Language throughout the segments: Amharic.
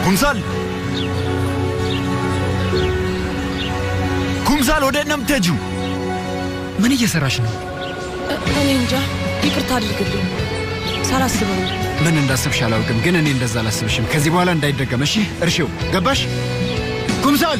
ኩምሳል ኩምሳል፣ ወደ ነው የምትሄጂው? ምን እየሰራሽ ነው? እኔ እንጃ፣ ይቅርታ አድርግልኝ። ሳላስበው ነው። ምን እንዳስብሽ አላውቅም፣ ግን እኔ እንደዛ አላስብሽም። ከዚህ በኋላ እንዳይደገም እሺ? እርሺው። ገባሽ? ኩምሳል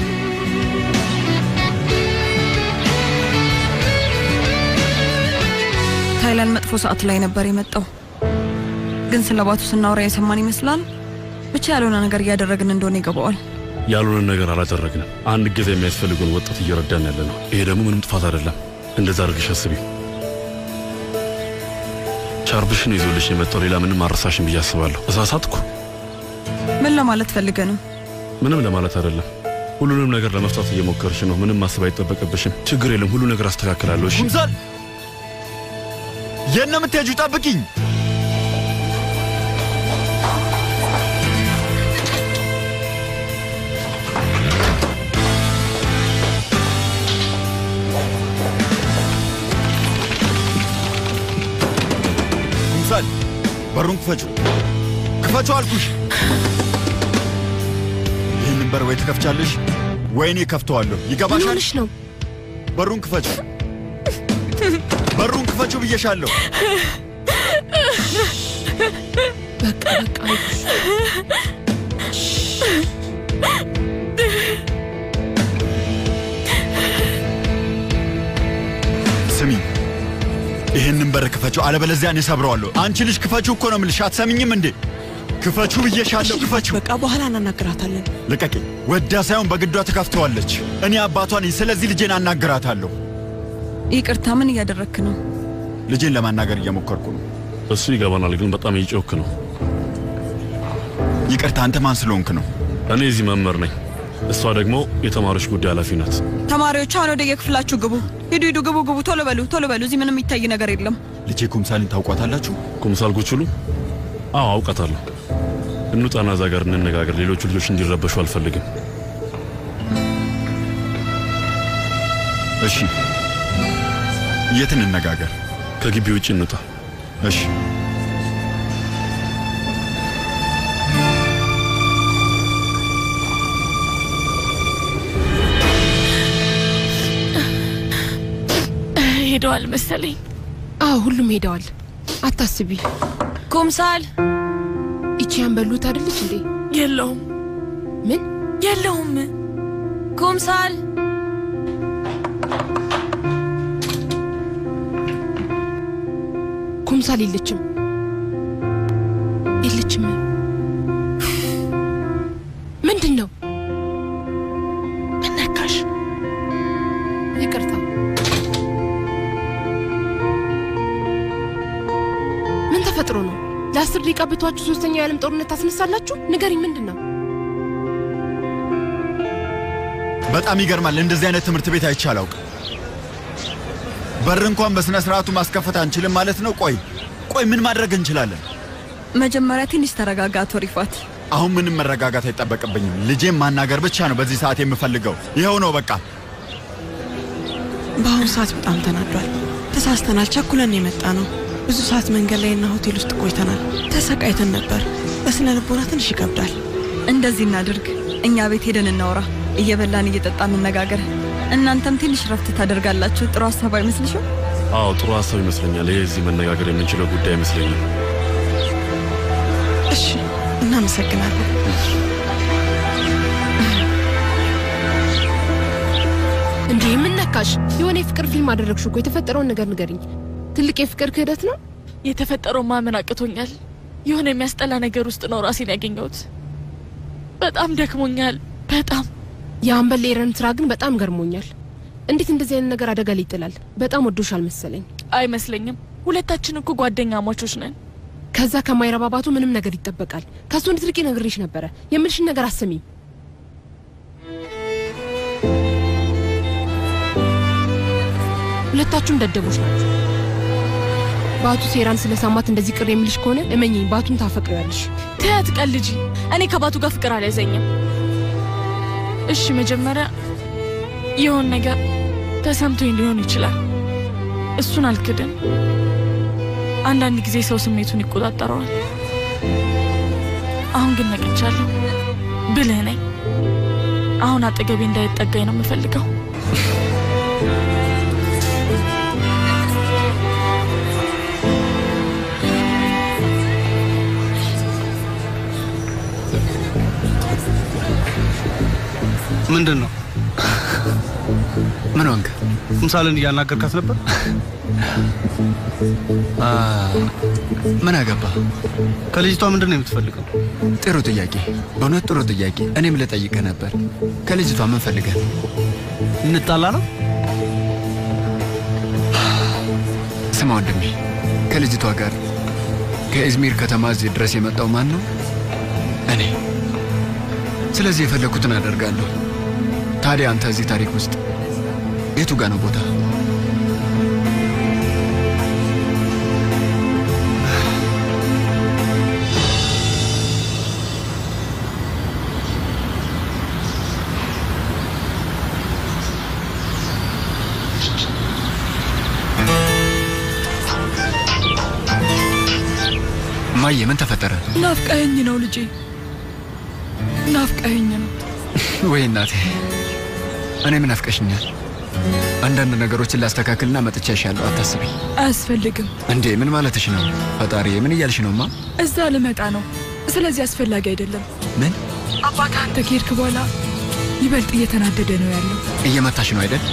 ታይላንድ መጥፎ ሰዓት ላይ ነበር የመጣው። ግን ስለ ባቱ ስናወራ የሰማን ይመስላል። ብቻ ያልሆነ ነገር እያደረግን እንደሆነ ይገባዋል። ያልሆነን ነገር አላደረግንም። አንድ ጊዜ የሚያስፈልገውን ወጣት እየረዳን ያለ ነው። ይሄ ደግሞ ምንም ጥፋት አይደለም። እንደዛ አድርግሽ አስቢ። ቻርብሽን ይዞልሽ የመጣው ሌላ ምንም አረሳሽን ብዬ አስባለሁ። እሳሳትኩ? ምን ለማለት ፈልገ ነው? ምንም ለማለት አይደለም። ሁሉንም ነገር ለመፍታት እየሞከርሽ ነው። ምንም ማሰብ አይጠበቅብሽም። ችግር የለም። ሁሉ ነገር አስተካክላለሁ። እሺ? ኩምሳል፣ የት ነው የምትሄጂው? ጠብቂኝ። ኩምሳል፣ በሩን ክፈችው፣ ክፈችው አልኩሽ። ይህንን በር ወይ ትከፍቻለሽ ወይ እኔ ከፍተዋለሁ። ይገባሻል? ምን ሆነሽ ነው? በሩን ክፈችው፣ በሩን ክፈችው ብዬሻለሁ። በቃ በቃ አይዞሽ። ስሚ፣ ይህንን በር ክፈችው፣ አለበለዚያ እኔ ሰብረዋለሁ። አንቺ ልጅ ክፈችው እኮ ነው የምልሽ። አትሰሚኝም እንዴ? ክፈችው ብዬሻለሁ፣ ክፈችው። በቃ በኋላ እናናግራታለን። ልቀቂ። ወዳ ሳይሆን በግዷ ትከፍተዋለች። እኔ አባቷ ነኝ። ስለዚህ ልጄን አናግራታለሁ። ይቅርታ፣ ምን እያደረግክ ነው? ልጄን ለማናገር እየሞከርኩ ነው። እሱ ይገባናል፣ ግን በጣም እየጮክ ነው። ይቅርታ፣ አንተ ማን ስለሆንክ ነው? እኔ እዚህ መምህር ነኝ። እሷ ደግሞ የተማሪዎች ጉዳይ ኃላፊ ናት። ተማሪዎች አሁን ወደ የክፍላችሁ ግቡ። ሂዱ ሂዱ፣ ግቡ ግቡ፣ ቶሎ በሉ ቶሎ በሉ። እዚህ ምንም የሚታይ ነገር የለም። ልጄ ኩምሳልን ታውቋታላችሁ? ኩምሳል ጉችሉ? አዎ አውቃታለሁ። እንውጣና እዛ ጋር እንነጋገር። ሌሎቹ ልጆች እንዲረበሹ አልፈልግም። እሺ፣ የት እንነጋገር? ከግቢ ውጭ እንውጣ። እሺ። ሄደዋል መሰለኝ። አዎ ሁሉም ሄደዋል። አታስቢ። ኩምሳል ይቺ ያንበሉት አይደለች እንዴ? የለውም ምን የለውም። ኩምሳል ኩምሳል የለችም፣ የለችም። ምንድን ነው? ምን ነካሽ? ይቅርታ። ምን ተፈጥሮ ነው? ለአስር ደቂቃ ብቷችሁ ሶስተኛው የዓለም ጦርነት ታስነሳላችሁ? ንገሪኝ፣ ምንድን ነው? በጣም ይገርማል። እንደዚህ አይነት ትምህርት ቤት አይቼ አላውቅም። በር እንኳን በስነ ስርዓቱ ማስከፈት አንችልም ማለት ነው? ቆይ ቆይ፣ ምን ማድረግ እንችላለን? መጀመሪያ ትንሽ ተረጋጋ አቶ ሪፋት። አሁን ምንም መረጋጋት አይጠበቅብኝም። ልጄን ማናገር ብቻ ነው በዚህ ሰዓት የምፈልገው። ይኸው ነው በቃ። በአሁኑ ሰዓት በጣም ተናዷል። ተሳስተናል፣ ቸኩለን የመጣ ነው። ብዙ ሰዓት መንገድ ላይና ሆቴል ውስጥ ቆይተናል። ተሰቃይተን ነበር። በስነ ልቦና ትንሽ ይከብዳል። እንደዚህ እናድርግ፣ እኛ ቤት ሄደን እናውራ፣ እየበላን እየጠጣን እንነጋገር። እናንተም ትንሽ ረፍት ታደርጋላችሁ። ጥሩ ሀሳብ አይመስልሽም? አዎ ጥሩ ሀሳብ ይመስለኛል። ይሄ እዚህ መነጋገር የምንችለው ጉዳይ አይመስለኝም። እሺ፣ እናመሰግናለን። እንዴ ምን ነካሽ? የሆነ የፍቅር ፊልም አደረግሽ እኮ። የተፈጠረውን ነገር ንገሪኝ። ትልቅ የፍቅር ክህደት ነው። የተፈጠረው ማመን አቅቶኛል። የሆነ የሚያስጠላ ነገር ውስጥ ነው ራሴን ያገኘሁት። በጣም ደክሞኛል። በጣም የአምበል ኤረን ስራ ግን በጣም ገርሞኛል። እንዴት እንደዚህ አይነት ነገር አደጋ ላይ ይጥላል? በጣም ወዶሻል መሰለኝ። አይመስለኝም። ሁለታችን እኮ ጓደኛ ማቾች ነን። ከዛ ከማይረባባቱ ምንም ነገር ይጠበቃል። ከሱ እንድትርቂ ነግሬሽ ነበረ። የምልሽን ነገር አሰሚም። ሁለታችሁም ደደቦች ናቸው። ባቱ ሴራን ስለሰማት እንደዚህ ቅር የሚልሽ ከሆነ እመኚኝ፣ ባቱን ታፈቅሪያለሽ። ተያት ቀልጂ። እኔ ከባቱ ጋር ፍቅር አልያዘኝም። እሺ መጀመሪያ የሆን ነገር ተሰምቶኝ ሊሆን ይችላል። እሱን አልክድም። አንዳንድ ጊዜ ሰው ስሜቱን ይቆጣጠረዋል። አሁን ግን ነቅቻለሁ። ብልህ ነኝ። አሁን አጠገቤ እንዳይጠጋኝ ነው የምፈልገው። ምንድን ነው? ምን ሆንክ? ምሳሌን እያናገርካት ነበር? አ፣ ምን አገባ? ከልጅቷ ምንድን ነው የምትፈልገው? ጥሩ ጥያቄ፣ በእውነት ጥሩ ጥያቄ። እኔም ልጠይቅህ ነበር። ከልጅቷ ምን ፈልገህ? እንጣላ ነው? ስማ ወንድሜ፣ ከልጅቷ ጋር ከኢዝሚር ከተማ እዚህ ድረስ የመጣው ማን ነው? እኔ። ስለዚህ የፈለግኩትን አደርጋለሁ። ታዲያ አንተ እዚህ ታሪክ ውስጥ የቱ ጋ ነው ቦታ? እማዬ ምን ተፈጠረ? ናፍቀኸኝ ነው ልጄ፣ ናፍቀኸኝ ነው። ወይ እናቴ፣ እኔም ናፍቀሽኛል። አንዳንድ ነገሮችን ላስተካክልና መጥቻ ይሻለሁ። አታስቢ። አያስፈልግም። እንዴ ምን ማለትሽ ነው? ፈጣሪ ምን እያልሽ ነውማ? እዛ ልመጣ ነው። ስለዚህ አስፈላጊ አይደለም። ምን አባት አንተ ከሄድክ በኋላ ይበልጥ እየተናደደ ነው ያለው። እየመታሽ ነው አይደል?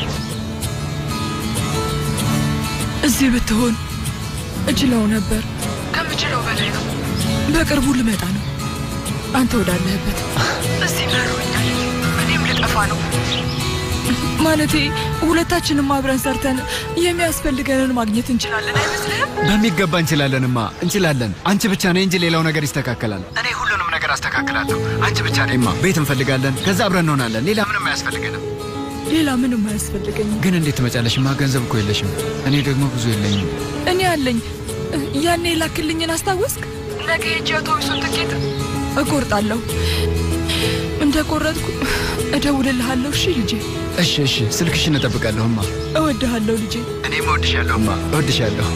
እዚህ ብትሆን እችለው ነበር። ከምችለው በላይ ነው። በቅርቡ ልመጣ ነው። አንተ ወዳለህበት እዚህ መሮኛል። እኔም ልጠፋ ነው። ማለቴ ሁለታችንም አብረን ሰርተን የሚያስፈልገንን ማግኘት እንችላለን አይመስልህም? በሚገባ እንችላለንማ፣ እንችላለን። አንቺ ብቻ ነኝ እንጂ ሌላው ነገር ይስተካከላል። እኔ ሁሉንም ነገር አስተካክላለሁ። አንቺ ብቻ ነኝማ። ቤት እንፈልጋለን፣ ከዛ አብረን እንሆናለን። ሌላ ምንም አያስፈልገንም። ሌላ ምንም አያስፈልገኝም። ግን እንዴት ትመጫለሽማ? ገንዘብ እኮ የለሽም። እኔ ደግሞ ብዙ የለኝም። እኔ አለኝ። ያኔ ላክልኝን አስታወስክ? ነገ ሄጄ አውቶቡሱን ትኬት እቆርጣለሁ። እንደ ቆረጥኩ እደውልልሃለሁ። እሺ ልጄ። እሺ፣ እሺ። ስልክሽን እጠብቃለሁማ። እወድሃለሁ ልጄ። እኔም እወድሻለሁማ፣ እወድሻለሁ።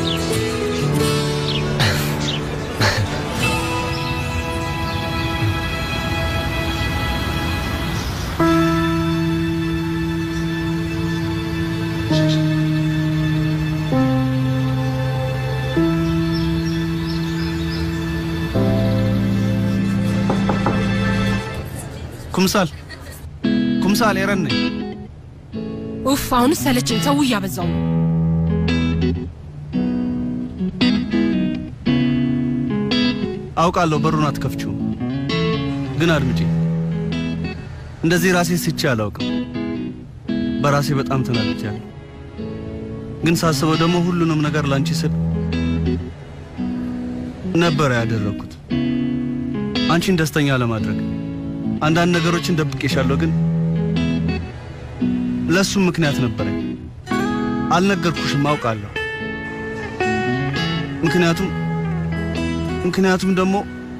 ኩምሳል ኩምሳል፣ ኤረን ነኝ። ኡፍ አሁንስ ሰለቸኝ። ሰው እያበዛው ነው። አውቃለሁ በሩን አትከፍችውም፣ ግን አድምጪ። እንደዚህ ራሴ ስቼ አላውቅም። በራሴ በጣም ተናድጃለሁ። ግን ሳስበው ደግሞ ሁሉንም ነገር ላንቺ ስል ነበረ ያደረግኩት አንቺን ደስተኛ ለማድረግ። አንዳንድ ነገሮችን ደብቄሻለሁ፣ ግን ለእሱም ምክንያት ነበረኝ። አልነገርኩሽም፣ አውቃለሁ። ምክንያቱም ምክንያቱም ደግሞ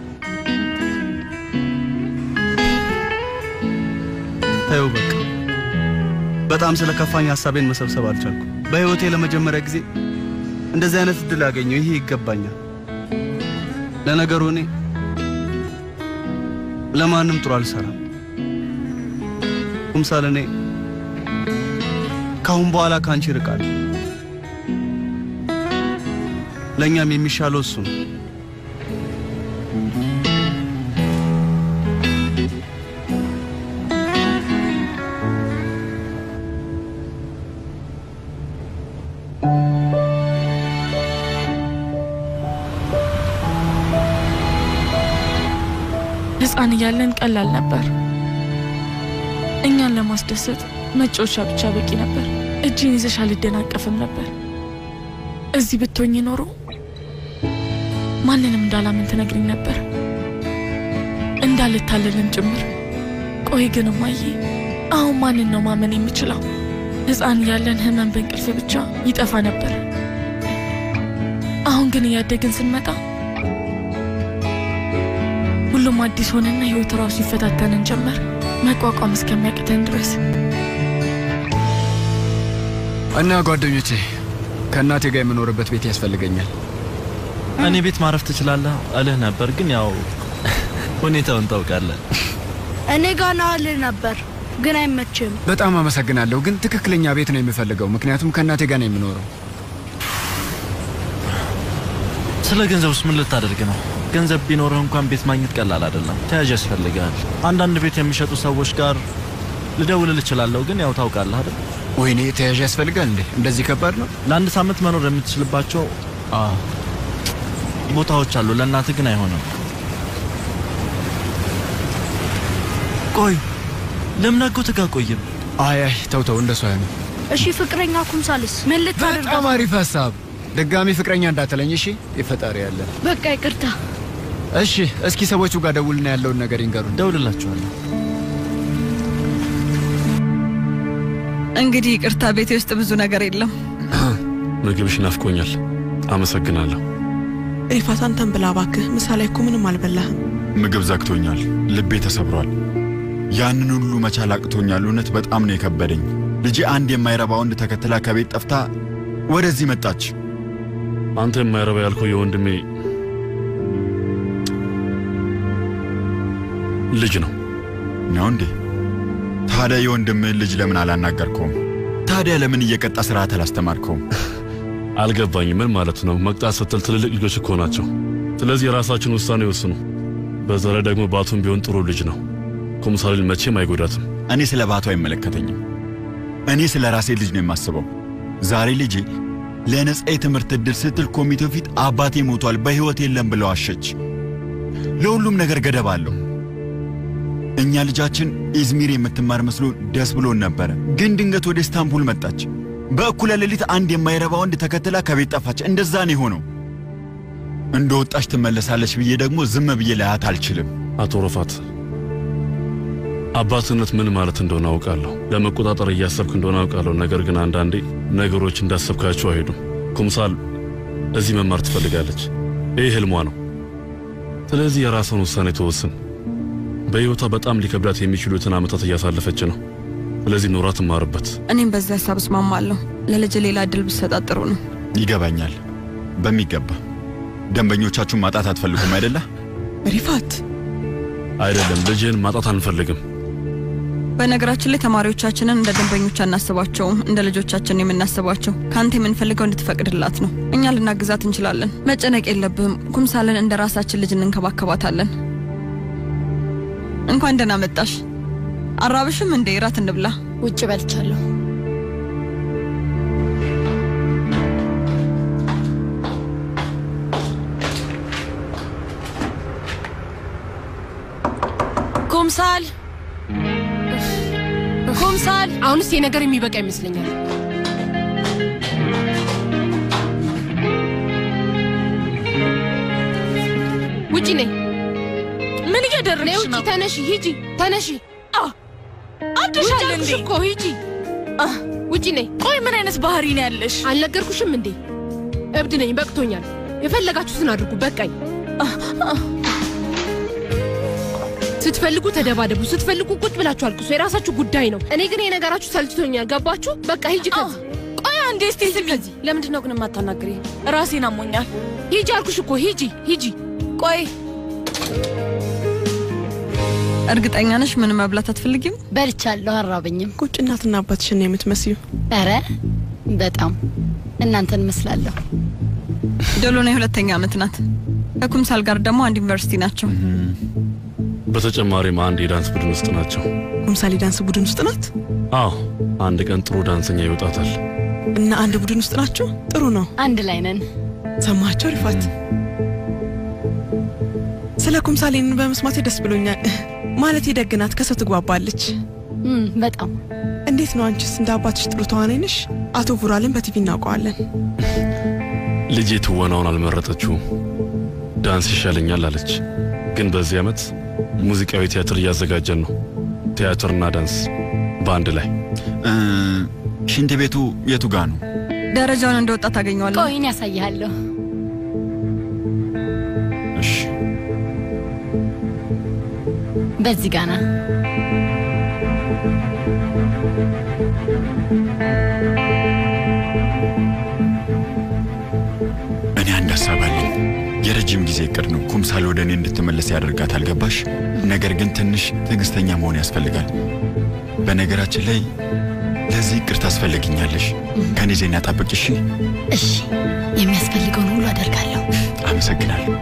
ተይው በቃ በጣም ስለ ከፋኝ ሀሳቤን መሰብሰብ አልቻልኩም። በሕይወቴ ለመጀመሪያ ጊዜ እንደዚህ አይነት እድል ያገኘው ይሄ ይገባኛል። ለነገሩ እኔ ለማንም ጥሩ አልሰራም። ኩምሳል እኔ ካሁን በኋላ ከአንቺ እርቃለሁ። ለእኛም የሚሻለው እሱ ነው። ሕፃን እያለን ቀላል ነበር። እኛን ለማስደሰት መጫወቻ ብቻ በቂ ነበር። እጅን ይዘሽ አልደናቀፍም ነበር። እዚህ ብትሆኝ ኖሮ ማንንም እንዳላምን ትነግሪኝ ነበር፣ እንዳልታለልም ጭምር። ቆይ ግን እማዬ፣ አሁን ማንን ነው ማመን የምችለው? ሕፃን እያለን ህመም በእንቅልፍ ብቻ ይጠፋ ነበር። አሁን ግን እያደግን ስንመጣ ሁሉም አዲስ ሆነና ህይወት ራሱ ይፈታተንን ጀመር፣ መቋቋም እስከሚያቅተን ድረስ። እና ጓደኞቼ ከእናቴ ጋር የምኖርበት ቤት ያስፈልገኛል። እኔ ቤት ማረፍ ትችላለህ እልህ ነበር፣ ግን ያው ሁኔታውን ታውቃለህ። እኔ ጋር ናልህ ነበር ግን አይመችም። በጣም አመሰግናለሁ፣ ግን ትክክለኛ ቤት ነው የምፈልገው፣ ምክንያቱም ከእናቴ ጋር ነው የምኖረው። ስለ ገንዘብ ውስጥ ምን ልታደርግ ነው? ገንዘብ ቢኖርህ እንኳን ቤት ማግኘት ቀላል አይደለም። ተያዥ ያስፈልጋል። አንዳንድ ቤት የሚሸጡ ሰዎች ጋር ልደውልል እችላለሁ፣ ግን ያው ታውቃለህ አይደል? ወይኔ ተያዥ ያስፈልጋል እንዴ? እንደዚህ ከባድ ነው? ለአንድ ሳምንት መኖር የምትችልባቸው አ ቦታዎች አሉ። ለእናትህ ግን አይሆንም። ቆይ ለምን አጎትህ ጋር ቆይም? አይ አይ ተው ተው፣ እንደሱ አይሆንም። እሺ ፍቅረኛ ኩምሳልስ ምን ልታደርግ? በጣም አሪፍ ሀሳብ። ድጋሚ ፍቅረኛ እንዳትለኝ እሺ። የፈጣሪ ያለ በቃ ይቅርታ። እሺ፣ እስኪ ሰዎቹ ጋር ደውልና ያለውን ነገር ይንገሩን። ደውልላችኋለሁ። እንግዲህ ይቅርታ፣ ቤቴ ውስጥ ብዙ ነገር የለም። ምግብሽ ናፍቆኛል። አመሰግናለሁ። ሪፋት አንተን ብላ እባክህ። ምሳሌ እኮ ምንም አልበላህም። ምግብ ዘግቶኛል፣ ልቤ ተሰብሯል። ያንን ሁሉ መቻል አቅቶኛል። እውነት በጣም ነው የከበደኝ። ልጄ አንድ የማይረባ ወንድ ተከትላ ከቤት ጠፍታ ወደዚህ መጣች። አንተ የማይረባ ያልከው የወንድሜ ልጅ ነው ነው እንዴ? ታዲያ የወንድምህን ልጅ ለምን አላናገርከውም? ታዲያ ለምን እየቀጣ ስርዓት አላስተማርከውም? አልገባኝም። ምን ማለት ነው? መቅጣት ስትል ትልልቅ ልጆች እኮ ናቸው። ስለዚህ የራሳችን ውሳኔ ይወስኑ። በዛ ላይ ደግሞ ባቱም ቢሆን ጥሩ ልጅ ነው። ኩምሳሌን መቼም አይጎዳትም። እኔ ስለ ባቱ አይመለከተኝም። እኔ ስለ ራሴ ልጅ ነው የማስበው። ዛሬ ልጄ ለነጻ የትምህርት ዕድል ስትል ኮሚቴው ፊት አባቴ ሞቷል፣ በሕይወት የለም ብለው አሸች። ለሁሉም ነገር ገደብ አለው። እኛ ልጃችን ኢዝሚር የምትማር መስሎ ደስ ብሎን ነበረ፣ ግን ድንገት ወደ ኢስታንቡል መጣች። በእኩለ ሌሊት አንድ የማይረባ ወንድ ተከትላ ከቤት ጠፋች። እንደዛ ነው የሆነው። እንደ ወጣች ትመለሳለች ብዬ ደግሞ ዝም ብዬ ላያት አልችልም። አቶ ረፋት አባትነት ምን ማለት እንደሆነ አውቃለሁ። ለመቆጣጠር እያሰብክ እንደሆነ አውቃለሁ። ነገር ግን አንዳንዴ ነገሮች እንዳሰብካቸው አይሄዱም። ኩምሳል እዚህ መማር ትፈልጋለች። ይህ ህልሟ ነው። ስለዚህ የራስን ውሳኔ ተወስን። በሕይወቷ በጣም ሊከብዳት የሚችሉትን ዓመታት እያሳለፈች ነው። ስለዚህ ኖራ ትማርበት። እኔም በዚህ ሀሳብ እስማማለሁ። ለልጅ ሌላ እድል ብሰጣት ጥሩ ነው። ይገባኛል በሚገባ። ደንበኞቻችሁን ማጣት አትፈልጉም አይደለ? ሪፋት አይደለም፣ ልጅህን ማጣት አንፈልግም። በነገራችን ላይ ተማሪዎቻችንን እንደ ደንበኞች አናስባቸውም፣ እንደ ልጆቻችን የምናስባቸው። ከአንተ የምንፈልገው እንድትፈቅድላት ነው። እኛ ልናግዛት እንችላለን። መጨነቅ የለብህም። ኩምሳልን እንደ ራሳችን ልጅ እንንከባከባታለን። እንኳን ደህና መጣሽ። አራብሽም እንዴ? እራት እንብላ። ውጭ በልቻለሁ። ኩምሳል ኩምሳል፣ አሁንስ የነገር የሚበቃ ይመስለኛል። ውጪ ነይ። ምን እያደረግሽ ነይ ውጪ፣ ነው? ተነሺ፣ ሂጂ፣ ተነሺ። አብደሻል ውጪ አልኩሽ እንዴ? እኮ ሂጂ፣ ውጪ ነይ። ቆይ ምን አይነት ባህሪ ነው ያለሽ? አልነገርኩሽም እንዴ? እብድ ነኝ፣ በቅቶኛል። የፈለጋችሁትን አድርጉ፣ በቃኝ። ስትፈልጉ ተደባደቡ፣ ስትፈልጉ ቁጭ ብላችሁ አልቅሱ። የራሳችሁ ጉዳይ ነው። እኔ ግን የነገራችሁ ሰልችቶኛል። ገባችሁ? በቃ ሂጂ ከዚህ። ቆይ አንዴ እስቲ ስሚ። ለምንድን ነው ግን የማታናግሪ? ራሴን አሞኛል። ሂጂ አልኩሽ እኮ ሂጂ፣ ሂጂ። ቆይ እርግጠኛ ነሽ ምን መብላት አትፈልጊም? በልቻለሁ፣ አራበኝም። ቁጭ እናትና አባትሽን ነው የምትመስዩ። ኧረ በጣም እናንተን እመስላለሁ። ዶሎና የሁለተኛ ዓመት ናት። ከኩምሳል ጋር ደግሞ አንድ ዩኒቨርሲቲ ናቸው። በተጨማሪም አንድ የዳንስ ቡድን ውስጥ ናቸው። ኩምሳሌ ዳንስ ቡድን ውስጥ ናት አዎ፣ አንድ ቀን ጥሩ ዳንሰኛ ይወጣታል። እና አንድ ቡድን ውስጥ ናቸው። ጥሩ ነው። አንድ ላይ ነን። ሰማቸው ሪፋት። ስለ ኩምሳሌን በመስማቴ ደስ ብሎኛል። ማለት ደግ ናት፣ ከሰው ትግባባለች። በጣም እንዴት ነው አንቺስ? እንደ አባትሽ ጥሩ ተዋናይ ነሽ። አቶ ቡራልን በቲቪ እናውቀዋለን። ልጄ ትወናውን አልመረጠችውም። ዳንስ ይሻለኛል አለች። ግን በዚህ ዓመት ሙዚቃዊ ቲያትር እያዘጋጀን ነው። ቲያትርና ዳንስ በአንድ ላይ። ሽንት ቤቱ የቱ ጋ ነው? ደረጃውን እንደወጣ ታገኘዋለህ። ቆይን ያሳይሃለሁ። እሺ፣ በዚህ ጋና እኔ አንድ ሀሳብ አለኝ። የረጅም ጊዜ እቅድ ነው። ኩምሳል ወደ እኔ እንድትመለስ ያደርጋታል። ገባሽ? ነገር ግን ትንሽ ትዕግስተኛ መሆን ያስፈልጋል። በነገራችን ላይ ለዚህ እቅድ ታስፈልግኛለሽ። ከኔ ዜና ጠብቅ። እሺ? እሺ፣ የሚያስፈልገውን ሁሉ አደርጋለሁ። አመሰግናለሁ።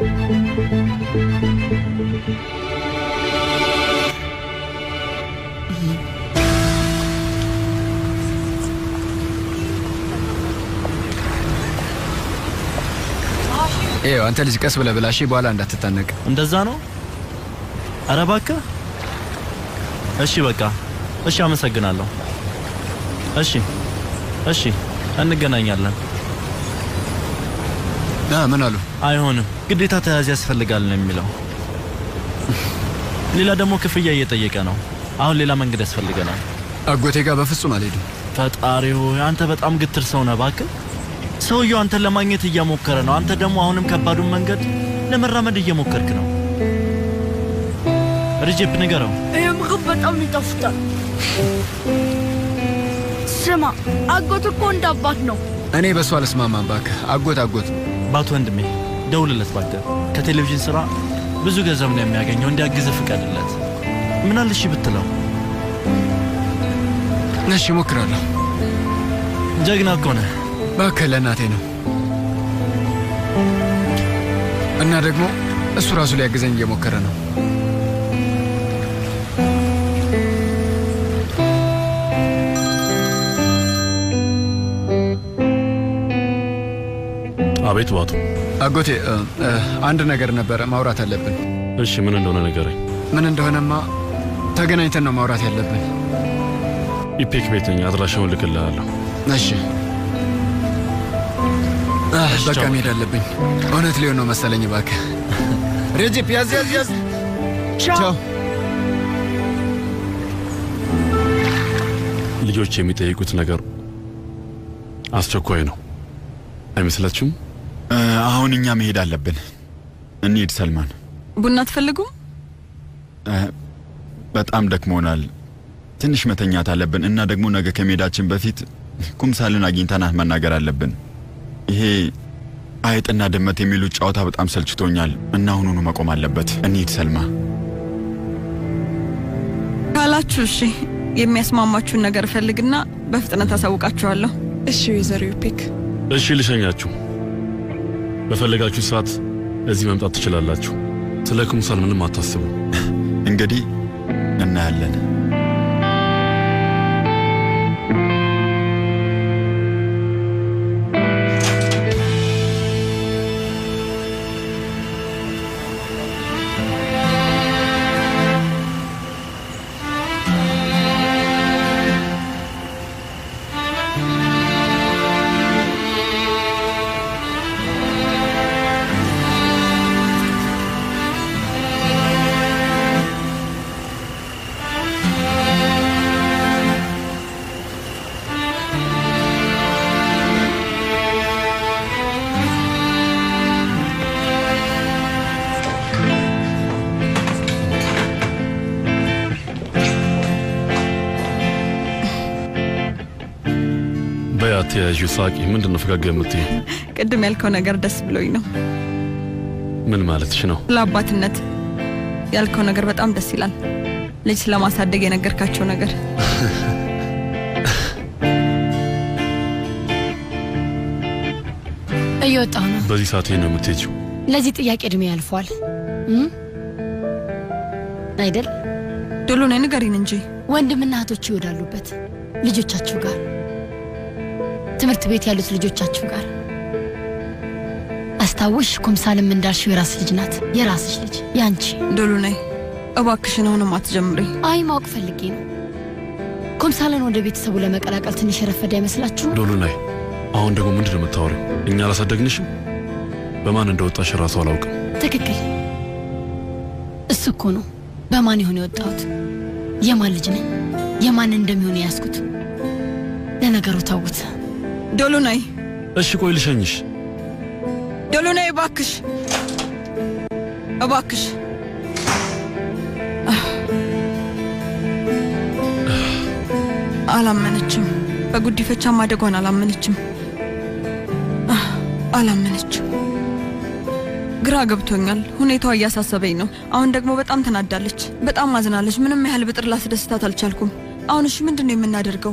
ይኸው አንተ ልጅ ቀስ ብለህ ብላ እሺ፣ በኋላ እንዳትታነቅ። እንደዛ ነው። አረ እባክህ። እሺ በቃ እሺ፣ አመሰግናለሁ። እሺ እሺ፣ እንገናኛለን። ምን አሉ? አይሆንም፣ ግዴታ ተያዝ ያስፈልጋል ነው የሚለው። ሌላ ደግሞ ክፍያ እየጠየቀ ነው። አሁን ሌላ መንገድ ያስፈልገናል። አጎቴ ጋር በፍጹም አልሄድም። ፈጣሪ ሆይ አንተ በጣም ግትር ሰው ነህ እባክህ። ሰውየው አንተን ለማግኘት እየሞከረ ነው። አንተ ደግሞ አሁንም ከባዱን መንገድ ለመራመድ እየሞከርክ ነው። ርጅፕ ንገረው። ይህ ምግብ በጣም ይጣፍጣል። ስማ፣ አጎት እኮ እንደ አባት ነው። እኔ በእሱ አልስማማም። እባክህ አጎት አጎት ባት ወንድሜ ደውልለት እባክህ። ከቴሌቪዥን ስራ ብዙ ገንዘብ ነው የሚያገኘው። እንዲያግዝህ ፍቀድለት። ምን አለ እሺ ብትለው? እሺ እሞክራለሁ። ጀግና እኮ ነህ። እባክህ ለእናቴ ነው እና ደግሞ እሱ ራሱ ሊያግዘኝ እየሞከረ ነው። አቤት ባቱ። አጎቴ እ፣ እ፣ አንድ ነገር ነበረ ማውራት አለብን። እሺ ምን እንደሆነ ንገረኝ። ምን እንደሆነማ ተገናኝተን ነው ማውራት ያለብን። ኢፔክ ቤት ነኝ። አድራሻውን ልክልሃለሁ። እሺ አህ፣ በቃ መሄድ አለብኝ። እውነት ሊሆን ነው መሰለኝ። እባክህ ሬጂፕ ያዝ ያዝ ያዝ። ቻው። ልጆች የሚጠይቁት ነገር አስቸኳይ ነው አይመስላችሁም? እ፣ አሁን እኛ መሄድ አለብን። እንሂድ ሰልማን። ቡና አትፈልጉም? እ፣ በጣም ደክሞናል። ትንሽ መተኛት አለብን እና ደግሞ ነገ ከመሄዳችን በፊት ኩምሳልን አግኝተናት መናገር አለብን። ይሄ አይጥና ድመት የሚሉት ጨዋታ በጣም ሰልችቶኛል እና አሁኑኑ መቆም አለበት። እንሂድ ሰልማ። ካላችሁ እሺ፣ የሚያስማማችሁን ነገር እፈልግና በፍጥነት አሳውቃችኋለሁ። እሺ ወይዘሮ ዩፔክ እሺ ልሸኛችሁ። በፈለጋችሁ ሰዓት እዚህ መምጣት ትችላላችሁ። ስለ ኩምሳል ምንም አታስቡ። እንግዲህ እናያለን። በያት ያዥ ሳቂ። ምንድን ነው ፈገግ የምትይ? ቅድም ያልከው ነገር ደስ ብሎኝ ነው። ምን ማለትሽ ነው? ስለ አባትነት ያልከው ነገር በጣም ደስ ይላል። ልጅ ስለማሳደግ የነገርካቸው ነገር እየወጣሁ ነው። በዚህ ሰዓት ይሄን ነው የምትሄጂው? ለዚህ ጥያቄ እድሜ ያልፏል እም? አይደል? ዶሎ ነይ ንገሪን እንጂ ወንድምና እህቶች ይወዳሉበት ልጆቻችሁ ጋር ትምህርት ቤት ያሉት ልጆቻችሁ ጋር አስታውሽ፣ ኩምሳልም እንዳልሽው የራስ ልጅ ናት። የራስሽ ልጅ ያንቺ። ዶሎ ነይ እባክሽን፣ አሁንም አትጀምሪ። አይ ማወቅ ፈልጌ ነው። ኩምሳልን ወደ ቤተሰቡ ለመቀላቀል ትንሽ የረፈደ አይመስላችሁም? ዶሉ ናይ፣ አሁን ደግሞ ምንድን ነው የምታወሪው? እኛ አላሳደግንሽም? በማን እንደወጣሽ ራሱ አላውቅም። ትክክል። እሱ እኮ ነው በማን ይሆን የወጣሁት? የማን ልጅ ነኝ? የማን እንደሚሆን የያዝኩት? ለነገሩ ተውት። ዶሎ ነይ፣ እሺ ቆይ ልሸኝሽ። ዶሎ ነይ እባክሽ፣ እባክሽ። አላመነችም። በጉዲፈቻ ማደጓን አላመነችም። አላመነችም። ግራ ገብቶኛል። ሁኔታዋ እያሳሰበኝ ነው። አሁን ደግሞ በጣም ተናዳለች፣ በጣም አዝናለች። ምንም ያህል ብጥር ላስደስታት አልቻልኩም። አሁን እሺ ምንድን ነው የምናደርገው?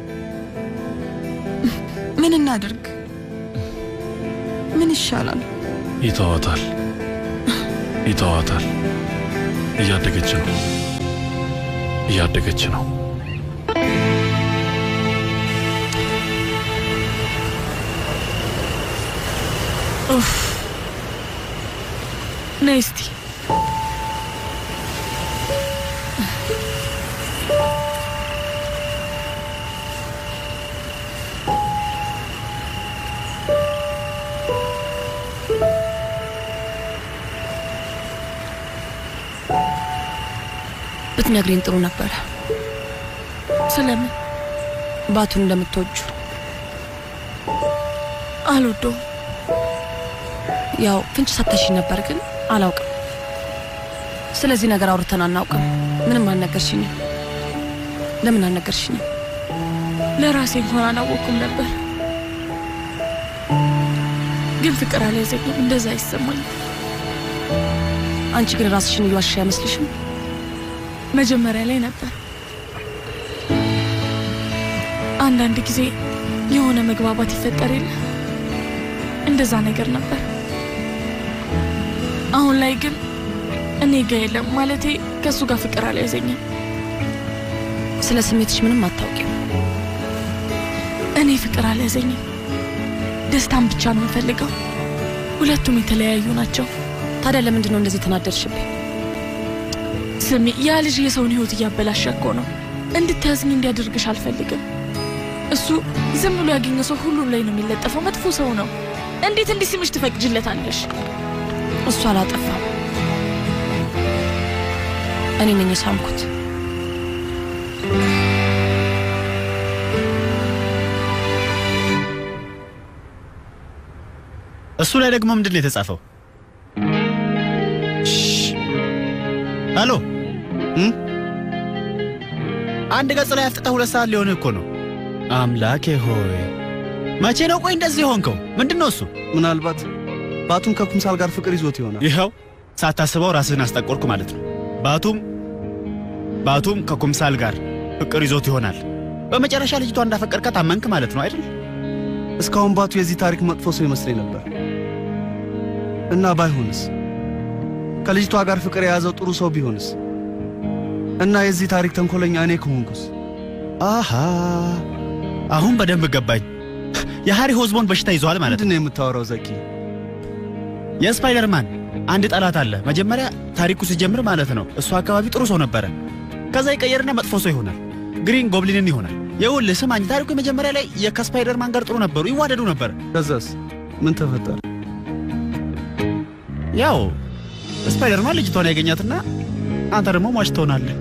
ምን እናድርግ? ምን ይሻላል? ይተዋታል፣ ይተዋታል። እያደገች ነው፣ እያደገች ነው። ኡፍ ነይ እስቲ ብትነግሪኝ ጥሩ ነበረ። ስለምን ባቱን እንደምትወጁ አልወደውም። ያው ፍንጭ ሰተሽኝ ነበር፣ ግን አላውቅም። ስለዚህ ነገር አውርተን አናውቅም። ምንም አልነገርሽኝም። ለምን አልነገርሽኝም? ለራሴ እንኳን አላወቅኩም ነበር፣ ግን ፍቅር አልያዘኝም። እንደዛ አይሰማኝም። አንቺ ግን ራስሽን እየዋሻ አይመስልሽም? መጀመሪያ ላይ ነበር። አንዳንድ ጊዜ የሆነ መግባባት ይፈጠር የለ እንደዛ ነገር ነበር። አሁን ላይ ግን እኔ ጋ የለም ማለቴ ከእሱ ጋር ፍቅር አልያዘኝም። ስለ ስሜትሽ ምንም አታውቂም። እኔ ፍቅር አልያዘኝም። ደስታን ብቻ ነው የምፈልገው። ሁለቱም የተለያዩ ናቸው። ታዲያ ለምንድን ነው እንደዚህ ተናደድሽብኝ? ስሚ፣ ያ ልጅ የሰውን ህይወት እያበላሸ እኮ ነው። እንድታዝኝ እንዲያደርግሽ አልፈልግም። እሱ ዝም ብሎ ያገኘ ሰው ሁሉም ላይ ነው የሚለጠፈው። መጥፎ ሰው ነው። እንዴት እንዲህ ስምሽ ትፈቅጅለታለሽ? እሱ አላጠፋም። እኔ ነኝ የሳምኩት። እሱ ላይ ደግሞ ምንድን ነው የተጻፈው? ሄሎ አንድ ገጽ ላይ አፍጥጠህ ሁለት ሰዓት ሊሆንህ እኮ ነው። አምላኬ ሆይ መቼ ነው ቆይ እንደዚህ ሆንከው? ምንድን ነው እሱ? ምናልባት ባቱም ከኩምሳል ጋር ፍቅር ይዞት ይሆናል። ይኸው ሳታስበው ራስህን አስጠቆርኩ ማለት ነው። ባቱም ባቱም ከኩምሳል ጋር ፍቅር ይዞት ይሆናል። በመጨረሻ ልጅቷ እንዳፈቀርካት አመንክ ማለት ነው አይደል? እስካሁን ባቱ የዚህ ታሪክ መጥፎ ሰው ይመስለኝ ነበር። እና ባይሆንስ? ከልጅቷ ጋር ፍቅር የያዘው ጥሩ ሰው ቢሆንስ? እና የዚህ ታሪክ ተንኮለኛ እኔ ከሆንኩስ? አሃ አሁን በደንብ ገባኝ። የሃሪ ሆዝቦን በሽታ ይዘዋል ማለት ምንድን ነው የምታወራው ዘኪ? የስፓይደርማን አንድ ጠላት አለ። መጀመሪያ ታሪኩ ሲጀምር ማለት ነው እሱ አካባቢ ጥሩ ሰው ነበረ። ከዛ ይቀየርና መጥፎ ሰው ይሆናል። ግሪን ጎብሊንን ይሆናል። ይኸውልህ ስማኝ፣ ታሪኩ መጀመሪያ ላይ ከስፓይደርማን ጋር ጥሩ ነበሩ፣ ይዋደዱ ነበር። ከዛስ ምን ተፈጠረ? ያው ስፓይደርማን ልጅቷን ያገኛትና አንተ ደግሞ ሟች ትሆናለህ።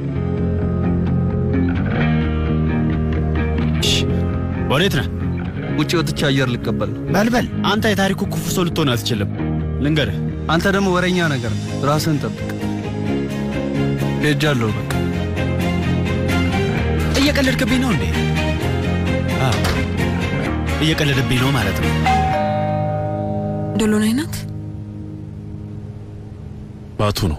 ወዴት ነህ? ውጭ ወጥቼ አየር ልቀበል ነው። በልበል። አንተ የታሪኩ ክፉ ሰው ልትሆን አትችልም። ልንገርህ። አንተ ደግሞ ወሬኛ ነገር ነህ። ራስህን ጠብቅ። ሄጃለሁ በቃ። እየቀለድክብኝ ነው እንዴ? አዎ እየቀለድብኝ ነው ማለት ነው። ዶሎናይ ናት። ባቱ ነው።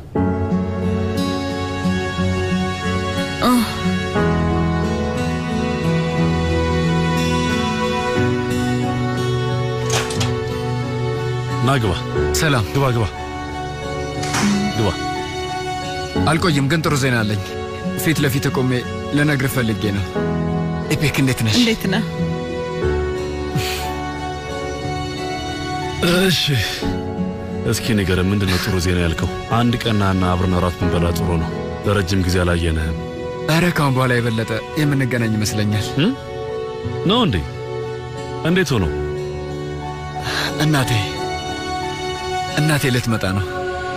ና ግባ። ሰላም። ግባ ግባ ግባ። አልቆይም፣ ግን ጥሩ ዜና አለኝ። ፊት ለፊት ቆሜ ልነግርህ ፈልጌ ነው። ኢፔክ እንዴት ነሽ? እንዴት ነህ? እሺ እስኪ ንገረን፣ ምንድን ነው ጥሩ ዜና ያልከው? አንድ ቀናና አብረን እራት ብንበላ ጥሩ ነው። ለረጅም ጊዜ አላየንህም። ኧረ ካሁን በኋላ የበለጠ የምንገናኝ ይመስለኛል። ነው እንዴ? እንዴት ሆኖ? እናቴ እናቴ ልትመጣ ነው።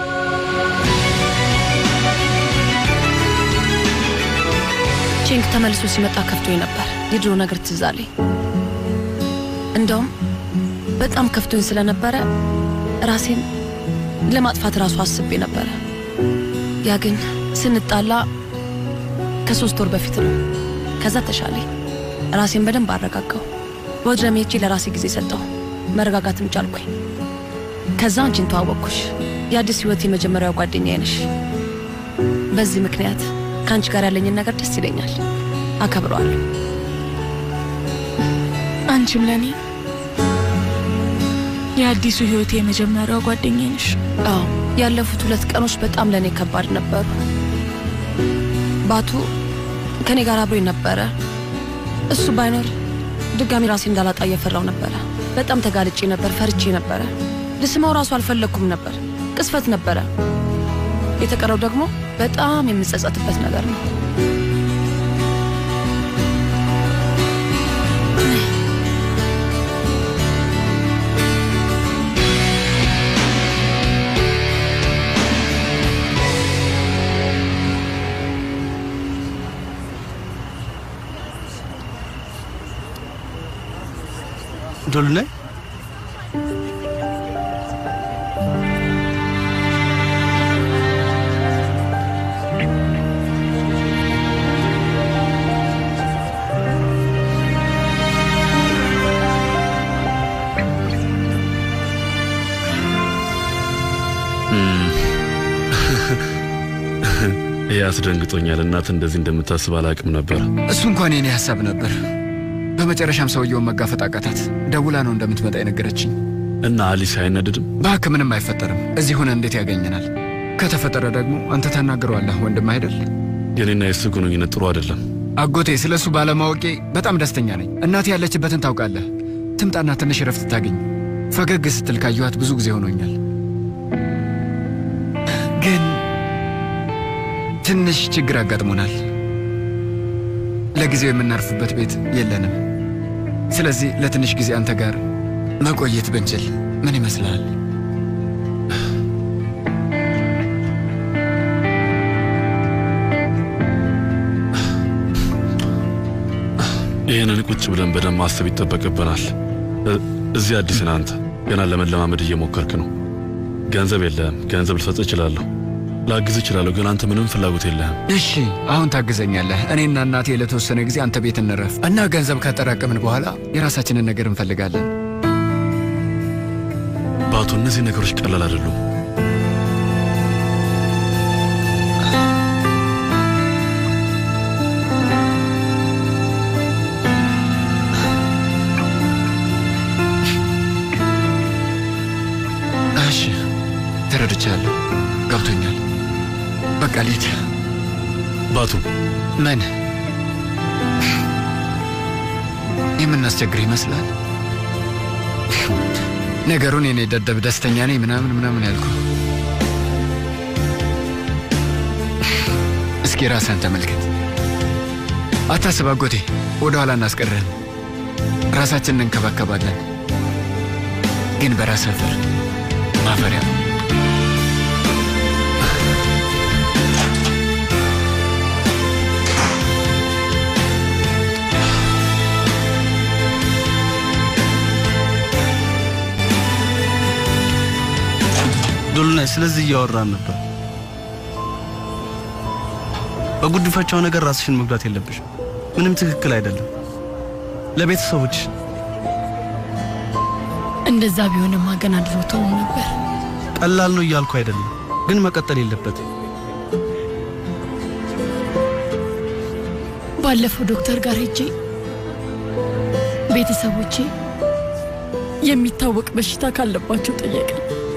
ቼንግ ተመልሶ ሲመጣ ከፍቶኝ ነበር። የድሮ ነገር ትዝ አለኝ። እንደውም በጣም ከፍቶኝ ስለነበረ ራሴን ለማጥፋት ራሱ አስቤ ነበረ። ያ ግን ስንጣላ ከሶስት ወር በፊት ነው። ከዛ ተሻለኝ። ራሴን በደንብ አረጋጋው። በወድረሜ ሄጄ ለራሴ ጊዜ ሰጠሁ። መረጋጋትም ቻልኩኝ። ከዛ አንቺን ተዋወቅኩሽ። የአዲስ ህይወት የመጀመሪያው ጓደኛዬ ነሽ። በዚህ ምክንያት ከአንቺ ጋር ያለኝን ነገር ደስ ይለኛል፣ አከብረዋለሁ። አንቺም ለእኔ የአዲሱ ህይወቴ የመጀመሪያው ጓደኛዬ ነሽ። አዎ ያለፉት ሁለት ቀኖች በጣም ለእኔ ከባድ ነበሩ። ባቱ ከኔ ጋር አብሮኝ ነበረ። እሱ ባይኖር ድጋሚ ራሴ እንዳላጣ እየፈራው ነበረ። በጣም ተጋልጬ ነበር፣ ፈርቼ ነበረ። ልስመው ራሱ አልፈለግኩም ነበር። ቅስፈት ነበረ። የተቀረው ደግሞ በጣም የምጸጸትበት ነገር ነው። ዶሉ ላይ ይህ አስደንግጦኛል። እናት እንደዚህ እንደምታስብ አላቅም ነበር። እሱ እንኳን የኔ ሀሳብ ነበር። በመጨረሻም ሰውየውን መጋፈጥ አቃታት። ደውላ ነው እንደምትመጣ የነገረችኝ። እና አሊስ አይነድድም? በሀክ ምንም አይፈጠርም። እዚህ ሆነ እንዴት ያገኘናል? ከተፈጠረ ደግሞ አንተ ታናግረዋለህ፣ ወንድም አይደል? የኔና የሱ ግንኙነት ጥሩ አይደለም። አጎቴ፣ ስለ እሱ ባለማወቄ በጣም ደስተኛ ነኝ። እናቴ ያለችበትን ታውቃለህ። ትምጣና ትንሽ ረፍት ታገኝ። ፈገግ ስትል ካየኋት ብዙ ጊዜ ሆኖኛል። ግን ትንሽ ችግር አጋጥሞናል። ለጊዜው የምናርፍበት ቤት የለንም። ስለዚህ ለትንሽ ጊዜ አንተ ጋር መቆየት ብንችል ምን ይመስልሃል? ይህንን ቁጭ ብለን በደንብ ማሰብ ይጠበቅብናል። እ- እዚህ አዲስ ነህ አንተ፣ ገና ለመለማመድ እየሞከርክ ነው። ገንዘብ የለህም። ገንዘብ ልሰጥ እችላለሁ፣ ላግዝ እችላለሁ፣ ግን አንተ ምንም ፍላጎት የለህም። እሺ አሁን ታግዘኛለህ። እኔና እናቴ ለተወሰነ ጊዜ አንተ ቤት እንረፍ እና ገንዘብ ካጠራቀምን በኋላ የራሳችንን ነገር እንፈልጋለን። ባቱ፣ እነዚህ ነገሮች ቀላል አይደሉም። እሺ ተረድቻለሁ፣ ገብቶኛል። በቃ ልሂድ። ባቱ ምን የምናስቸግር ይመስላል? ነገሩን የኔ ደደብ ደስተኛ ነኝ ምናምን ምናምን ያልኩ። እስኪ ራስህን ተመልከት። አታስብ አጎቴ፣ ወደ ኋላ እናስቀርህም። ራሳችንን እንከባከባለን። ግን በራስህ ፍር ማፈሪያ ዶሉናይ ስለዚህ እያወራን ነበር። በጉድፈቻው ነገር ራስሽን መጉዳት የለብሽም። ምንም ትክክል አይደለም። ለቤተሰቦች እንደዛ ቢሆንማ ገና ድሮ ተው ነበር። ቀላል ነው እያልኩ አይደለም፣ ግን መቀጠል የለበትም። ባለፈው ዶክተር ጋር ሄጄ ቤተሰቦቼ የሚታወቅ በሽታ ካለባቸው ጠየቀ።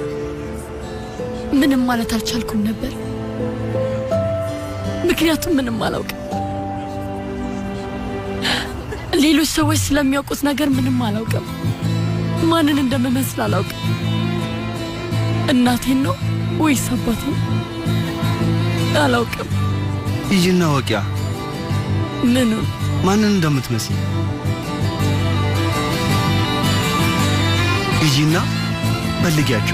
ምንም ማለት አልቻልኩም ነበር፣ ምክንያቱም ምንም አላውቅም። ሌሎች ሰዎች ስለሚያውቁት ነገር ምንም አላውቅም። ማንን እንደምመስል አላውቅም። እናቴን ነው ወይስ አባቴን አላውቅም። ሂጂና ወቂያ ምኑን ማንን እንደምትመስል ሂጂና ፈልጊያቸው።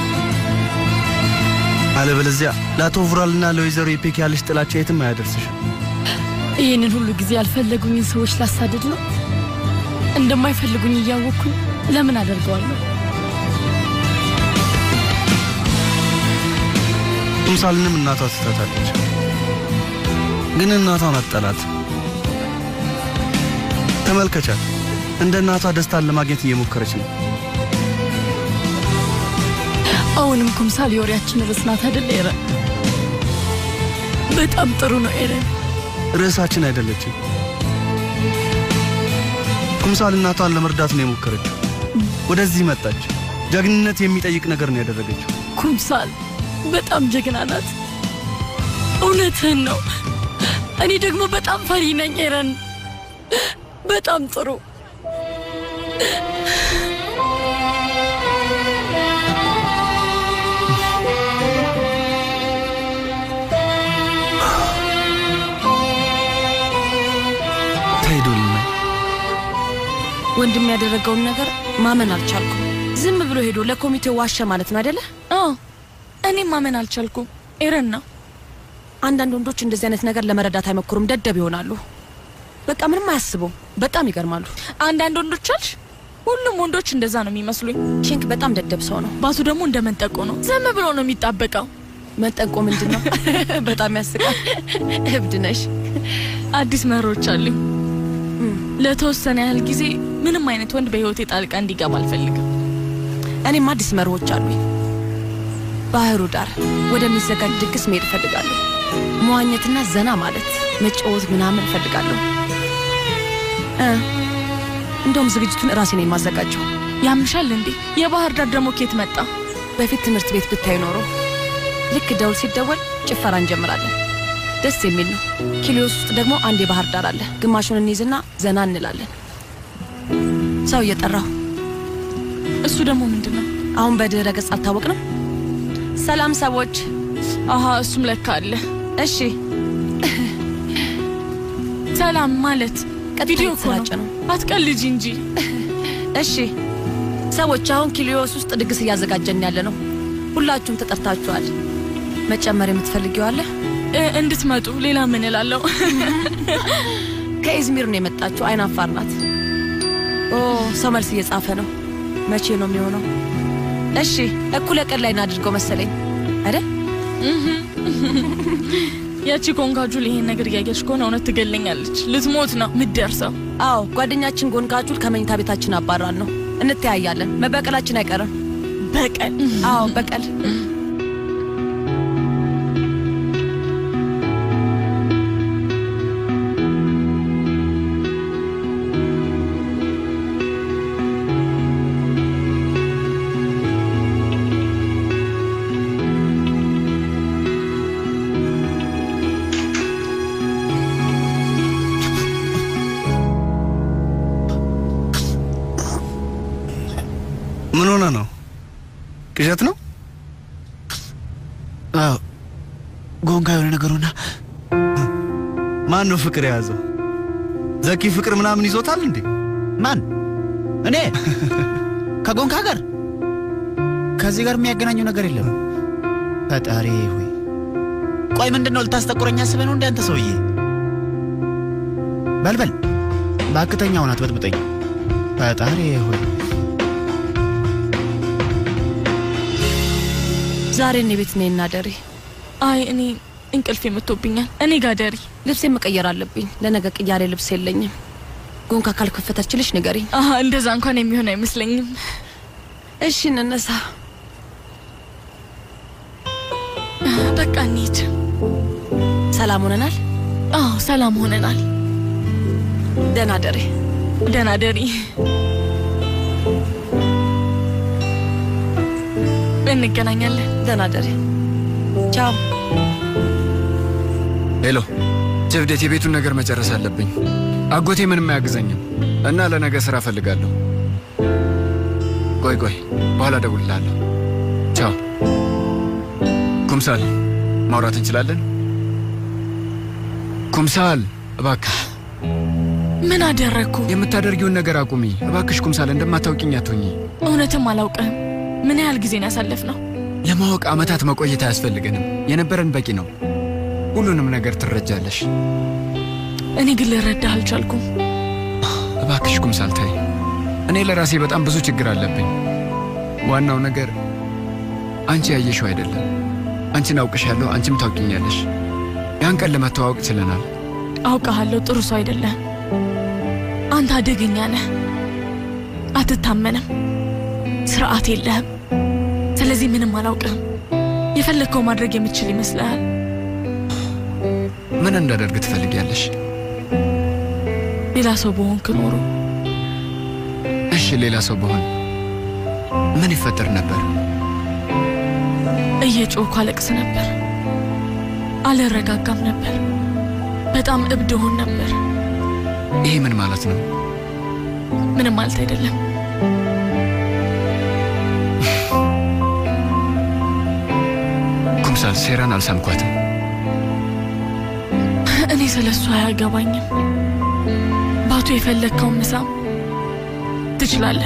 አለበለዚያ ለአቶ vuራልና ለወይዘሮ ኢፔክ ያለሽ ጥላቻ የትም አያደርስሽም። ይህንን ሁሉ ጊዜ ያልፈለጉኝን ሰዎች ላሳድድ ነው? እንደማይፈልጉኝ እያወቅኩኝ ለምን አደርገዋለሁ? ኩምሳልንም እናቷ ትታታለች፣ ግን እናቷን አትጠላት። ተመልከቻት፣ እንደ እናቷ ደስታን ለማግኘት እየሞከረች ነው። አሁንም ኩምሳል የወሬያችን ርዕስ ናት አይደል ኤረን? በጣም ጥሩ ነው ኤረን። ርዕሳችን አይደለችም። ኩምሳል እናቷን ለመርዳት ነው የሞከረችው። ወደዚህ መጣች። ጀግንነት የሚጠይቅ ነገር ነው ያደረገችው። ኩምሳል በጣም ጀግና ናት። እውነትህን ነው። እኔ ደግሞ በጣም ፈሪ ነኝ ኤረን። በጣም ጥሩ ተሄዶልና ወንድም ያደረገውን ነገር ማመን አልቻልኩም። ዝም ብሎ ሄዶ ለኮሚቴው ዋሸ ማለት ነው አይደለ? አዎ፣ እኔም ማመን አልቻልኩም። ኤረን ነው። አንዳንድ ወንዶች እንደዚህ አይነት ነገር ለመረዳት አይሞክሩም፣ ደደብ ይሆናሉ። በቃ ምንም አያስቡም። በጣም ይገርማሉ። አንዳንድ ወንዶች አልሽ? ሁሉም ወንዶች እንደዛ ነው የሚመስሉኝ። ቺንክ በጣም ደደብ ሰው ነው። ባሱ ደግሞ እንደ መንጠቆ ነው። ዝም ብሎ ነው የሚጣበቀው። መንጠቆ ምንድን ነው? በጣም ያስቃል። እብድ ነሽ። አዲስ መሮች አሉኝ። ለተወሰነ ያህል ጊዜ ምንም አይነት ወንድ በህይወቴ ጣልቃ እንዲገባ አልፈልግም። እኔም አዲስ መርሆች አሉኝ። ባህሩ ዳር ወደሚዘጋጅ ድግስ መሄድ እፈልጋለሁ። መዋኘትና ዘና ማለት መጫወት ምናምን እፈልጋለሁ። እ እንደውም ዝግጅቱን እራሴ ነው የማዘጋጀው። ያምሻል እንዴ? የባህር ዳር ደግሞ ኬት መጣ? በፊት ትምህርት ቤት ብታይ ኖሮ ልክ ደውል ሲደወል ጭፈራ እንጀምራለን። ደስ የሚል ነው። ኪሊዮስ ውስጥ ደግሞ አንድ የባህር ዳር አለ። ግማሹን እንይዝና ዘና እንላለን። ሰው እየጠራሁ እሱ ደግሞ ምንድን ነው? አሁን በድረ ገጽ አልታወቅንም። ሰላም ሰዎች። አሀ እሱም ለካ አለ። እሺ ሰላም ማለት ቪዲዮ እኮ የተሰራጨ ነው። ነው። አትቀልጂ እንጂ። እሺ ሰዎች፣ አሁን ኪሊዮስ ውስጥ ድግስ እያዘጋጀን ያለ ነው። ሁላችሁም ተጠርታችኋል። መጨመር የምትፈልጊው አለ? እ፣ እንድትመጡ ሌላ ምን እላለሁ? ከኢዝሚር ነው የመጣችው። አይን አፋር ናት። ኦ ሰው መልስ እየጻፈ ነው። መቼ ነው የሚሆነው? እሺ እኩለ ቀን ላይ እናድርገው መሰለኝ አይደል? ያቺ ኮንካጁል ይሄን ነገር እያየች ከሆነ እውነት ትገለኛለች። ልትሞት ነው ምትደርሰው። አዎ ጓደኛችን ጎንካጁል ከመኝታ ቤታችን አባራን ነው። እንተያያለን። መበቀላችን አይቀርም። በቀል? አዎ በቀል። ምን ሆነ ነው? ቅዠት ነው? አዎ ጎንጋ የሆነ ነገር ሆና ማን ነው ፍቅር የያዘው? ዘኪ ፍቅር ምናምን ይዞታል እንዴ? ማን? እኔ ከጎንካ ጋር ከዚህ ጋር የሚያገናኘው ነገር የለም። ፈጣሪ ሆይ ቆይ ምንድን ነው ልታስጠቁረኝ አስበህ ነው እንደ አንተ ሰውዬ? በልበል በአክተኛውን አትበጥብጠኝ። ፈጣሪ ሆይ ዛሬ እኔ ቤት ነኝ እናደሪ። አይ እኔ እንቅልፍ የምቶብኛል። እኔ ጋር ደሪ። ልብሴ መቀየር አለብኝ። ለነገ ቅያሬ ልብስ የለኝም። ጎንካ ካልከፈተችልሽ ንገሪኝ። አሀ እንደዛ እንኳን የሚሆን አይመስለኝም። እሺ እንነሳ። በቃ እንሂድ። ሰላም ሆነናል? አዎ ሰላም ሆነናል። ደህና ደሪ። ደህና ደሪ። እንገናኛለን። ደህና ደሪ። ቻው። ሄሎ ጀብዴት፣ የቤቱን ነገር መጨረስ አለብኝ። አጎቴ ምንም አያግዘኝም እና ለነገ ስራ እፈልጋለሁ። ቆይ ቆይ፣ በኋላ እደውልልሃለሁ። ቻው። ኩምሳል፣ ማውራት እንችላለን? ኩምሳል፣ እባክሽ ምን አደረግኩ? የምታደርጊውን ነገር አቁሚ እባክሽ። ኩምሳል፣ እንደማታውቂኝ አትሁኚ። እውነትም አላውቅህም። ምን ያህል ጊዜን ያሳለፍ ነው? ለማወቅ ዓመታት መቆየት አያስፈልገንም። የነበረን በቂ ነው። ሁሉንም ነገር ትረጃለሽ። እኔ ግን ልረዳህ አልቻልኩም። እባክሽ ኩምሳል ተይ። እኔ ለራሴ በጣም ብዙ ችግር አለብኝ። ዋናው ነገር አንቺ ያየሽው አይደለም። አንቺን አውቅሻለሁ፣ አንቺም ታውቂኛለሽ። ያን ቀን ለመተዋወቅ ችለናል። አውቃሃለሁ፣ ጥሩ ሰው አይደለህም። አንተ አደገኛ ነህ፣ አትታመንም፣ ስርዓት የለህም፣ ስለዚህ ምንም አላውቅም። የፈለግከው ማድረግ የምትችል ይመስልሃል? ምን እንዳደርግ ትፈልጊያለሽ? ሌላ ሰው በሆንክ ኖሮ እሺ፣ ሌላ ሰው በሆን ምን ይፈጠር ነበር? እየጮኩ አለቅስ ነበር፣ አልረጋጋም ነበር፣ በጣም እብድ ሆን ነበር። ይሄ ምን ማለት ነው? ምንም ማለት አይደለም። ኩምሳል ሴራን አልሰምኳትም። እኔ ስለ እሱ አያገባኝም። ባቱ የፈለግከውን ምሳም ትችላለህ።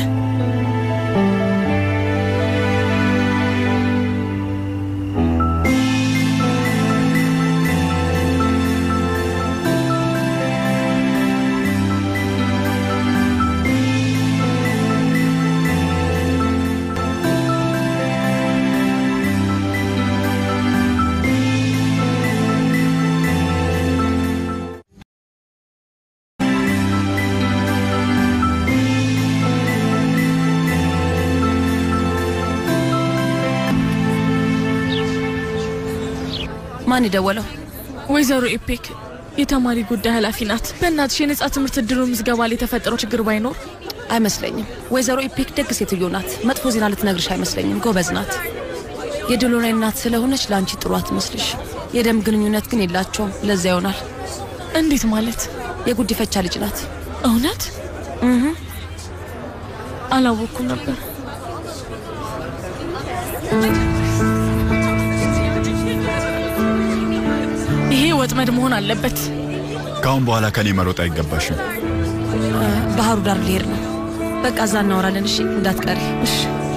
ማን የደወለው? ወይዘሮ ኢፔክ የተማሪ ጉዳይ ኃላፊ ናት። በእናትሽ የነጻ ትምህርት እድሉ ምዝገባ ላይ የተፈጠረው ችግር ባይኖር አይመስለኝም። ወይዘሮ ኢፔክ ደግ ሴትዮ ናት። መጥፎ ዜና ልትነግርሽ አይመስለኝም። ጎበዝ ናት። የድሎናይ እናት ስለሆነች ለአንቺ ጥሩ አትመስልሽ። የደም ግንኙነት ግን የላቸውም። ለዚያ ይሆናል። እንዴት ማለት? የጉዲፈቻ ልጅ ናት። እውነት? አላወኩም ነበር። ይሄ ወጥመድ መሆን አለበት። ከአሁን በኋላ ከኔ መሮጥ አይገባሽም። ባህሩ ዳር ልሄድ ነው። በቃ እዛ እናወራለን። እሺ፣ እንዳትቀሪ። እሺ።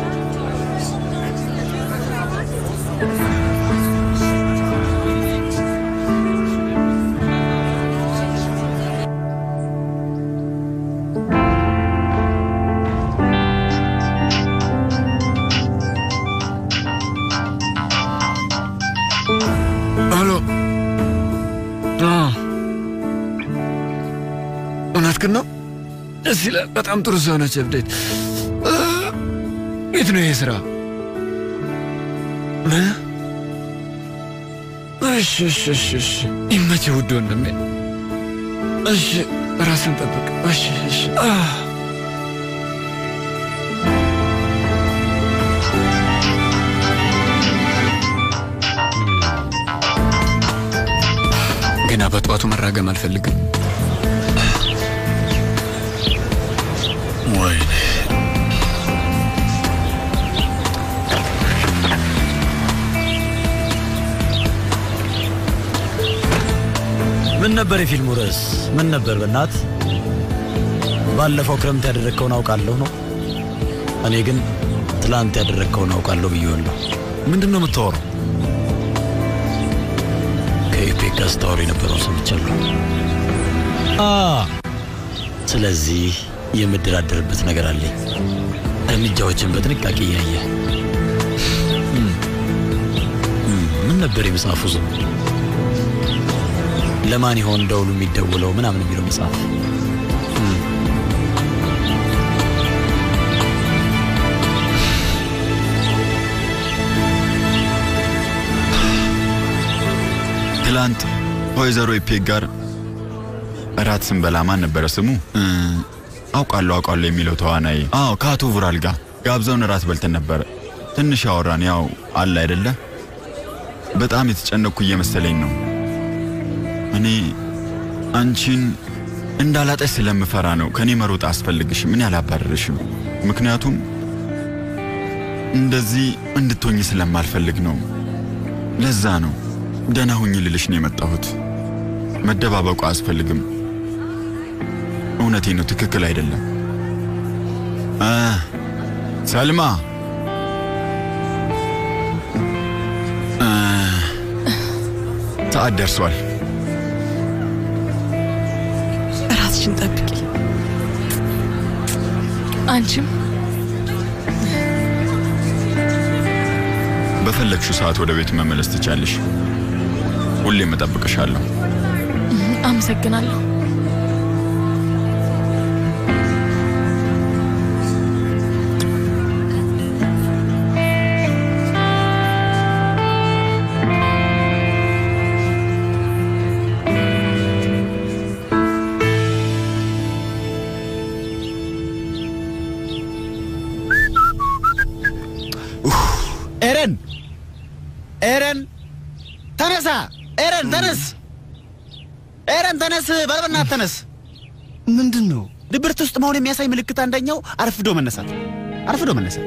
ሄሎ። እውነት ግን ነው? ደስ ይላል። በጣም ጥሩ ሰው ነች። እብዴት የት ነው ይሄ ስራ? ምን? እሺ፣ እሺ፣ እሺ፣ እሺ። ይመችህ ውድ ወንድሜ። እሺ፣ ራስን ጠብቅ። እሺ፣ እሺ። አህ ገና በጠዋቱ መራገም አልፈልግም። ወይኔ ምን ነበር የፊልሙ ርዕስ? ምን ነበር? በእናት ባለፈው ክረምት ያደረግከውን አውቃለሁ ነው። እኔ ግን ትላንት ያደረግከውን አውቃለሁ ብዬዋለሁ። ምንድን ነው የምታወራው? ከኢፔክ ጋር ስታወሩ የነበረውን ሰምቻለሁ። አ ስለዚህ የምደራደርበት ነገር አለኝ። እርምጃዎችን በጥንቃቄ እያየ ምን ነበር የመጽሐፉ ስም? ለማን ይሆን ደውሉ የሚደውለው ምናምን የሚለው መጽሐፍ ትላንት ከወይዘሮ ኢፔክ ጋር እራት ስንበላ ማን ነበረ ስሙ? እ፣ አውቃለሁ አውቃለሁ የሚለው ተዋናይ። አዎ ከአቶ ቡራል ጋር ጋብዘውን እራት በልተን ነበረ። ትንሽ አወራን። ያው አለ አይደለ፣ በጣም የተጨነቅኩ እየመሰለኝ ነው። እኔ አንቺን እንዳላጠሽ ስለምፈራ ነው። ከእኔ መሮጥ አስፈልግሽም። እኔ አላባረርሽም። ምክንያቱም እንደዚህ እንድትሆኝ ስለማልፈልግ ነው። ለዛ ነው ደህና ሁኝ ልልሽ ነው የመጣሁት። መደባበቁ አያስፈልግም። እውነቴ ነው፣ ትክክል አይደለም። አ ሰልማ አ፣ ሰዓት ደርሷል። ራስሽን ጠብቂ። አንቺም በፈለግሽው ሰዓት ወደ ቤት መመለስ ትቻለሽ። ሁሌም እጠብቅሻለሁ። አመሰግናለሁ። ኤረን ተነሳ! ኤረን ተነስ! ኤረን ተነስ! በልበናት ተነስ! ምንድን ነው? ድብርት ውስጥ መሆን የሚያሳይ ምልክት አንደኛው አርፍዶ መነሳት፣ አርፍዶ መነሳት።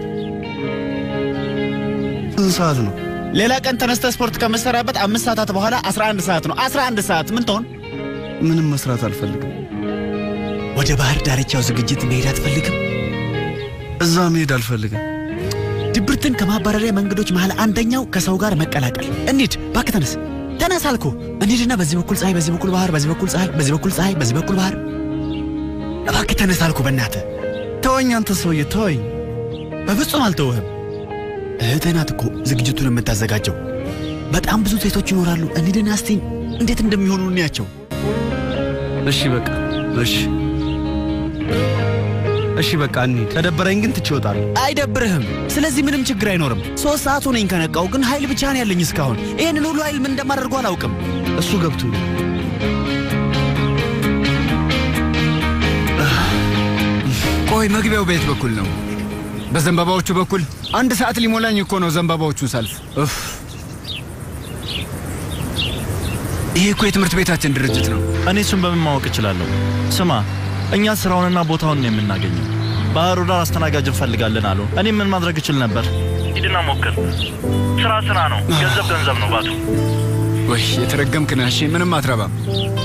ስንት ሰዓት ነው? ሌላ ቀን ተነስተ ስፖርት ከምትሰራበት አምስት ሰዓታት በኋላ 11 ሰዓት ነው። 11 ሰዓት ምን ትሆን? ምንም መስራት አልፈልግም። ወደ ባህር ዳርቻው ዝግጅት መሄድ አትፈልግም? እዛ መሄድ አልፈልግም። ድብርትን ከማባረሪያ መንገዶች መሃል አንደኛው ከሰው ጋር መቀላቀል። እንሂድ፣ እባክህ ተነስ፣ ተነስ አልኩ። እንሂድና በዚህ በኩል ፀሐይ፣ በዚህ በኩል ባህር፣ በዚህ በኩል ፀሐይ፣ በዚህ በኩል ፀሐይ፣ በዚህ በኩል ባህር። እባክህ ተነስ አልኩ። በእናትህ ተወኝ፣ አንተ ሰውዬ ተወኝ። በፍጹም አልተውህም። እህትህ ናት እኮ ዝግጅቱን የምታዘጋጀው። በጣም ብዙ ሴቶች ይኖራሉ። እንሂድና እስቲ እንዴት እንደሚሆኑ እንያቸው። እሺ በቃ እሺ እሺ በቃ እንሂድ። ከደበረኝ ግን ትቼ እወጣለሁ። አይደብርህም። ስለዚህ ምንም ችግር አይኖርም። ሶስት ሰዓት ሆነኝ ከነቃው፣ ግን ኃይል ብቻ ነው ያለኝ እስካሁን። ይህንን ሁሉ ኃይል ምን እንደማደርገው አላውቅም። እሱ ገብቶኛል። ቆይ መግቢያው በየት በኩል ነው? በዘንባባዎቹ በኩል? አንድ ሰዓት ሊሞላኝ እኮ ነው ዘንባባዎቹን ሳልፍ። ኡፍ! ይሄ እኮ የትምህርት ቤታችን ድርጅት ነው። እኔ እሱን በምን ማወቅ እችላለሁ? ስማ፣ እኛ ስራውንና ቦታውን ነው የምናገኘው። ባህሩ ዳር አስተናጋጅ እንፈልጋለን አሉ። እኔ ምን ማድረግ እችል ነበር? ሂድና ሞክር። ስራ ስራ ነው፣ ገንዘብ ገንዘብ ነው ባቱ። ወይ የተረገምክ ነህ። እሺ ምንም አትረባም።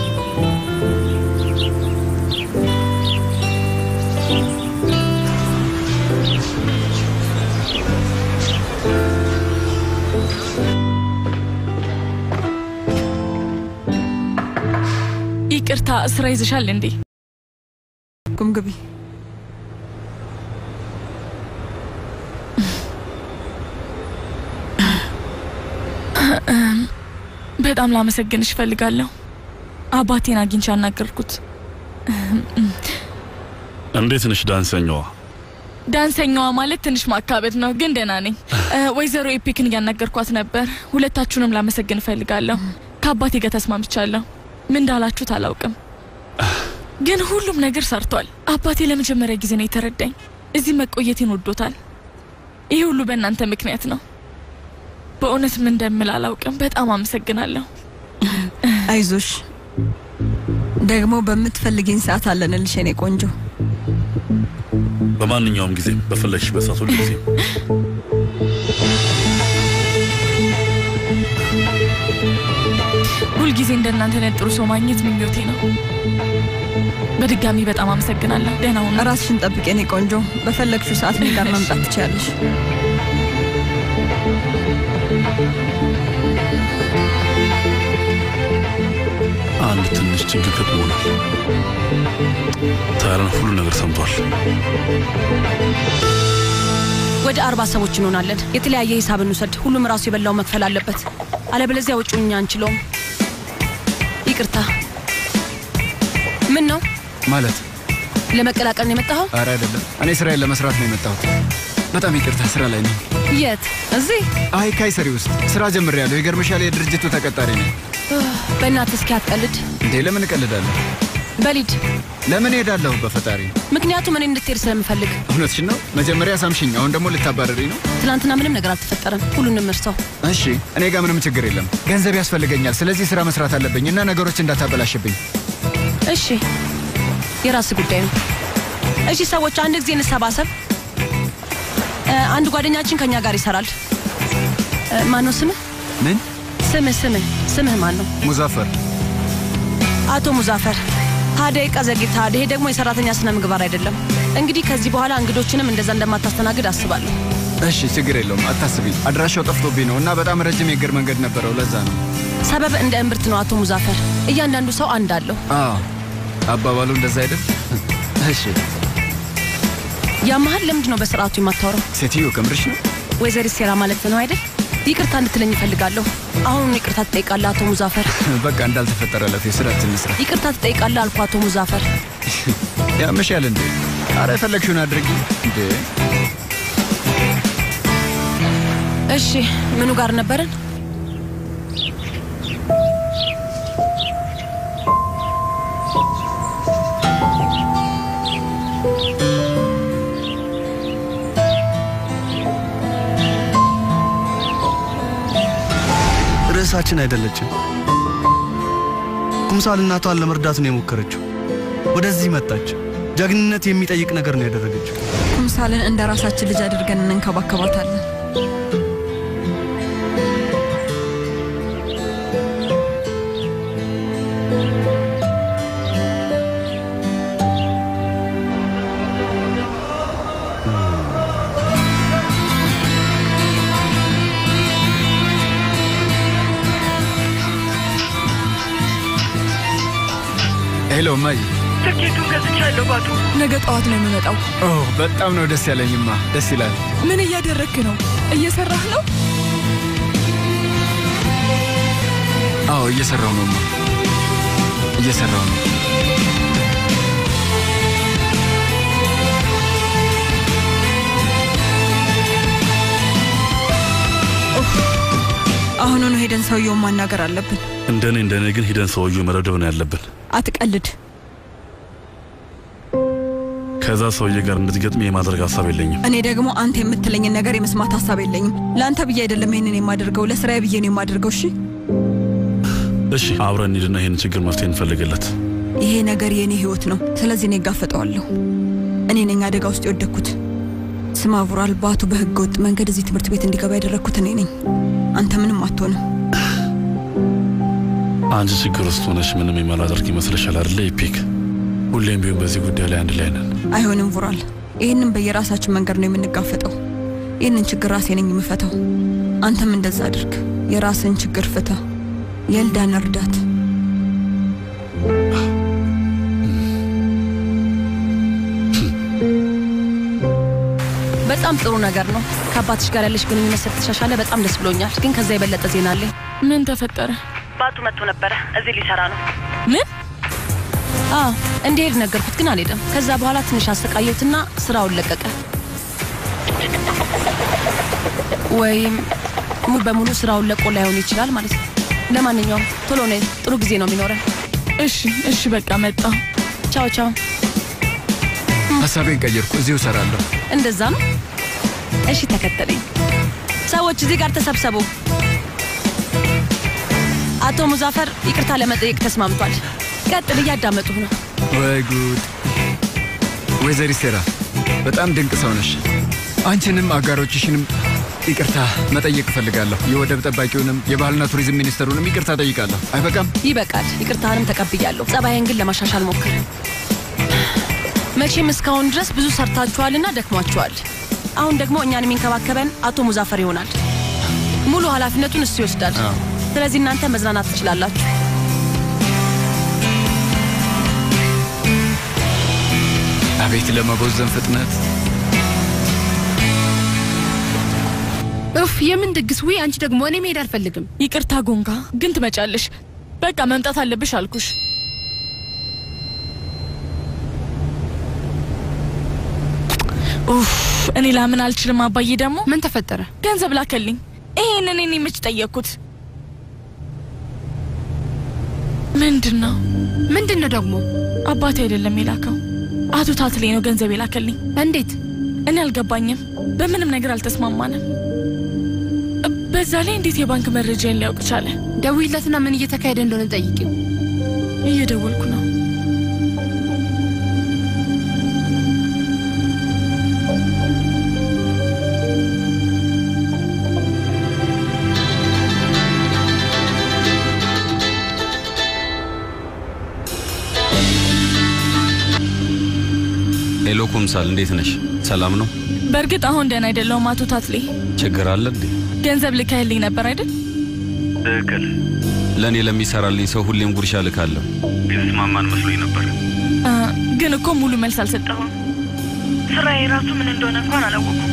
ይቅርታ፣ ስራ ይዘሻል እንዴ? ቁም ግቢ። በጣም ላመሰግንሽ እፈልጋለሁ። አባቴን አግኝቼ አናገርኩት። እንዴት ነሽ ዳንሰኛዋ? ዳንሰኛዋ ማለት ትንሽ ማካበድ ነው፣ ግን ደህና ነኝ። እ፣ ወይዘሮ ኤፒክን እያናገርኳት ነበር። ሁለታችሁንም ላመሰግን እፈልጋለሁ። ከአባቴ ጋር ተስማምቻለሁ። ምን እንዳላችሁት አላውቅም፣ ግን ሁሉም ነገር ሰርቷል። አባቴ ለመጀመሪያ ጊዜ ነው የተረዳኝ። እዚህ መቆየቴን ወዶታል። ይህ ሁሉ በእናንተ ምክንያት ነው። በእውነት ምን እንደምል አላውቅም። በጣም አመሰግናለሁ። አይዞሽ፣ ደግሞ በምትፈልጊኝ ሰዓት አለንልሽ የኔ ቆንጆ። በማንኛውም ጊዜ በፈለግሽበት ሰዓት ሁሉ ጊዜ ሁልጊዜ እንደናንተ አይነት ጥሩ ሰው ማግኘት ምኞቴ ነው። በድጋሚ በጣም አመሰግናለሁ። ደህና ሁኑ። ራስሽን ጠብቂ የኔ ቆንጆ። በፈለግሽው ሰዓት እኔ ጋር መምጣት ትችያለሽ። አንድ ትንሽ ችግር ገጥሞናል። ታረን ሁሉ ነገር ሰምቷል። ወደ አርባ ሰዎች እንሆናለን። የተለያየ ሂሳብ እንውሰድ። ሁሉም ራሱ የበላው መክፈል አለበት። አለበለዚያ ወጪውን እኛ አንችለውም። ይቅርታ። ምን ነው ማለት ለመቀላቀል ነው የመጣኸው? አረ አይደለም፣ እኔ ስራዬን ለመስራት ነው የመጣሁት። በጣም ይቅርታ፣ ስራ ላይ ነኝ። የት? እዚህ? አይ ካይሰሪ ውስጥ ስራ ጀምሬያለሁ። ይገርምሻል፣ የድርጅቱ ተቀጣሪ ነኝ። በእናትህ እስኪ አትቀልድ። እንዴ ለምን እቀልዳለሁ? በሊድ ለምን እሄዳለሁ? በፈጣሪ ምክንያቱም እኔ እንድትሄድ ስለምፈልግ። እውነትሽን ነው። መጀመሪያ ሳምሽኝ፣ አሁን ደግሞ ልታባረሪ ነው? ትናንትና ምንም ነገር አልተፈጠረም። ሁሉንም እርሰው። እሺ፣ እኔ ጋር ምንም ችግር የለም። ገንዘብ ያስፈልገኛል። ስለዚህ ስራ መስራት አለብኝ እና ነገሮች እንዳታበላሽብኝ። እሺ፣ የራስ ጉዳይ ነው። እሺ ሰዎች፣ አንድ ጊዜ እንሰባሰብ። እ፣ አንድ ጓደኛችን ከኛ ጋር ይሰራል። እ፣ ማነው ስምህ? ምን? ስምህ ስምህ ስምህ ማን ነው? ሙዛፈር። አቶ ሙዛፈር። ሀያ ደቂቃ ዘግይተሃል። ይሄ ደግሞ የሰራተኛ ስነ ምግባር አይደለም። እንግዲህ ከዚህ በኋላ እንግዶችንም እንደዛ እንደማታስተናግድ አስባለሁ። እሺ፣ ችግር የለውም አታስቢ። አድራሻው ጠፍቶብኝ ነው እና በጣም ረጅም የእግር መንገድ ነበረው። ለዛ ነው። ሰበብ እንደ እምብርት ነው አቶ ሙዛፈር። እያንዳንዱ ሰው አንድ አለው። አዎ፣ አባባሉ እንደዛ አይደል? እሺ። ያመሃል ለምንድን ነው በስርዓቱ የማታወራው? ሴትዮ ከምርሽ ነው? ወይዘሪት ሴራ ማለት ነው አይደል? ይቅርታ እንድትለኝ እፈልጋለሁ። አሁን ይቅርታ ትጠይቃለህ አቶ ሙዛፈር። በቃ እንዳልተፈጠረ ለፌ ስራችን እንስራ። ይቅርታ ትጠይቃለህ አልኩ አቶ ሙዛፈር። ያምሻል እንዴ? አረ የፈለግሽውን አድርጊ እንዴ። እሺ ምኑ ጋር ነበርን? እህታችን አይደለችም። ኩምሳል እናቷን ለመርዳት ነው የሞከረችው። ወደዚህ መጣች። ጀግንነት የሚጠይቅ ነገር ነው ያደረገችው። ኩምሳልን እንደ ራሳችን ልጅ አድርገን እንንከባከባታለን። ሄሎ እማዬ። ትኬቱን ገዝቻለሁ ባቱ። ነገ ጠዋት ነው የሚመጣው። ኦ በጣም ነው ደስ ያለኝማ። ደስ ይላል። ምን እያደረግክ ነው? እየሰራህ ነው? አዎ እየሰራው ነው እማ፣ እየሰራው ነው። አሁኑኑ ሄደን ሰውየውን ማናገር አለብን። እንደኔ እንደኔ ግን ሂደን ሰውዬው መደብደብ ነው ያለብን። አትቀልድ። ከዛ ሰውዬ ጋር እንድትገጥሚ የማድረግ ሀሳብ የለኝም። እኔ ደግሞ አንተ የምትለኝን ነገር የመስማት ሀሳብ የለኝም። ለአንተ ብዬ አይደለም ይሄንን የማደርገው፣ ለስራዬ ብዬ ነው የማደርገው። እሺ እሺ አብረን እንሂድና ይህን ችግር መፍትሄ እንፈልግለት። ይሄ ነገር የእኔ ህይወት ነው። ስለዚህ እኔ እጋፈጠዋለሁ። እኔ ነኝ አደጋ ውስጥ የወደቅኩት። ስማ ቡራል፣ ባቱ በህገ ወጥ መንገድ እዚህ ትምህርት ቤት እንዲገባ ያደረግኩት እኔ ነኝ። አንተ ምንም አትሆንም። አንቺ ችግር ውስጥ ሆነሽ ምንም የማላደርግ ይመስልሻል አይደለ? ኢፒክ ሁሌም ቢሆን በዚህ ጉዳይ ላይ አንድ ላይ ነን። አይሆንም ቡራል፣ ይህንን በየራሳችን መንገድ ነው የምንጋፈጠው። ይህንን ችግር ራሴ ነኝ የምፈታው። አንተም እንደዛ አድርግ። የራስን ችግር ፍታ። የልዳን እርዳት። በጣም ጥሩ ነገር ነው። ከአባትሽ ጋር ያለሽ ግንኙነት ስለተሻሻለ በጣም ደስ ብሎኛል። ግን ከዛ የበለጠ ዜና አለኝ። ምን ተፈጠረ? ባቱ መጥቶ ነበረ። እዚህ ሊሰራ ነው። ምን? አዎ እንዲሄድ ነገርኩት፣ ግን አልሄደም። ከዛ በኋላ ትንሽ አሰቃየሁትና ስራውን ለቀቀ። ወይም ሙሉ በሙሉ ስራውን ለቆ ላይሆን ይችላል ማለት ነው። ለማንኛውም ቶሎ ነይ፣ ጥሩ ጊዜ ነው የሚኖረን። እሺ እሺ፣ በቃ መጣ። ቻው ቻው። ሀሳቤን ቀየርኩ። እዚሁ እሰራለሁ። እንደዛ ነው። እሺ ተከተለኝ። ሰዎች እዚህ ጋር ተሰብሰቡ። አቶ ሙዛፈር ይቅርታ ለመጠየቅ ተስማምቷል። ቀጥል፣ እያዳመጡህ ነው። ወይ ጉድ! ወይዘሪ ሴራ በጣም ድንቅ ሰው ነሽ። አንቺንም አጋሮችሽንም ይቅርታ መጠየቅ እፈልጋለሁ። የወደብ ጠባቂውንም የባህልና ቱሪዝም ሚኒስትሩንም ይቅርታ ጠይቃለሁ። አይበቃም? ይበቃል። ይቅርታህንም ተቀብያለሁ። ጸባይን ግን ለማሻሻል ሞክር። መቼም እስካሁን ድረስ ብዙ ሰርታችኋልና ደክሟችኋል። አሁን ደግሞ እኛን የሚንከባከበን አቶ ሙዛፈር ይሆናል። ሙሉ ኃላፊነቱን እሱ ይወስዳል። ስለዚህ እናንተ መዝናናት ትችላላችሁ። አቤት ለመቦዘን ፍጥነት! እፍ የምን ድግስ? ውይ አንቺ ደግሞ እኔ መሄድ አልፈልግም። ይቅርታ ጎንጋ፣ ግን ትመጫለሽ። በቃ መምጣት አለብሽ አልኩሽ። ኡፍ እኔ ላምን አልችልም። አባዬ ደግሞ ምን ተፈጠረ? ገንዘብ ላከልኝ። ይሄንን እኔ መች ጠየቅኩት? ምንድን ነው ምንድን ነው ደግሞ? አባቴ አይደለም የላከው፣ አቶ ታትሌ ነው ገንዘብ የላከልኝ። እንዴት? እኔ አልገባኝም። በምንም ነገር አልተስማማንም። በዛ ላይ እንዴት የባንክ መረጃን ሊያውቅ ቻለ? ደውይለትና ምን እየተካሄደ እንደሆነ ጠይቂው። እየደወልኩ ነው። ሄሎ ኩምሳል፣ እንዴት ነሽ? ሰላም ነው? በእርግጥ አሁን ደህና አይደለሁም አቶ ታትሌ። ችግር አለ እንዴ? ገንዘብ ልካህልኝ ነበር አይደል? ትክክል። ለእኔ ለሚሰራልኝ ሰው ሁሌም ጉርሻ ልካለሁ። የተስማማን መስሎኝ ነበር። አ፣ ግን እኮ ሙሉ መልስ አልሰጠሁም። ስራዬ ራሱ ምን እንደሆነ እንኳን አላወኩም።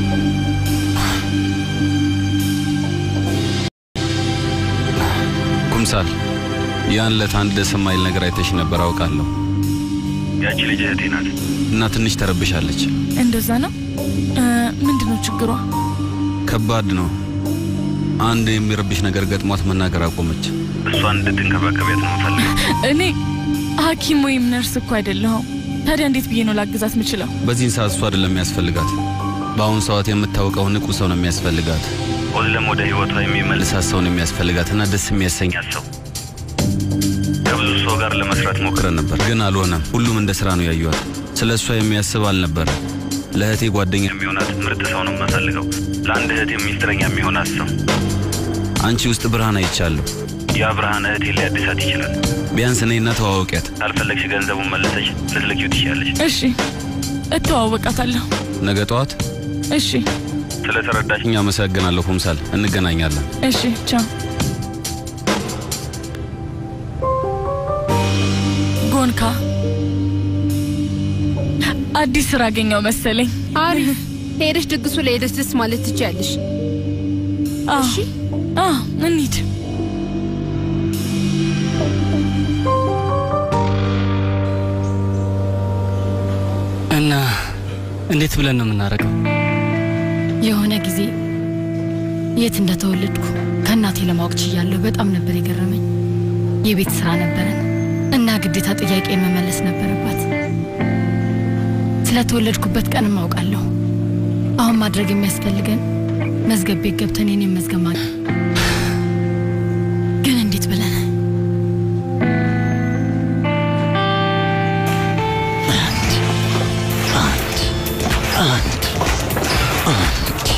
ኩምሳል፣ ያን ዕለት አንድ ደስ የማይል ነገር አይተሽ ነበር አውቃለሁ። ያቺ ልጅ እህቴ ናት እና ትንሽ ተረብሻለች። እንደዛ ነው። አ፣ ምንድነው ችግሯ? ከባድ ነው። አንድ የሚረብሽ ነገር ገጥሟት መናገር አቆመች። እሷን እንድትንከባከቢያት ነው የምፈልገው። እኔ ሐኪም ወይም ነርስ እኮ አይደለሁም። ታዲያ እንዴት ብዬ ነው ላግዛት የምችለው? በዚህን ሰዓት እሷ አይደለም የሚያስፈልጋት። በአሁኑ ሰዓት የምታውቀው ንቁ ሰው ነው የሚያስፈልጋት። ኦዝለም ወደ ህይወቷ የሚመልሳት ሰውን የሚያስፈልጋትና ደስ የሚያሰኛት ሰው ከብዙ ሰው ጋር ለመስራት ሞክረን ነበር፣ ግን አልሆነም። ሁሉም እንደ ስራ ነው ያዩዋት። ስለ እሷ የሚያስብ አልነበረ። ለእህቴ ጓደኛ የሚሆናት ምርጥ ሰው ነው የምፈልገው። ለአንድ እህቴ ሚስጥረኛ የሚሆናት ሰው። አንቺ ውስጥ ብርሃን አይቻለሁ። ያ ብርሃን እህቴ ሊያድሳት ይችላል። ቢያንስ እኔና ተዋወቂያት። ካልፈለግሽ ገንዘቡን መለሰሽ ልትልኪው ትችያለሽ። እሺ፣ እተዋወቃታለሁ። ነገ ጠዋት። እሺ፣ ስለተረዳሽኝ አመሰግናለሁ ኩምሳል። እንገናኛለን። እሺ፣ ቻው። ጎንካ አዲስ ስራ አገኘው መሰለኝ። አሪፍ ሄደሽ ድግሱ ላይ ሄደሽ ደስ ማለት ትችያለሽ። እሺ፣ አዎ፣ እንሂድ። እና እንዴት ብለን ነው የምናደርገው? የሆነ ጊዜ የት እንደተወለድኩ ከእናቴ ለማወቅ ችያለሁ። በጣም ነበር የገረመኝ። የቤት ስራ ነበረን እና ግዴታ ጥያቄ መመለስ ነበረባት። ስለተወለድኩበት ቀንም አውቃለሁ። አሁን ማድረግ የሚያስፈልገን መዝገብ ቤት ገብተን የኔን መዝገብ ማ ግን እንዴት ብለን አንድ አንድ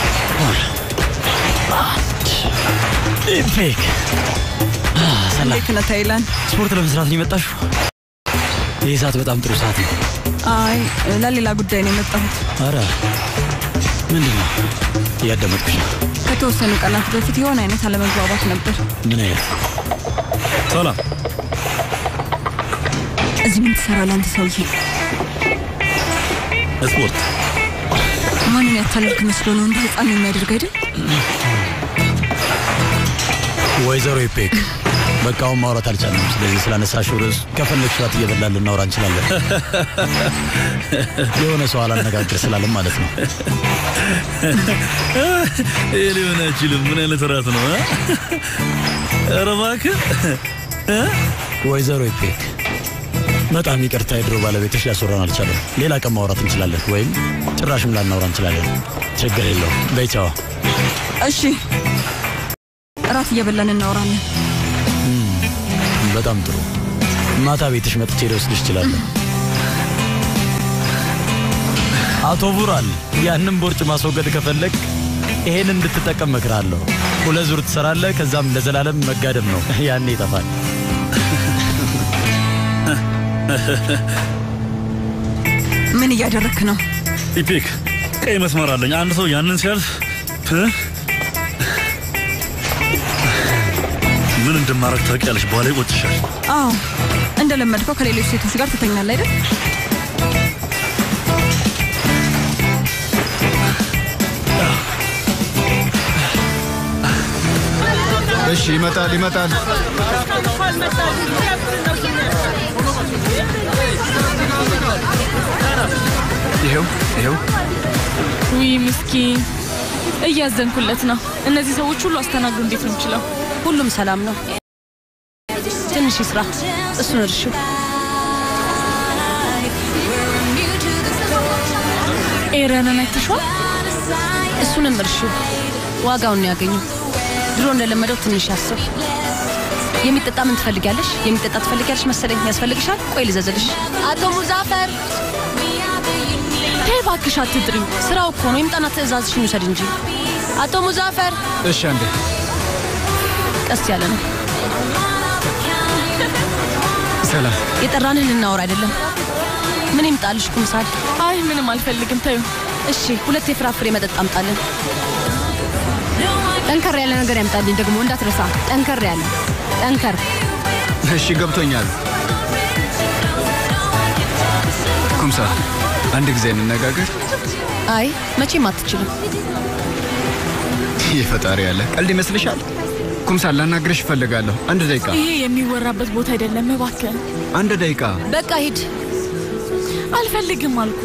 ሁለት ኢፔክ እንዴት ነህ ታይላንድ? ስፖርት ለመስራት ነው የመጣሽው? ይህ ሰዓት በጣም ጥሩ ሰዓት ነው። አይ ለሌላ ጉዳይ ነው የመጣሁት። አረ ምንድን ነው? እያዳመጥኩሽ ነው። ከተወሰኑ ቀናት በፊት የሆነ አይነት አለመግባባት ነበር። ምን አይነት? ሰላም። እዚህ ምን ትሰራለህ አንተ ሰውዬ? ስፖርት ማንን ያታለልክ መስሎ ነው እንደ ህፃን የሚያደርግ አይደል? ወይዘሮ ኢፔክ በቃ አሁን ማውራት አልቻለም። ስለዚህ ስላነሳሽው ርዕስ ከፈለግሽ ራት እየበላን ልናወራ እንችላለን። የሆነ ሰው አላነጋግር ስላለም ማለት ነው። ይህ ሊሆን አይችልም። ምን አይነት እራት ነው? እ? ኧረ እባክህ እ? ወይዘሮ ኢፔክ በጣም ይቅርታ፣ የድሮ ባለቤትሽ ሊያስወራን አልቻለም። ሌላ ቀን ማውራት እንችላለን፣ ወይም ጭራሽም ላናውራ እንችላለን። ችግር የለውም። በይ ቻው። እሺ እራት እየበላን እናወራለን። በጣም ጥሩ። ማታ ቤትሽ መጥቼ ልወስድሽ እችላለሁ። አቶ ቡራል፣ ያንን ቦርጭ ማስወገድ ከፈለግ ይሄን እንድትጠቀም መክራለሁ። ሁለት ዙር ትሰራለህ፣ ከዛም ለዘላለም መጋደም ነው። ያኔ ይጠፋል። ምን እያደረክ ነው? ኢፔክ ቀይ መስመር አለኝ። አንድ ሰው ያንን ሲያልፍ እ? ምን እንደማረግ ታውቂያለሽ። በኋላ ይቆጭሻል። አዎ እንደለመድከው ከሌሎች ሴቶች ጋር ትተኛለህ አይደል? እሺ፣ ይመጣል ይመጣል። ይኸው ይኸው። ውይ ምስኪን፣ እያዘንኩለት ነው። እነዚህ ሰዎች ሁሉ አስተናግዱ እንዴት ነው የምችለው? ሁሉም ሰላም ነው። ትንሽ ይስራ፣ እሱን እርሺው። ኤረንን አይተሽዋል? እሱንም እርሺው። ዋጋውን ነው ያገኘው። ድሮ እንደለመደው ትንሽ ያስብ። የሚጠጣ ምን ትፈልጊያለሽ? የሚጠጣ ትፈልጊያለሽ መሰለኝ። ያስፈልግሻል? ቆይ ልዘዝልሽ። አቶ ሙዛፈር ተይ እባክሽ አትጥሪው። ስራው እኮ ነው። ይምጣና ትእዛዝሽን ይውሰድ እንጂ። አቶ ሙዛፈር እሺ፣ አንዴ ቀስ ያለ ነው። ሰላም። የጠራንህ ልናወራ አይደለም። ምን ይምጣልሽ ኩምሳል? አይ ምንም አልፈልግም፣ ተዩ። እሺ፣ ሁለት የፍራፍሬ መጠጥ አምጣልን። ጠንከር ያለ ነገር ያምጣልኝ ደግሞ እንዳትረሳ። ጠንከር ያለ ጠንከር። እሺ፣ ገብቶኛል። ኩምሳ፣ አንድ ጊዜ እንነጋገር። አይ መቼም አትችልም። ይህ ፈጣሪ ያለ ቀልድ ይመስልሻል? ኩምሳ፣ ላናግርሽ እፈልጋለሁ። አንድ ደቂቃ። ይሄ የሚወራበት ቦታ አይደለም፣ እባክህ። አንድ ደቂቃ። በቃ ሂድ። አልፈልግም አልኩ።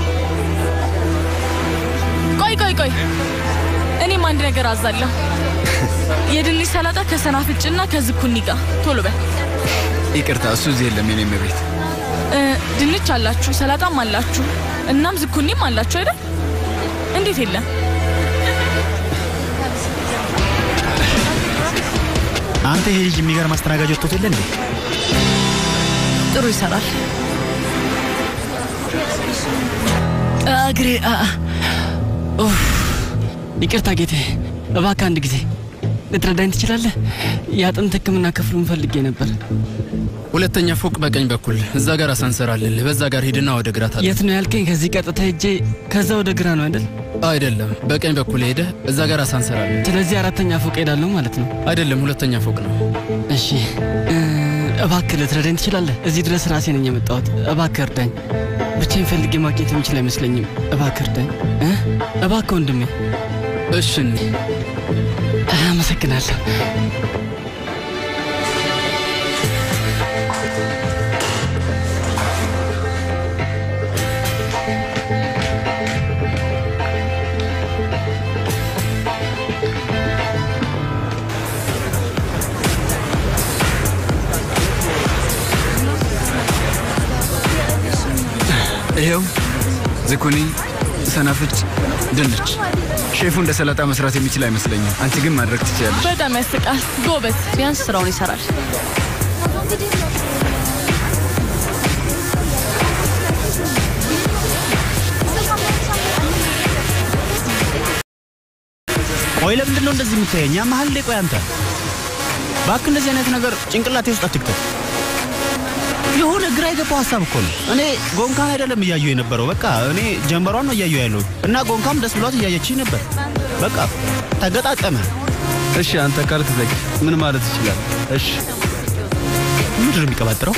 ቆይ ቆይ ቆይ፣ እኔም አንድ ነገር አዛለሁ። የድንች ሰላጣ ከሰናፍጭና ከዝኩኒ ጋር ቶሎ በል። ይቅርታ፣ እሱ እዚህ የለም። የኔም ቤት እ፣ ድንች አላችሁ፣ ሰላጣም አላችሁ፣ እናም ዝኩኒም አላችሁ አይደል? እንዴት የለም? አንተ ይሄ ልጅ የሚገርም አስተናጋጅ ወጥቶት የለ እንዴ? ጥሩ ይሰራል። እግሬ አ- አ- ኡፍ። ይቅርታ ጌቴ፣ እባክህ አንድ ጊዜ ልትረዳኝ ትችላለህ? የአጥንት ሕክምና ክፍሉን ፈልጌ ነበር። ሁለተኛ ፎቅ በቀኝ በኩል እዛ ጋር አሳንሰር አለልህ። በዛ ጋር ሂድና ወደ ግራ ታጠፍ። የት ነው ያልከኝ? ከዚህ ቀጥታ ሄጄ ከዛ ወደ ግራ ነው አይደል? አይደለም፣ በቀኝ በኩል ሄደህ እዛ ጋር አሳንሰር አለ። ስለዚህ አራተኛ ፎቅ ሄዳለሁ ማለት ነው። አይደለም፣ ሁለተኛ ፎቅ ነው። እሺ እ፣ እባክህ ልትረዳኝ ትችላለህ? እዚህ ድረስ ራሴ ነኝ የመጣሁት። እባክህ እርዳኝ። ብቻዬን ፈልጌ ማግኘት የምችል አይመስለኝም። እባክህ እርዳኝ እ? እባክህ ወንድሜ። እሺ አመሰግናለሁ። ይኸው ዝኩኒ፣ ሰናፍጭ፣ ድንች። ሼፉ እንደ ሰላጣ መስራት የሚችል አይመስለኝም። አንቺ ግን ማድረግ ትችያለሽ። በጣም ያስቃል። ጎበዝ። ቢያንስ ስራውን ይሰራል። ቆይ ለምንድን ነው እንደዚህ የምታየኝ? መሀል ላይ ቆይ አንተ እባክህ እንደዚህ አይነት ነገር ጭንቅላቴ ውስጥ አትክተት። የሆነ ግራ የገባው ሀሳብ እኮ ነው። እኔ ጎንካን አይደለም እያየሁ የነበረው፣ በቃ እኔ ጀንበሯን ነው እያየሁ ያለሁት እና ጎንካም ደስ ብሏት እያየችኝ ነበር። በቃ ተገጣጠመ። እሺ አንተ ካልክ ዘግ ምን ማለት ይችላል? እሺ ምንድን ነው የሚቀባጥረው?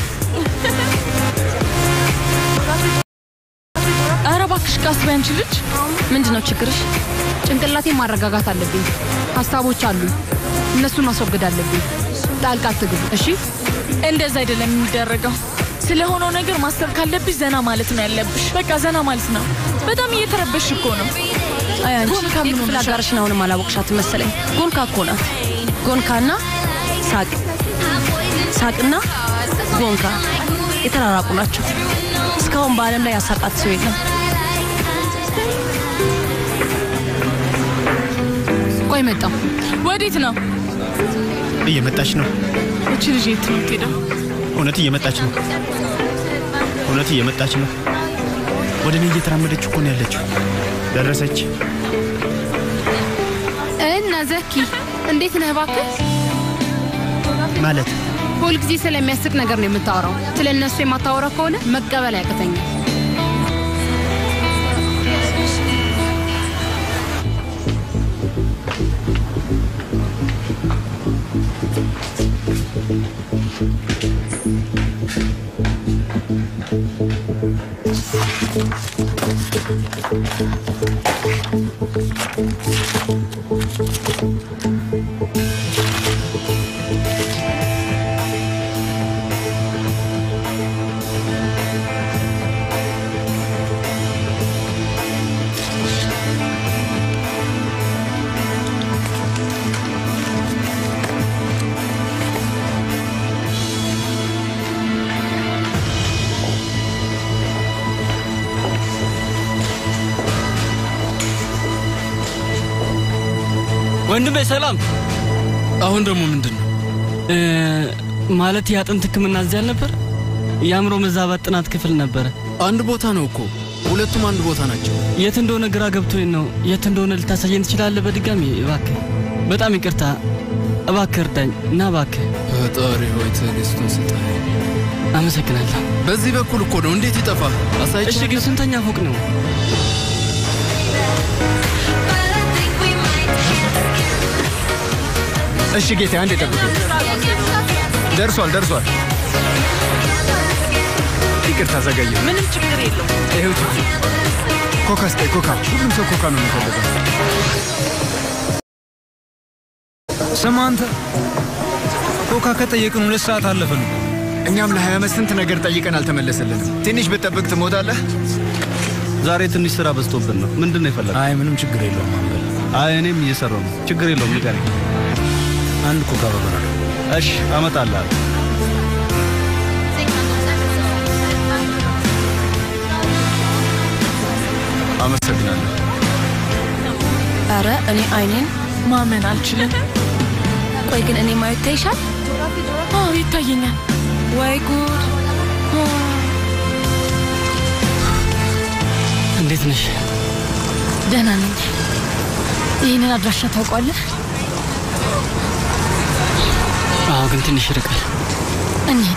ኧረ እባክሽ ቃስ በይ አንቺ ልጅ። ምንድን ነው ችግርሽ? ጭንቅላቴን ማረጋጋት አለብኝ። ሀሳቦች አሉ፣ እነሱን ማስወገድ አለብኝ። ጣልቃ አትግቡ እሺ። እንደዛ አይደለም የሚደረገው። ስለሆነው ነገር ማሰብ ካለብሽ ዘና ማለት ነው ያለብሽ። በቃ ዘና ማለት ነው። በጣም እየተረበሽ እኮ ነው። አይ አንቺ ጎንካ ምን የክፍል ሆነሻል? አጋርሽን አሁንም አላወቅሻትም መሰለኝ። ጎንካ እኮ ናት። ጎንካና ሳቅ፣ ሳቅና ጎንካ የተራራቁ ናቸው። እስካሁን በዓለም ላይ ያሳቃት ሰው የለም። ቆይ መጣሁ። ወዴት ነው እየመጣች ነው። እቺ ልጅ? የት ነው የምትሄደው? እውነት እየመጣች ነው። እውነት እየመጣች ነው። ወደ እኔ እየተራመደች እኮ ነው ያለችው። ደረሰች። እና ዘኪ እንዴት ነህ እባክህ? ማለት ሁልጊዜ ስለሚያስቅ ነገር ነው የምታወራው። ስለ እነሱ የማታወራ ከሆነ መቀበል ያቅተኛል። ወንድሜ ሰላም። አሁን ደግሞ ምንድን ነው? እ፣ ማለት የአጥንት ሕክምና እዚህ አልነበር? የአእምሮ መዛባት ጥናት ክፍል ነበረ። አንድ ቦታ ነው እኮ ሁለቱም አንድ ቦታ ናቸው። የት እንደሆነ ግራ ገብቶኝ ነው። የት እንደሆነ ልታሳየን ትችላለህ? በድጋሚ እባክህ። በጣም ይቅርታ። እባክህ እርዳኝ እና እባክህ። ፈጣሪ ሆይ ትዕግስቱን ስጠኝ። አመሰግናለሁ። በዚህ በኩል እኮ ነው። እንዴት ይጠፋል? አሳይቼ እሺ፣ ግን ስንተኛ ፎቅ ነው? እሺ ጌታ፣ አንዴ ጠብቀኝ። ደርሷል፣ ደርሷል። ይቅርታ ዘገየ። ምንም ችግር የለው። ይኸው ቺቺ፣ ኮካ ስጠኝ፣ ኮካ። ሁሉም ሰው ኮካ ነው የሚፈልገው። ስማ አንተ፣ ኮካ ከጠየቅን ሁለት ሰዓት አለፈን። እኛም ለሀያ ዓመት ስንት ነገር ጠይቀን አልተመለሰልንም። ትንሽ ብትጠብቅ ትሞታለህ። ዛሬ ትንሽ ስራ በዝቶብን ነው። ምንድን ነው የፈለገው? አይ ምንም ችግር የለውም። አንበል። አይ እኔም እየሰራው ነው። ችግር የለውም። ንገረኝ። አንድ ኮካ በበራ እሺ አመጣልሃለሁ። አመሰግናለሁ። ኧረ እኔ አይኔን ማመን አልችልም። ቆይ ግን እኔ ማየት ታይሻል? አዎ ይታየኛል። ወይ ጉድ! እንዴት ነሽ? ደህና ነኝ። ይህንን አድራሻ ታውቋለህ? አዎ፣ ግን ትንሽ ይርቃል። እንሂድ።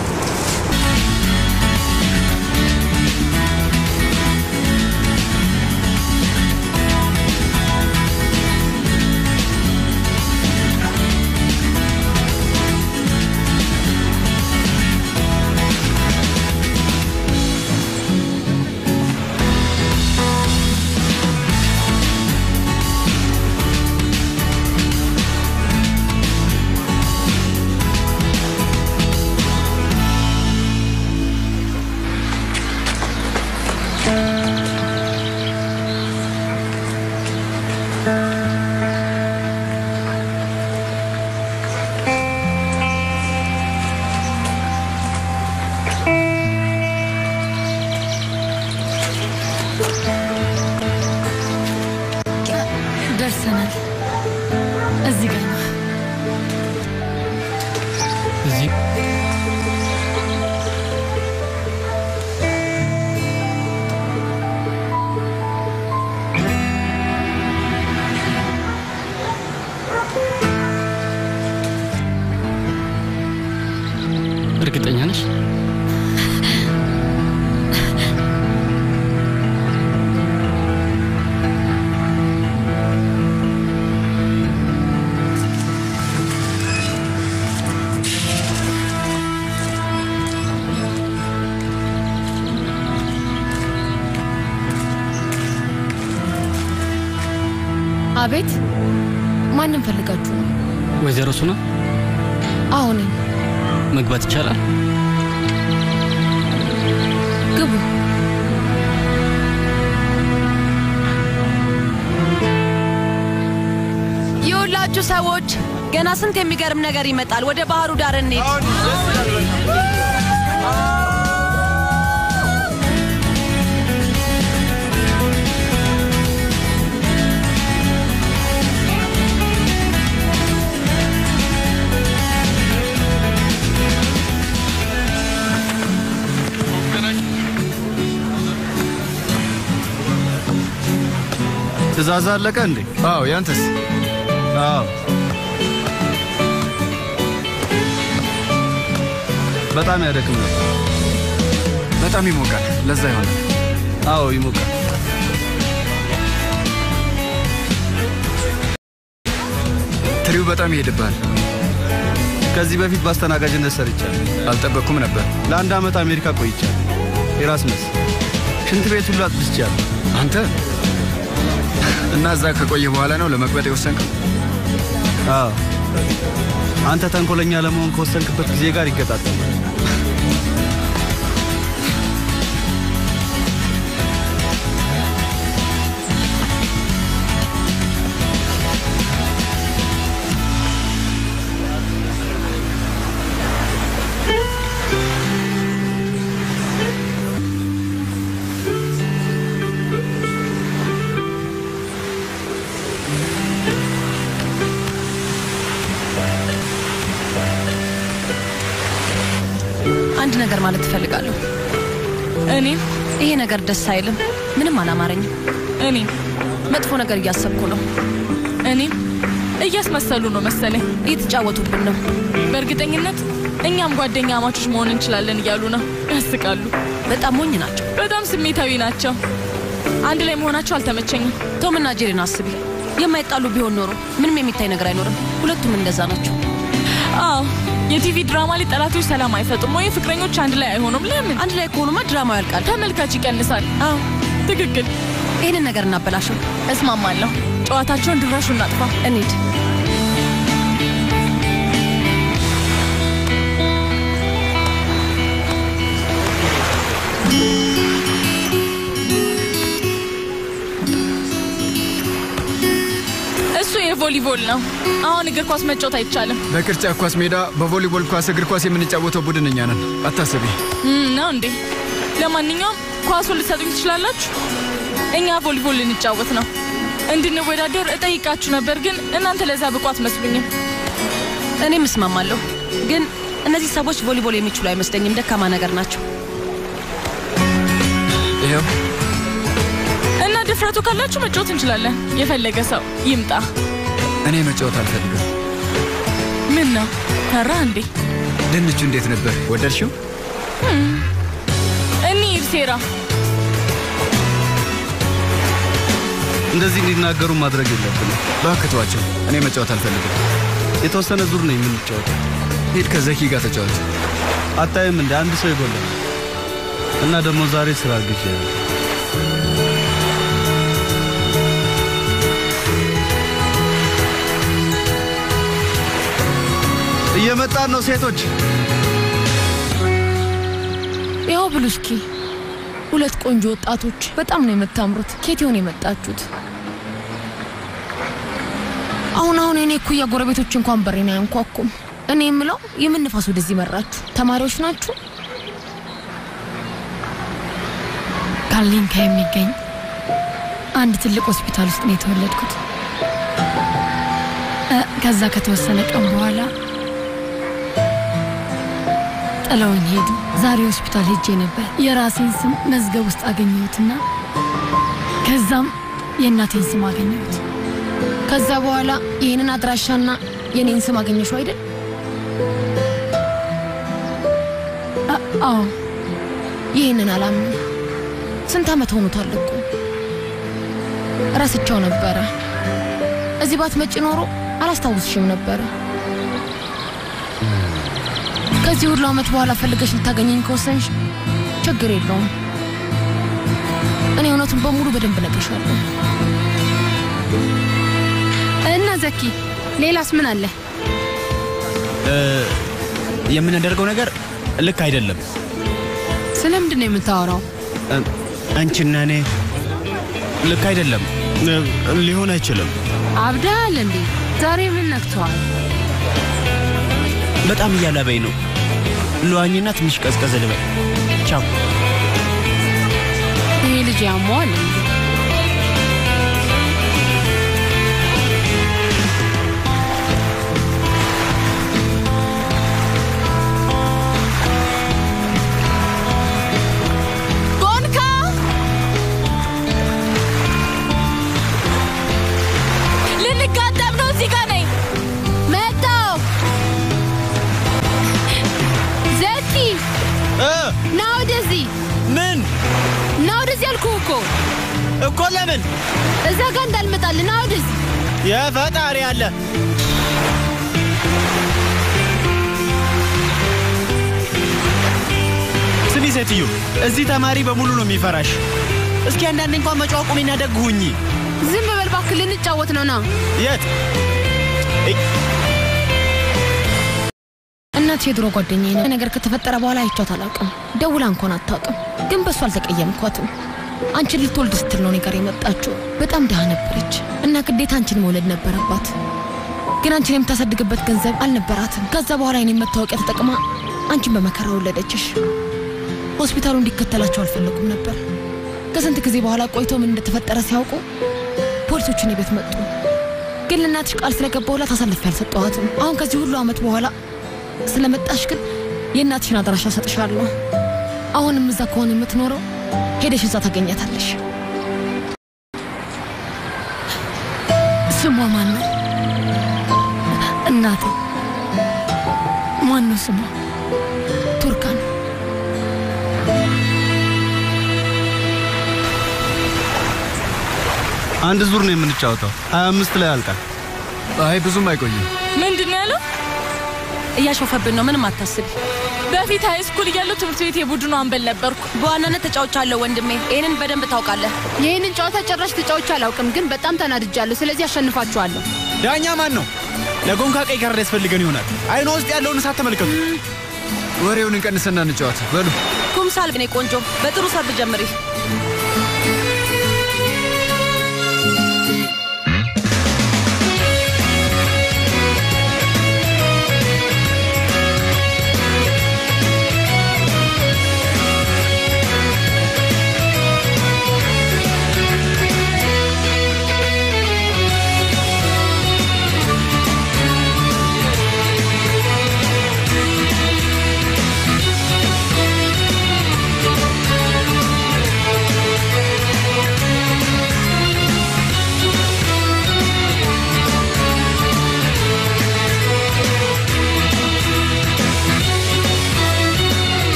ደርሰናል። እዚህ ጋር ነው። እዚህ እርግጠኛ ነሽ? አቤት፣ ማንም ፈልጋችሁ ነው? ወይዘሮ ሱና አዎ ነኝ። መግባት ይቻላል? ግቡ። የሁላችሁ ሰዎች ገና ስንት የሚገርም ነገር ይመጣል። ወደ ባህሩ ዳር እንሂድ። ትእዛዝ አለቀ እንዴ? አዎ፣ ያንተስ? አዎ። በጣም ያደክም ነበር። በጣም ይሞቃል። ለዛ ይሆናል። አዎ ይሞቃል። ትሪው በጣም ይሄድብሃል። ከዚህ በፊት በአስተናጋጅነት ሰርቻለሁ። አልጠበቅኩም ነበር። ለአንድ ዓመት አሜሪካ ቆይቻለሁ። ኤራስመስ ሽንት ቤት ሁሉ አጥድቻለሁ። አንተ እና እዛ ከቆየ በኋላ ነው ለመቅበጥ የወሰንከው? አዎ። አንተ ተንኮለኛ ለመሆን ከወሰንክበት ጊዜ ጋር ይገጣጠማል። አንድ ነገር ማለት እፈልጋለሁ። እኔም ይሄ ነገር ደስ አይልም። ምንም አላማረኝም። እኔም መጥፎ ነገር እያሰብኩ ነው። እኔም እያስመሰሉ ነው መሰለኝ። እየተጫወቱብን ነው። በእርግጠኝነት እኛም ጓደኛ አማቾች መሆን እንችላለን እያሉ ነው። ያስቃሉ። በጣም ሞኝ ናቸው። በጣም ስሜታዊ ናቸው። አንድ ላይ መሆናቸው አልተመቸኝም። ቶምና ጄሪን አስቢ። የማይጣሉ ቢሆን ኖሮ ምንም የሚታይ ነገር አይኖርም። ሁለቱም እንደዛ ናቸው። አዎ የቲቪ ድራማ ላይ ጠላቶች ሰላም አይፈጥሩም ወይ ፍቅረኞች አንድ ላይ አይሆኑም። ለምን? አንድ ላይ ከሆኑማ ድራማው ያልቃል፣ ተመልካች ይቀንሳል። አዎ ትክክል። ይህንን ነገር እናበላሸው። እስማማለሁ። ጨዋታቸውን ድራሹ እናጥፋ። እንሂድ። እሱ የቮሊቦል ነው። አሁን እግር ኳስ መጫወት አይቻልም በቅርጫት ኳስ ሜዳ በቮሊቦል ኳስ እግር ኳስ የምንጫወተው ቡድን እኛ ነን። አታስቢ። እም፣ ነው እንዴ? ለማንኛውም ኳሱን ልትሰጡኝ ትችላላችሁ። እኛ ቮሊቦል ልንጫወት ነው። እንድንወዳደር እጠይቃችሁ ነበር፣ ግን እናንተ ለዛ ብቁ አትመስሉኝም። እኔም እስማማለሁ፣ ግን እነዚህ ሰዎች ቮሊቦል የሚችሉ አይመስለኝም። ደካማ ነገር ናቸው። ይኸው እና ድፍረቱ ካላችሁ መጫወት እንችላለን። የፈለገ ሰው ይምጣ። እኔ መጫወት አልፈልግም። ምን ነው ፈራ እንዴ? ድንቹ እንዴት ነበር? ወደድሽው? እንሂድ ሴራ። እንደዚህ እንዲናገሩ ማድረግ የለብንም። እባክህ ተዋቸው። እኔ መጫወት አልፈልግም። የተወሰነ ዙር ነው የምንጫወተው። ሂድ ከዘኪ ጋር ተጫወት። አታይም እንደ አንድ ሰው ይጎላል። እና ደግሞ ዛሬ ስራ ግዜ ነው። እየመጣን ነው ሴቶች። ያው ብሉ እስኪ። ሁለት ቆንጆ ወጣቶች በጣም ነው የምታምሩት። ኬት ይሆን የመጣችሁት? አሁን አሁን እኔ እኩያ ጎረቤቶች እንኳን በሬን አያንኳኩም። እኔ የምለው የምን ንፋስ ወደዚህ መራችሁ? ተማሪዎች ናችሁ? ካርሊንካ የሚገኝ አንድ ትልቅ ሆስፒታል ውስጥ ነው የተወለድኩት። እ፣ ከዛ ከተወሰነ ቀን በኋላ ጥለውኝ ሄዱ። ዛሬ ሆስፒታል ሄጄ ነበር። የራሴን ስም መዝገብ ውስጥ አገኘሁትና ከዛም የእናቴን ስም አገኘሁት። ከዛ በኋላ ይህንን አድራሻና የኔን ስም አገኘሽው አይደል? አ- አዎ። ይህንን አላምንም። ስንት ዓመት ሆኖታል እኮ ረስቸው ነበረ። እዚህ ባትመጪ ኖሮ አላስታውስሽም ነበረ። ከዚህ ሁሉ ዓመት በኋላ ፈልገሽ ልታገኘኝ ከወሰንሽ ችግር የለውም። እኔ እውነቱን በሙሉ በደንብ እነግርሻለሁ። እና ዘኪ ሌላስ ምን አለ? እ፣ የምናደርገው ነገር ልክ አይደለም። ስለምንድን ነው የምታወራው? እ፣ አንቺና እኔ ልክ አይደለም። እ፣ ሊሆን አይችልም። አብዳል እንዴ? ዛሬ ምን ነክተዋል? በጣም እያላበኝ ነው። ለዋኝና ትንሽ ቀዝቀዝ ልበል። ቻው። ይሄ ልጅ ያሟል እንዴ? ጎንካ ልንጋጠም ነው። እዚህ ጋር ነኝ። መጣው ዘኪ ና ወደዚህ። ምን ና ወደዚህ አልኩህ እኮ እኮ ለምን እዛ ጋር እንዳልመጣልህ ና ወደዚህ። የፈጣሪ አለ ስሚ ሴትዮ፣ እዚህ ተማሪ በሙሉ ነው የሚፈራሽ። እስኪ አንዳንድ እንኳን መጫወት ቁሚና ደግ ሁኚ። ዝም በል እባክህ፣ ልንጫወት ነው። ና የት እናት የድሮ ጓደኛዬ ነው። ነገር ከተፈጠረ በኋላ አይቻት አላውቅም። ደውላ እንኳን አታውቅም። ግን በእሱ አልተቀየምኳትም። አንቺን ልትወልድ ስትል ነው እኔ ጋር የመጣችው። በጣም ድሃ ነበረች እና ግዴታ አንቺን መውለድ ነበረባት። ግን አንቺን የምታሳድግበት ገንዘብ አልነበራትም። ከዛ በኋላ የኔን መታወቂያ ተጠቅማ አንቺን በመከራ ወለደችሽ። ሆስፒታሉ እንዲከተላቸው አልፈለጉም ነበር። ከስንት ጊዜ በኋላ ቆይቶ ምን እንደተፈጠረ ሲያውቁ ፖሊሶች እኔ ቤት መጡ። ግን ለእናትሽ ቃል ስለገባሁላት አሳልፌ አልሰጠኋትም። አሁን ከዚህ ሁሉ ዓመት በኋላ ስለመጣሽ ግን የእናትሽን አድራሻ ሰጥሻለሁ። አሁንም እዛ ከሆነ የምትኖረው ሄደሽ እዛ ታገኛታለሽ። ስሟ ማን ነው? እናቴ ማን ነው ስሟ? ቱርካን። አንድ ዙር ነው የምንጫወተው። ሀያ አምስት ላይ ያልቃል። አይ ብዙም አይቆይም። ምንድን ነው ያለው? እያሾፈብን ነው። ምንም አታስቢ። በፊት ሃይ ስኩል እያለሁ ትምህርት ቤት የቡድኑ አንበል ነበርኩ። በዋናነት ተጫውቻለሁ ወንድሜ። ይህንን በደንብ ታውቃለህ። ይህንን ጨዋታ ጭራሽ ተጫውቼ አላውቅም፣ ግን በጣም ተናድጃለሁ። ስለዚህ አሸንፋችኋለሁ። ዳኛ ማን ነው? ለጎንካ ቀይ ካርድ ያስፈልገን ይሆናል። አይኗ ውስጥ ያለውን እሳት ተመልከቱ። ወሬውን እንቀንስና እንጫወት። በሉ ኩምሳል እኔ ቆንጆ፣ በጥሩ ሰርብ ጀምሪ።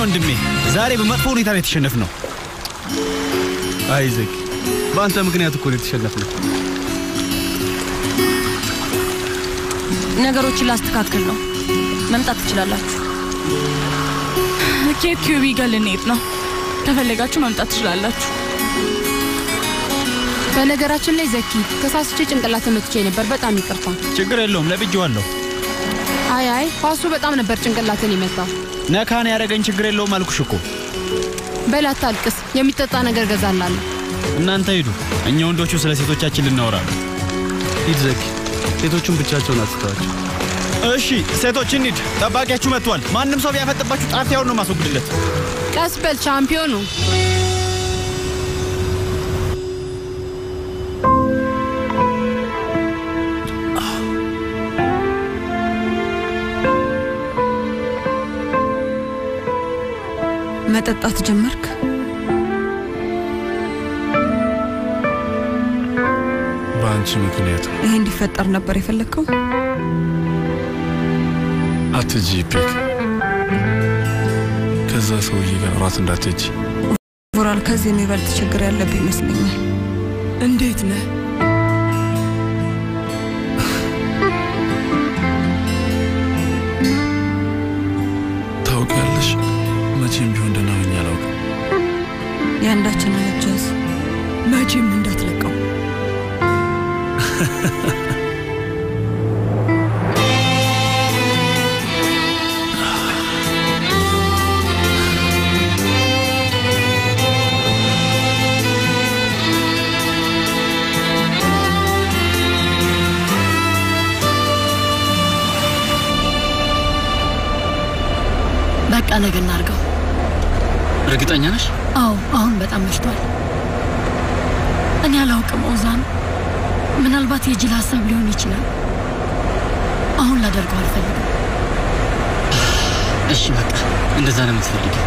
ወንድሜ፣ ዛሬ በመጥፎ ሁኔታ ነው የተሸነፍነው። አይዘግ በአንተ ምክንያት እኮ ነው የተሸነፍነው። ነገሮችን ላስተካክል ነው። መምጣት ትችላላችሁ። ኬፕ ኪዩቢ ጋር ልንሄድ ነው። ከፈለጋችሁ መምጣት ትችላላችሁ። በነገራችን ላይ ዘኪ ተሳስቼ ጭንቅላት መትቼ ነበር። በጣም ይቅርታ። ችግር የለውም ለብጄዋለሁ። አይ አይ ኳሱ በጣም ነበር ጭንቅላትን የመታው። ነካን ያደረገኝ ችግር የለውም አልኩሽ እኮ። በል አታልቅስ፣ የሚጠጣ ነገር ገዛላለሁ። እናንተ ሂዱ፣ እኛ ወንዶቹ ስለ ሴቶቻችን ልናወራ ነው። ሂድ ዘኪ፣ ሴቶቹን ብቻቸውን አትተዋቸው። እሺ ሴቶች እንሂድ፣ ጠባቂያችሁ መጥቷል። ማንም ሰው ቢያፈጥባችሁ ጣፊያውን ነው ማስወግድለት። ቀስ በል ቻምፒዮኑ። መጠጣት ጀመርክ? በአንቺ ምክንያት ነው። ይሄ እንዲፈጠር ነበር የፈለግከው? አትጂ ፔክ፣ ከዛ ሰውዬ ጋር እራት እንዳትሄጂ። ቮራል፣ ከዚህ የሚበልጥ ችግር ያለብህ ይመስለኛል። እንዴት ነህ? ታውቂያለሽ፣ መቼም ቢሆን ደህና ሆኜ አላውቅም። የአንዳችንን እጅ ያዝ። መቼም እንዳትለቀው። በቃ ነገ እናድርገው። እርግጠኛ ነሽ? አዎ፣ አሁን በጣም መሽቷል። እኔ አላውቅም ኦዛን፣ ምናልባት የጅል ሀሳብ ሊሆን ይችላል። አሁን ላደርገው አልፈልግም። እሺ በቃ እንደዛ ነው የምትፈልጊው?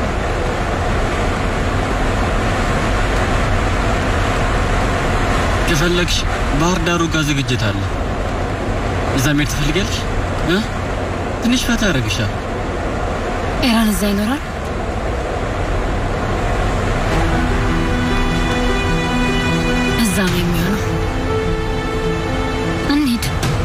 ከፈለግሽ ባህር ዳሩ ጋር ዝግጅት አለ። እዛ መሄድ ትፈልጊያለሽ? እ? ትንሽ ፈታ ያደርግሻል። ኤራን እዛ ይኖራል። እዛ ነው የሚሆነው። እንሂድ።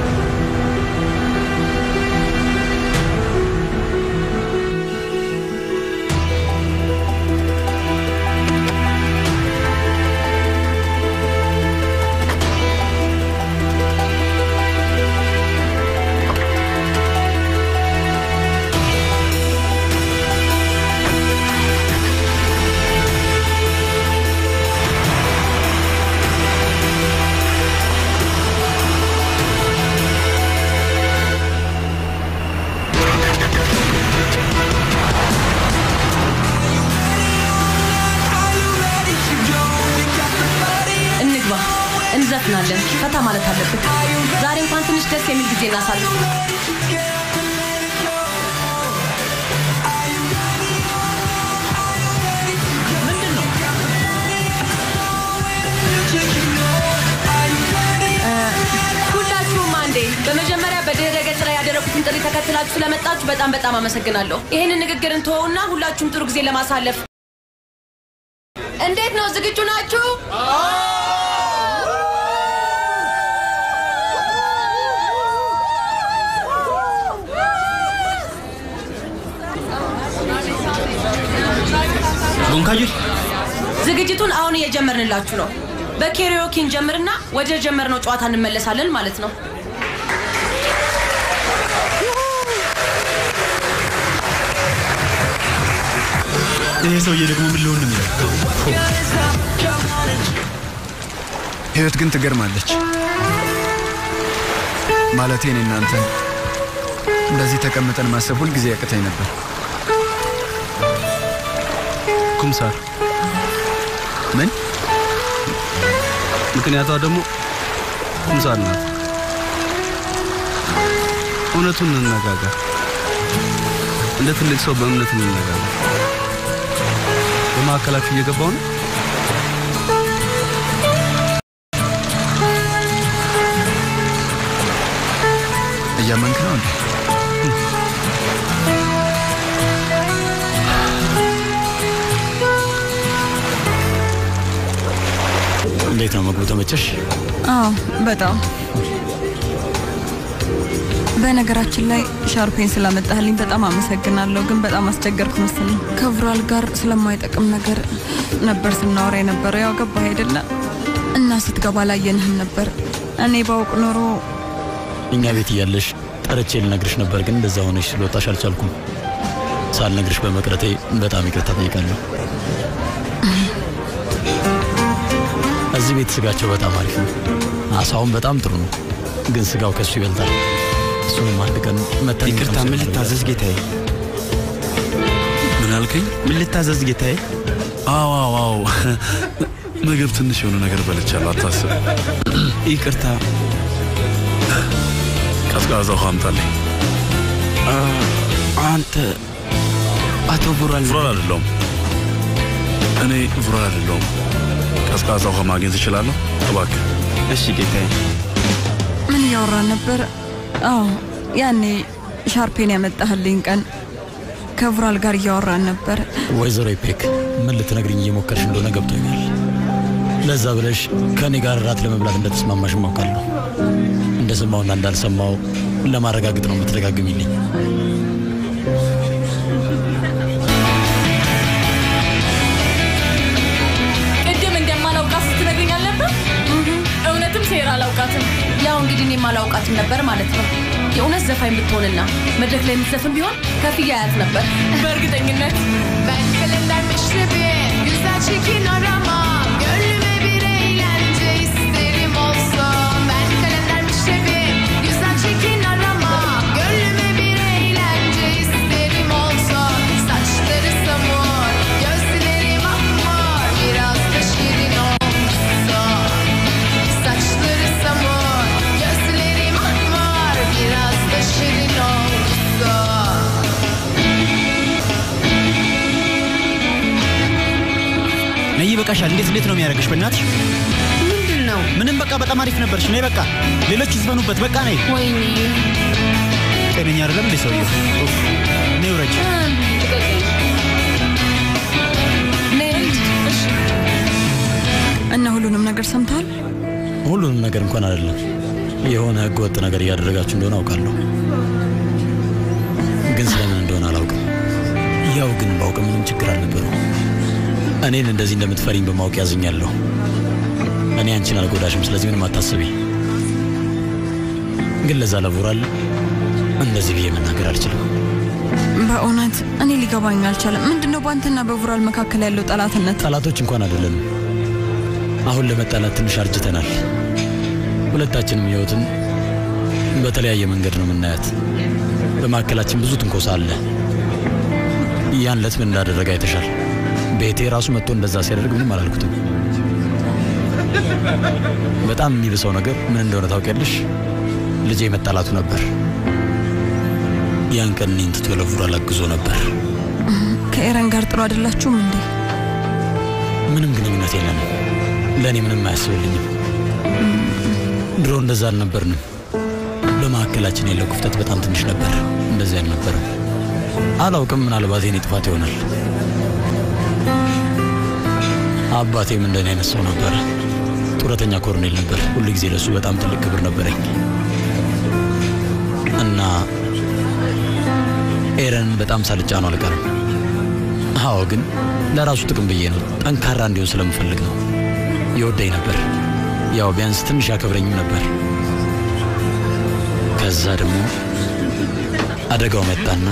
እንግባ፣ እንዘፍናለን። ፈታ ማለት አለብን። ዛሬ እንኳን ትንሽ ደስ የሚል ጊዜ እናሳልፍ። እ፣ ሁላችሁም አንዴ በመጀመሪያ በድረ ገጽ ላይ ያደረጉትን ጥሪ ተከትላችሁ ስለመጣችሁ በጣም በጣም አመሰግናለሁ። ይህንን ንግግር እንተወውና ሁላችሁም ጥሩ ጊዜ ለማሳለፍ እንዴት ነው? ዝግጁ ናችሁ? ጎንካጅል ዝግጅቱን አሁን እየጀመርንላችሁ ነው። በኬሪዮኪ እንጀምርና ወደ ጀመርነው ጨዋታ እንመለሳለን ማለት ነው። ይሄ ሰውዬ ደግሞ ምን ሊሆን ነው የሚለው? ህይወት ግን ትገርማለች። ማለቴ እኔ እናንተ እንደዚህ ተቀምጠን ማሰብ ሁልጊዜ ያቅተኝ ነበር። ኩምሳር ምን? ምክንያቷ ደግሞ ኩምሳር ናት። እውነቱን እንነጋገር። እንደ ትልቅ ሰው በእምነት እንነጋገር። በመካከላችሁ እየገባው ነው። እያመንክ ነው እንዴ? ምግቡ ተመቸሽ? አዎ በጣም በነገራችን ላይ ሻርፔን ስላመጣህልኝ በጣም አመሰግናለሁ። ግን በጣም አስቸገርኩ መሰለኝ። ከቭራል ጋር ስለማይጠቅም ነገር ነበር ስናወራ የነበረው። ያው ገባህ አይደለ? እና ስትገባ ላየንህም ነበር። እኔ ባውቅ ኖሮ እኛ ቤት እያለሽ ጠርቼ ልነግርሽ ነበር፣ ግን እንደዛ ሆነሽ ስለወጣሽ አልቻልኩም። ሳልነግርሽ በመቅረቴ በጣም ይቅርታ ጠይቃለሁ። እዚህ ቤት ስጋቸው በጣም አሪፍ ነው። አሳውን በጣም ጥሩ ነው፣ ግን ስጋው ከሱ ይበልጣል። እሱንም አንድ ቀን መተን ይቅርታ፣ ምን ልታዘዝ ጌታዬ? ምን አልከኝ? ምን ልታዘዝ ጌታዬ? አዎ አዎ አዎ፣ ምግብ ትንሽ የሆነ ነገር በልቻለሁ፣ አታስብ። ይቅርታ። ቀዝቃዛ ውሃ አምጣልኝ። አንተ አቶ ቡራል ቡራል አይደለሁም። እኔ ቡራል አይደለሁም። ቀዝቃዛ ውሃ ማግኘት እችላለሁ? እባክህ። እሺ ጌታዬ። ምን እያወራን ነበር? አዎ ያኔ ሻርፔን ያመጣህልኝ ቀን ከቭራል ጋር እያወራን ነበር። ወይዘሮ ኢፔክ ምን ልትነግርኝ እየሞከርሽ እንደሆነ ገብቶኛል። ለዛ ብለሽ ከእኔ ጋር እራት ለመብላት እንደተስማማሽ ማውቃለሁ። እንደሰማውና እንዳልሰማው ለማረጋገጥ ነው የምትደጋግሚልኝ። ቅድም እንደማላውቃት ስትነግረኝ አልነበር? እውነትም ሴራ አላውቃትም። ያው እንግዲህ እኔም አላውቃትም ነበር ማለት ነው። የእውነት ዘፋኝ ብትሆንና መድረክ ላይ የምትዘፍን ቢሆን ከፍያ አያት nefber. በእርግጠኝነት Ben kalender meşrebi Güzel çekin aramam Gönlüme bir eğlence isterim olsun Ben kalender meşrebi Güzel çekin aramam Gönlüme bir eğlence isterim olsun Saçları samur Gözleri mahmur Biraz da şirin olsun Saçları samur Gözleri mahmur Biraz da şirin olsun ነይ ይበቃሻል። እንዴት እንዴት ነው የሚያደርግሽ? በእናትሽ ምንድን ነው? ምንም በቃ በጣም አሪፍ ነበርሽ። ነይ በቃ ሌሎች ይዝፈኑበት። በቃ ነይ። ወይኔ ጤነኛ አይደለም እንዴ ሰውዬው? ኡፍ፣ ነይ ውረጅ። እና ሁሉንም ነገር ሰምተሃል? ሁሉንም ነገር እንኳን አይደለም፣ የሆነ ህገ ወጥ ነገር እያደረጋችሁ እንደሆነ አውቃለሁ፣ ግን ስለምን እንደሆነ አላውቅም። ያው ግን ባውቅ ምንም ችግር አልነበረው። እኔን እንደዚህ እንደምትፈሪኝ በማወቅ ያዝኛለሁ። እኔ አንቺን አልጎዳሽም፣ ስለዚህ ምንም አታስቢ። ግን ለዛ ለቡራል እንደዚህ ብዬ መናገር አልችልም። በእውነት እኔ ሊገባኝ አልቻለም። ምንድን ነው በአንተና በቡራል መካከል ያለው ጠላትነት? ጠላቶች እንኳን አይደለንም። አሁን ለመጣላት ትንሽ አርጅተናል። ሁለታችንም ህይወትን በተለያየ መንገድ ነው የምናያት። በመካከላችን ብዙ ትንኮሳ አለ። ያን ዕለት ምን እንዳደረገ አይተሻል። ቤቴ ራሱ መጥቶ እንደዛ ሲያደርግ ምንም አላልኩትም። በጣም የሚብሰው ነገር ምን እንደሆነ ታውቂያለሽ? ልጄ መጣላቱ ነበር። ያን ቀን እኔን ትቶ ለቡራል አግዞ ነበር። ከኤረን ጋር ጥሩ አይደላችሁም እንዴ? ምንም ግንኙነት የለንም። ለእኔ ምንም አያስብልኝም። ድሮ እንደዛ አልነበርንም። በመካከላችን ያለው ክፍተት በጣም ትንሽ ነበር። እንደዚህ አልነበረም። አላውቅም፣ ምናልባት የኔ ጥፋት ይሆናል። አባቴም እንደኔ አይነት ሰው ነበረ። ጡረተኛ ኮሎኔል ነበር። ሁል ጊዜ ለሱ በጣም ትልቅ ክብር ነበረኝ እና ኤረን በጣም ሳልጫ ነው አልቀርም። አዎ፣ ግን ለራሱ ጥቅም ብዬ ነው። ጠንካራ እንዲሆን ስለምፈልግ ነው። ይወደኝ ነበር። ያው ቢያንስ ትንሽ ያከብረኝም ነበር። ከዛ ደግሞ አደጋው መጣና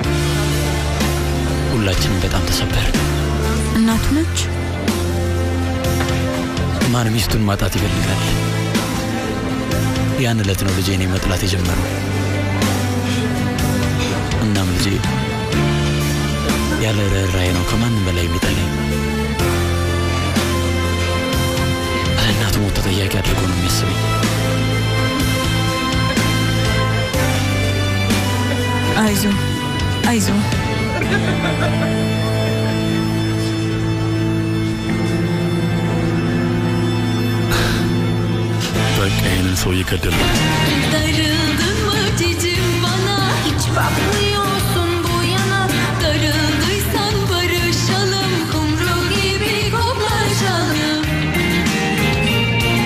ሁላችንም በጣም ተሰበር። እናቱ ነች። ማን ሚስቱን ማጣት ይፈልጋል? ያን ዕለት ነው ልጄ እኔ መጥላት የጀመረው። እናም ልጄ ያለ ርኅራኄ ነው ከማንም በላይ የሚጠላኝ። ለእናቱ ሞት ተጠያቂ አድርጎ ነው የሚያስበኝ። አይዞ አይዞ በቃ ይህንን ሰው እየገደል ነው። Darıldın mı cicim bana Hiç bakmıyorsun bu yana Darıldıysan barışalım Kumru gibi koklaşalım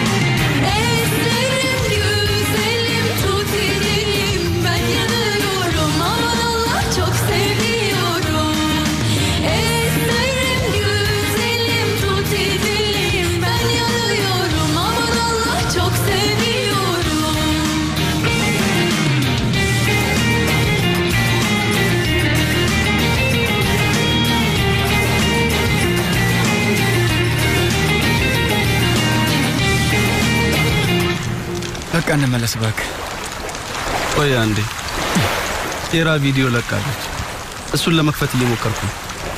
እንመለስ እባክህ። ቆይ አንዴ። ቴራ ቪዲዮ ለቃለች። እሱን ለመክፈት እየሞከርኩ ነው።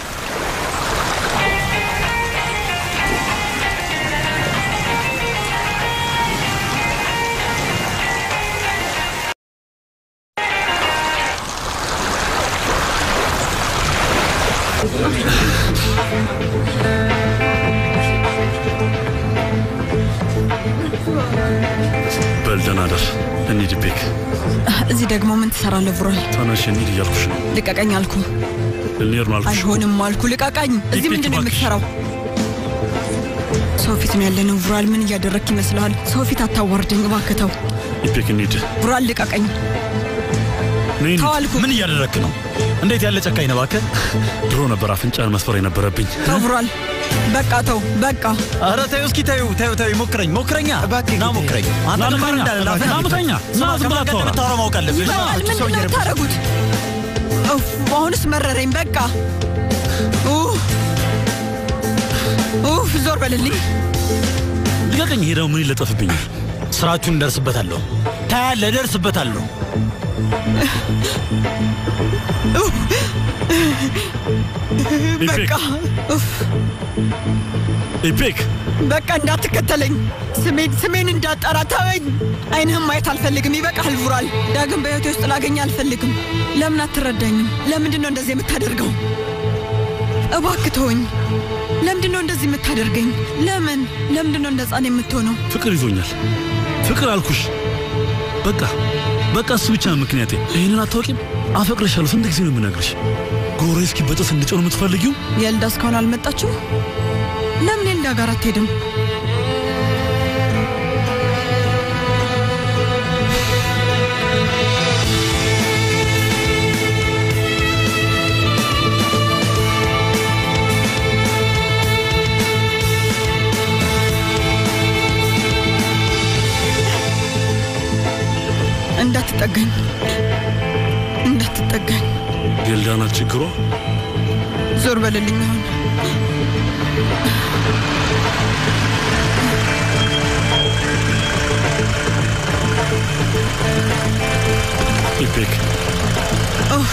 በል ደህና ደር። እንሂድ ቤክ። እዚህ ደግሞ ምን ትሰራለህ ቡራል? ተነሽ እንሂድ እያልኩሽ ነው። ልቀቀኝ አልኩ። ልንሄድ ነው አልኩሽ። አይሆንም አልኩ። ልቀቀኝ። እዚህ ቤት ምንድን ነው እባክሽ። የምትሰራው? ሰው ፊት ነው ያለነው። ቡራል ምን እያደረግክ ይመስልሃል? ሰው ፊት አታዋርደኝ እባክህ ተው። ኢፔክ እንሂድ። ቡራል ልቀቀኝ። ነይ ተው አልኩ። ምን እያደረግክ ነው? እንዴት ያለ ጨካኝ ነህ እባክህ! ድሮ ነበር አፍንጫን መስፈር የነበረብኝ። ተው ቡራል፣ በቃ ተው፣ በቃ ኧረ ተይው እስኪ ተይው ተይው ተይው ሞክረኝ ሞክረኛ ና ሞክረኝ አንተ ና ልማር ምተኛ፣ እንዳለ ላፈ- ና ምተኛ፣ ና ስማ፣ ዝም ብለህ ከማን ጋር አታወራ። እንደምታወራ ማወቅ አለብህ ይበቃል። ምንድን ነው የምታደርጉት? ኡፍ፣ አሁንስ መረረኝ። በቃ ኡፍ፣ ኡፍ፣ ዞር በልልኝ። ልቀቀኝ። ይሄ ደግሞ ምን ይለጠፍብኛል? ስራችሁን እንደርስበታለሁ ታያለህ እደርስበታለሁ ኡፍ፣ በቃ ኡፍ፣ ኢፔክ በቃ እንዳትከተለኝ፣ ስሜን ስሜን እንዳጠራ ተወኝ። አይንህም ማየት አልፈልግም። ይበቃል ቡራል። ዳግም በህይወቴ ውስጥ ላገኝ አልፈልግም። ለምን አትረዳኝም? ለምንድን ነው እንደዚህ የምታደርገው? እባክህ ተወኝ። ለምንድን ነው እንደዚህ የምታደርገኝ? ለምን ለምንድን ነው እንደ ህፃን የምትሆነው? ፍቅር ይዞኛል። ፍቅር አልኩሽ። በቃ በቃ እሱ ብቻ ነው ምክንያቴ። ይህንን አታውቂም? አፈቅርሻለሁ። ስንት ጊዜ ነው የምነግርሽ? ጎሬ እስኪ በጥስ እንድጮህ ነው የምትፈልጊው? የልዳ እስካሁን አልመጣችም? ለምን የልዳ ጋር አትሄድም? እንዳትጠጋኝ እንዳትጠጋኝ። የልዳና ችግሯ ዞር በልልኝ አሁን። ኢፔክ ኡፍ፣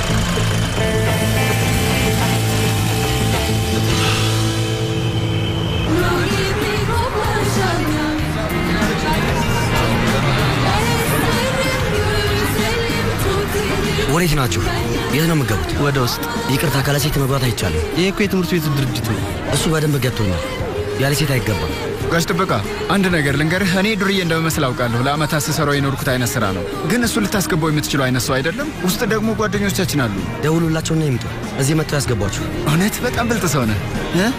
ወዴት ናችሁ? የት ነው የምገቡት? ወደ ውስጥ። ይቅርታ፣ ካለ ሴት መግባት አይቻልም። ይህ እኮ የትምህርት ቤቱ ድርጅት ነው። እሱ በደንብ ገብቶኛል። ያለ ሴት አይገባም። ጋሽ ጥበቃ አንድ ነገር ልንገርህ። እኔ ዱርዬ እንደምመስል አውቃለሁ። ለአመታት ስሰራው የኖርኩት አይነት ስራ ነው። ግን እሱ ልታስገባው የምትችለው አይነት ሰው አይደለም። ውስጥ ደግሞ ጓደኞቻችን አሉ። ደውሉላቸውና ይምጡ። እዚህ መጥተው ያስገቧችሁ። እውነት በጣም ብልጥ ሰው ነህ እ?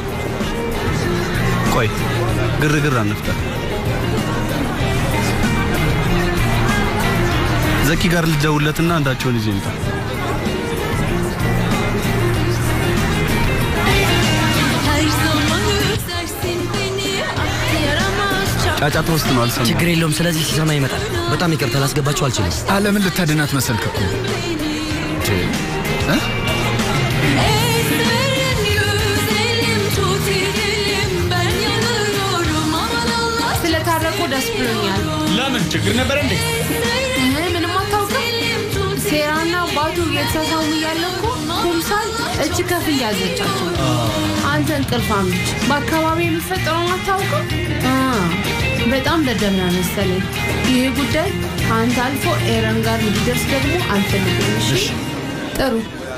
ቆይ ግርግር አንፍጠር። ዘኪ ጋር ልደውልለትና አንዳቸውን ይዤ ይምጣ። Her zaman üzersin beni ah yaramaz çap ጫጫታ ውስጥ ነው አልሰማም። ችግር የለውም። ስለዚህ ሲሰማ ይመጣል። በጣም ይቅርታ ላስገባችሁ አልችልም። ዓለምን ልታድናት መሰልክ እኮ እ? Ezberin güzelim tut elim ben yanıyorum aman Allah ስለታረቁ ደስ ብሎኛል። ለምን ችግር ነበር እንዴ? እህ፣ ምንም አታውቅም። ሴራና ባቱ እየተሳሳሙ እያለ እኮ ኩምሳል እጅ ከፍ እያዘቻቸው አንተ እንቅልፋም ልጅ በአካባቢ የሚፈጠረውን አታውቅም። አ፣ በጣም ደደብና መሰለኝ። ይህ ጉዳይ ከአንተ አልፎ ኤረን ጋር እንዲደርስ ደግሞ አልፈልግም። እሺ ጥሩ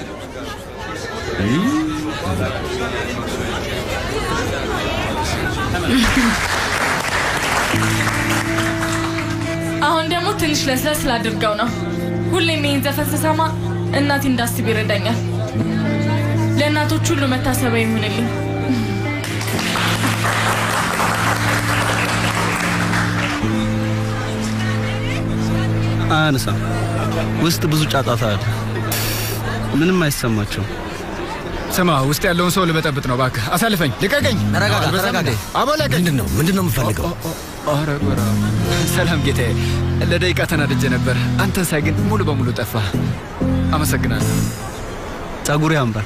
አሁን ደግሞ ትንሽ ለስለስ ላድርገው ነው። ሁሌም ይህን ዘፈን ስሰማ እናቴ እንዳስብ ይረዳኛል። ለእናቶች ሁሉ መታሰቢያ ይሁንልኝ። አያነሳም። ውስጥ ብዙ ጫጫታ አለ። ምንም አይሰማቸውም። ስማ፣ ውስጥ ያለውን ሰው ልበጠብጥ ነው። እባክህ አሳልፈኝ፣ ልቀቀኝ። ተረጋጋ፣ አልበዛም ተረጋጋ። እንዴ? አቦ ለቀኝ። ምንድን ነው ምንድን ነው የምፈልገው? ኧረ ጎራ። ሰላም ጌታዬ። ለደቂቃ ተናድጄ ነበር። አንተን ሳይ ግን ሙሉ በሙሉ ጠፋ። አመሰግናለሁ። ጸጉር ያምራል።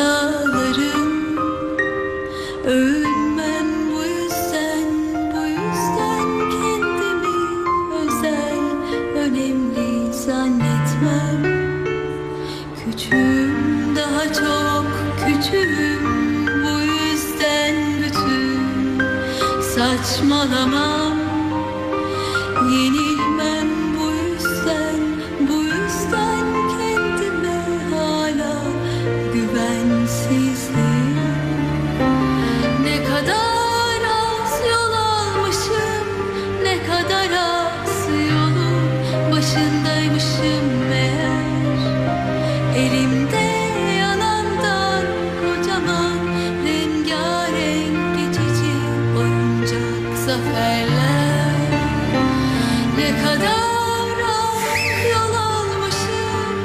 hatalarım Övünmem bu yüzden Bu yüzden kendimi özel Önemli zannetmem Küçüğüm daha çok küçüğüm Bu yüzden bütün saçmalamam Yenilmem bu yüzden Bu yüzden kendime hala güvensizim Ne kadar az yol almışım Ne kadar az yolun başındaymışım meğer Elimde yanandan kocaman rengarenk geçici oyuncak zaferler Ne kadar az yol almışım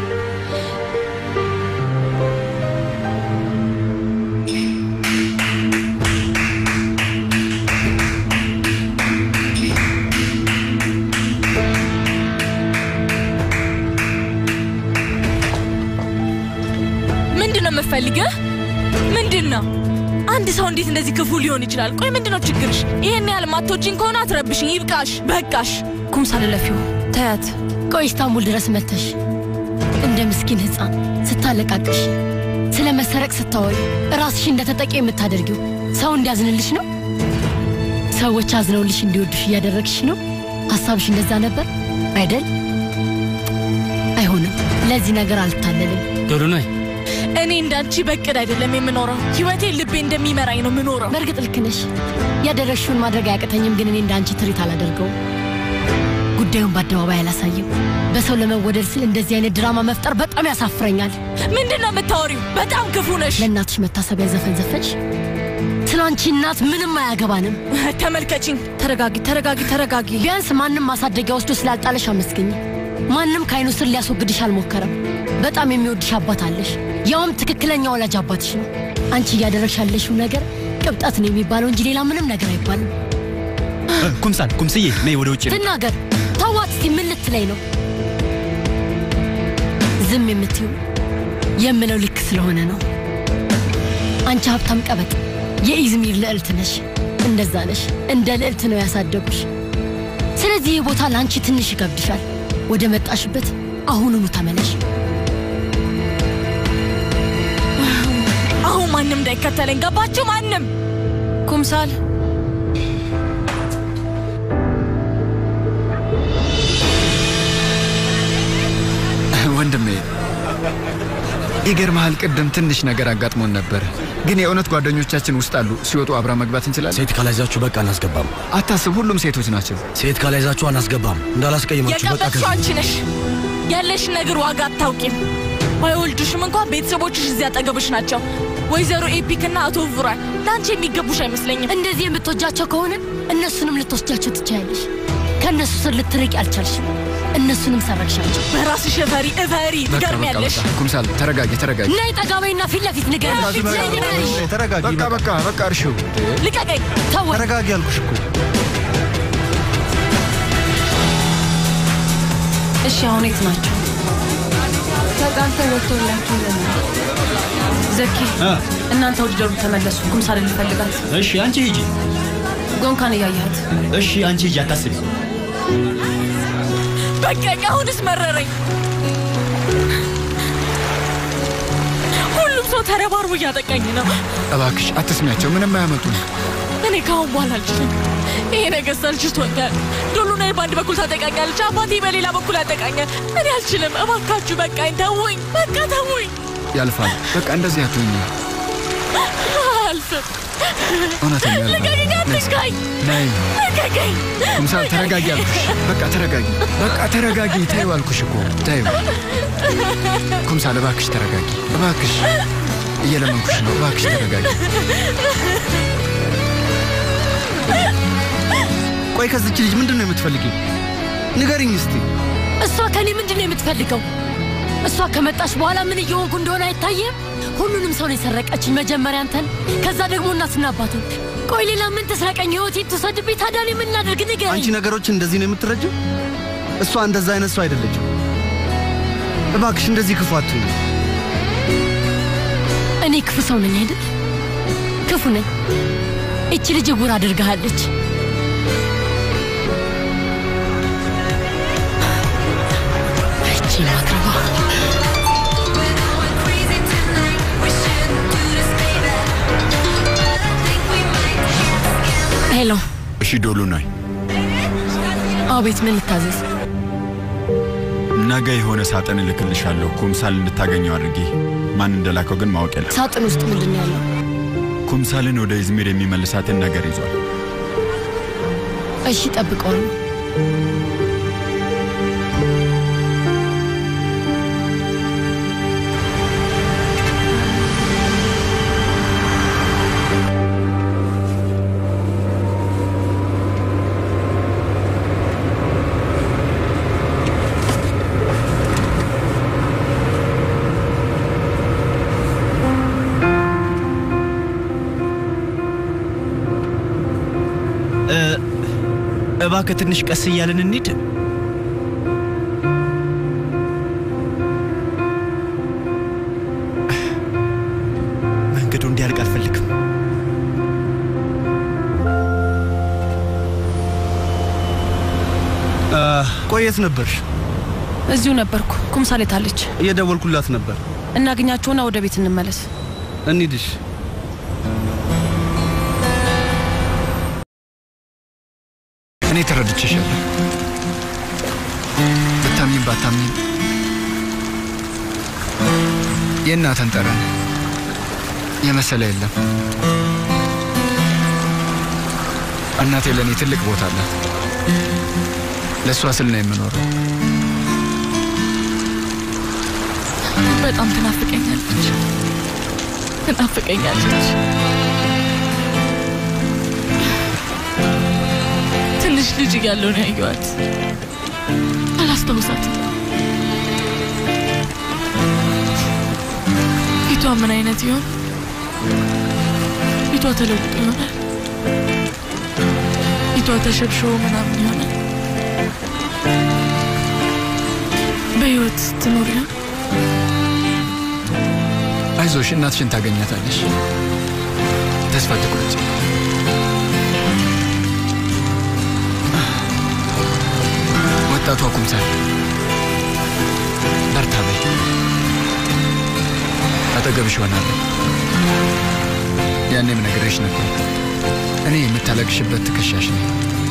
ምንድን ነው የምፈልገህ? ምንድን ነው? አንድ ሰው እንዴት እንደዚህ ክፉ ሊሆን ይችላል? ቆይ ምንድን ነው ችግርሽ? ይህን ያህል ማቶችን ከሆነ አትረብሽኝ። ይብቃሽ፣ በቃሽ። ኩምሳል ለፊው ተያት። ቆይ ኢስታንቡል ድረስ መተሽ እንደ ምስኪን ሕፃን ስታለቃቅሽ ስለ መሰረቅ ስታወሪ ራስሽ እንደ ተጠቂ የምታደርጊው ሰው እንዲያዝንልሽ ነው? ሰዎች አዝነውልሽ እንዲወዱሽ እያደረግሽ ነው? ሀሳብሽ እንደዛ ነበር አይደል? አይሆንም። ለዚህ ነገር አልታለልም። ዶሎናይ እኔ እንዳንቺ በቅድ አይደለም የምኖረው። ህይወቴ ልቤ እንደሚመራኝ ነው የምኖረው። በእርግጥ ልክ ነሽ። ያደረግሽውን ማድረግ አያቅተኝም፣ ግን እኔ እንዳንቺ ትርኢት አላደርገውም። ጉዳዩን በአደባባይ አላሳይም። በሰው ለመወደድ ስል እንደዚህ አይነት ድራማ መፍጠር በጣም ያሳፍረኛል። ምንድን ነው የምታወሪው? በጣም ክፉ ነሽ። ለእናትሽ መታሰቢያ ዘፈን ዘፈንሽ? ስለ አንቺ እናት ምንም አያገባንም። ተመልከችኝ። ተረጋጊ፣ ተረጋጊ፣ ተረጋጊ። ቢያንስ ማንም ማሳደጊያ ወስዶ ስላልጣለሽ አመስግኝ። ማንም ከአይኑ ስር ሊያስወግድሽ አልሞከረም። በጣም የሚወድሽ አባት አለሽ፣ ያውም ትክክለኛ ወላጅ አባትሽ ነው። አንቺ እያደረግሽ ያለሽው ነገር ቅብጠት ነው የሚባለው እንጂ ሌላ ምንም ነገር አይባልም። ኩምሳል ኩምስዬ ነይ ወደ ውጭ ነው። ትናገር፣ ተዋት እስቲ። ምን ልትለይ ነው? ዝም የምትይው የምለው ልክ ስለሆነ ነው። አንቺ ሀብታም ቀበጥ የኢዝሚር ልዕልት ነሽ። እንደዛ ነሽ። እንደ ልዕልት ነው ያሳደጉሽ። ስለዚህ ይህ ቦታ ለአንቺ ትንሽ ይከብድሻል። ወደ መጣሽበት አሁኑኑ ተመለሽ። አሁን ማንም እንዳይከተለኝ ገባችሁ? ማንም ኩምሳል ወንድሜ ይገርምሃል፣ ቅድም ትንሽ ነገር አጋጥሞን ነበር፣ ግን የእውነት ጓደኞቻችን ውስጥ አሉ። ሲወጡ አብራ መግባት እንችላለን። ሴት ካላይዛችሁ በቃ አናስገባም። አታስብ፣ ሁሉም ሴቶች ናቸው። ሴት ካላይዛችሁ አናስገባም። እንዳላስቀይማችሁ በቃ የቀበጥሽው አንቺ ነሽ። ያለሽን ነገር ዋጋ አታውቂም። ባይወልዱሽም እንኳን ቤተሰቦችሽ እዚህ አጠገብሽ ናቸው። ወይዘሮ ኤፒክ እና አቶ ቡራን ለአንቺ የሚገቡሽ አይመስለኝም። እንደዚህ የምትወጃቸው ከሆነ እነሱንም ልትወስጃቸው ትችያለሽ። ከእነሱ ስር ልትርቂ አልቻልሽም። እነሱንም ሰረግሻቸው። በራስሽ እፈሪ እፈሪ፣ ትገርሚያለሽ። ኩምሳል ተረጋጊ፣ ተረጋጊ። ነይ ጠጋ በይና ፊት ለፊት ንገሪኝ። ነይ ንገሪኝ። ተረጋጊ። በቃ በቃ በቃ እርሺው። ልቀቀኝ። ተወኝ። ተረጋጊ ያልኩሽ እኮ። እሺ፣ አሁን የት ናቸው? ተጣልተው ወጥቶላችሁ ይለናል። ዘኪ እናንተ ወደ ደሩ ተመለሱ። ኩምሳልን ልፈልጋት። እሺ አንቺ ሂጂ። ጎንካን እያያት እሺ አንቺ ሂጂ፣ አታስቢ። በቃኝ። አሁንስ መረረኝ። ሁሉም ሰው ተረባርቦ እያጠቃኝ ነው። እባክሽ አትስሚያቸው፣ ምንም አያመጡም። እኔ ከአሁን በኋላ አልችልም። ይሄ ነገር ሰልችቶኛል። ዶሉናይ በአንድ በኩል ታጠቃኛለች፣ አባቴ በሌላ በኩል ያጠቃኛል። እኔ አልችልም። እባካችሁ በቃኝ፣ ተውኝ፣ በቃ ተውኝ። ያልፋል። በቃ እንደዚህ አትሁኝ። አልፍም። እውነተኛ ያልፋል። ልቀቀኝ፣ አትንካኝ፣ ነይ ልቀቀኝ። ኩምሳል ተረጋጊ አልኩሽ። በቃ ተረጋጊ፣ በቃ ተረጋጊ። ተይው አልኩሽ እኮ ተይው። ኩምሳል እባክሽ ተረጋጊ፣ እባክሽ እየለመንኩሽ ነው። እባክሽ ተረጋጊ። ቆይ ከዚች ልጅ ምንድን ነው የምትፈልጊው? ንገሪኝ እስቲ። እሷ ከኔ ምንድን ነው የምትፈልገው? እሷ ከመጣች በኋላ ምን እየሆንኩ እንደሆነ አይታየም? ሁሉንም ሰው ነው የሰረቀችኝ። መጀመሪያ አንተን፣ ከዛ ደግሞ እናትና አባትን። ቆይ ሌላ ምን ትስረቀኝ? ህይወቴ ትውሰድብኝ። ታዲያ እኔ ምን ላድርግ? ንገረኝ። አንቺ ነገሮችን እንደዚህ ነው የምትረጅው? እሷ እንደዛ አይነት ሰው አይደለችም። እባክሽ እንደዚህ ክፉ አትሁኝ። እኔ ክፉ ሰው ነኝ አይደል? ክፉ ነኝ። እቺ ልጅ ዕውር አድርጋሃለች። እቺ ማትረባ ሄሎ። እሺ ዶሉ ነኝ። አቤት፣ ምን ልታዘዝ? ነገ የሆነ ሳጥን እልክልሻለሁ ኩምሳል እንድታገኘው አድርጌ። ማን እንደላከው ግን ማወቅ የለም። ሳጥን ውስጥ ምንድን ነው ያለው? ኩምሳልን ወደ ኢዝሚር የሚመልሳትን ነገር ይዟል። እሺ፣ ጠብቀዋለሁ። እ፣ እባክህ ትንሽ ቀስ እያልን እንሂድ። መንገዱ እንዲያልቅ አልፈልግም። ቆየት ነበርሽ? እዚሁ ነበርኩ። ኩምሳሌት አለች። እየደወልኩላት ነበር። እናገኛቸውና ወደ ቤት እንመለስ። እንሂድሽ። እኔ ተረድቼሻለሁ። ብታምኝም ባታምኝም የእናተን ጠረን የመሰለ የለም። እናቴ ለእኔ ትልቅ ቦታ አላት። ለእሷ ስል ነው የምኖረው። በጣም ትናፍቀኛለች፣ ትናፍቀኛለች። ትንሽ ልጅ እያለሁ ነው ያየኋት። አላስታውሳትም። ፊቷ ምን አይነት ይሆን? ፊቷ ተለውጦ ይሆናል። ፊቷ ተሸብሽቦ ምናምን ይሆናል። በህይወት ትኖር ይሆን? አይዞሽ፣ እናትሽን ታገኛታለሽ። ተስፋ ትቁረጭ። ወጣቷ ኩምሳል በርታ በይ። አጠገብሽ ሆናለሁ። ያኔም ነግሬሽ ነበር። እኔ የምታለቅሽበት ትከሻሽ ነኝ።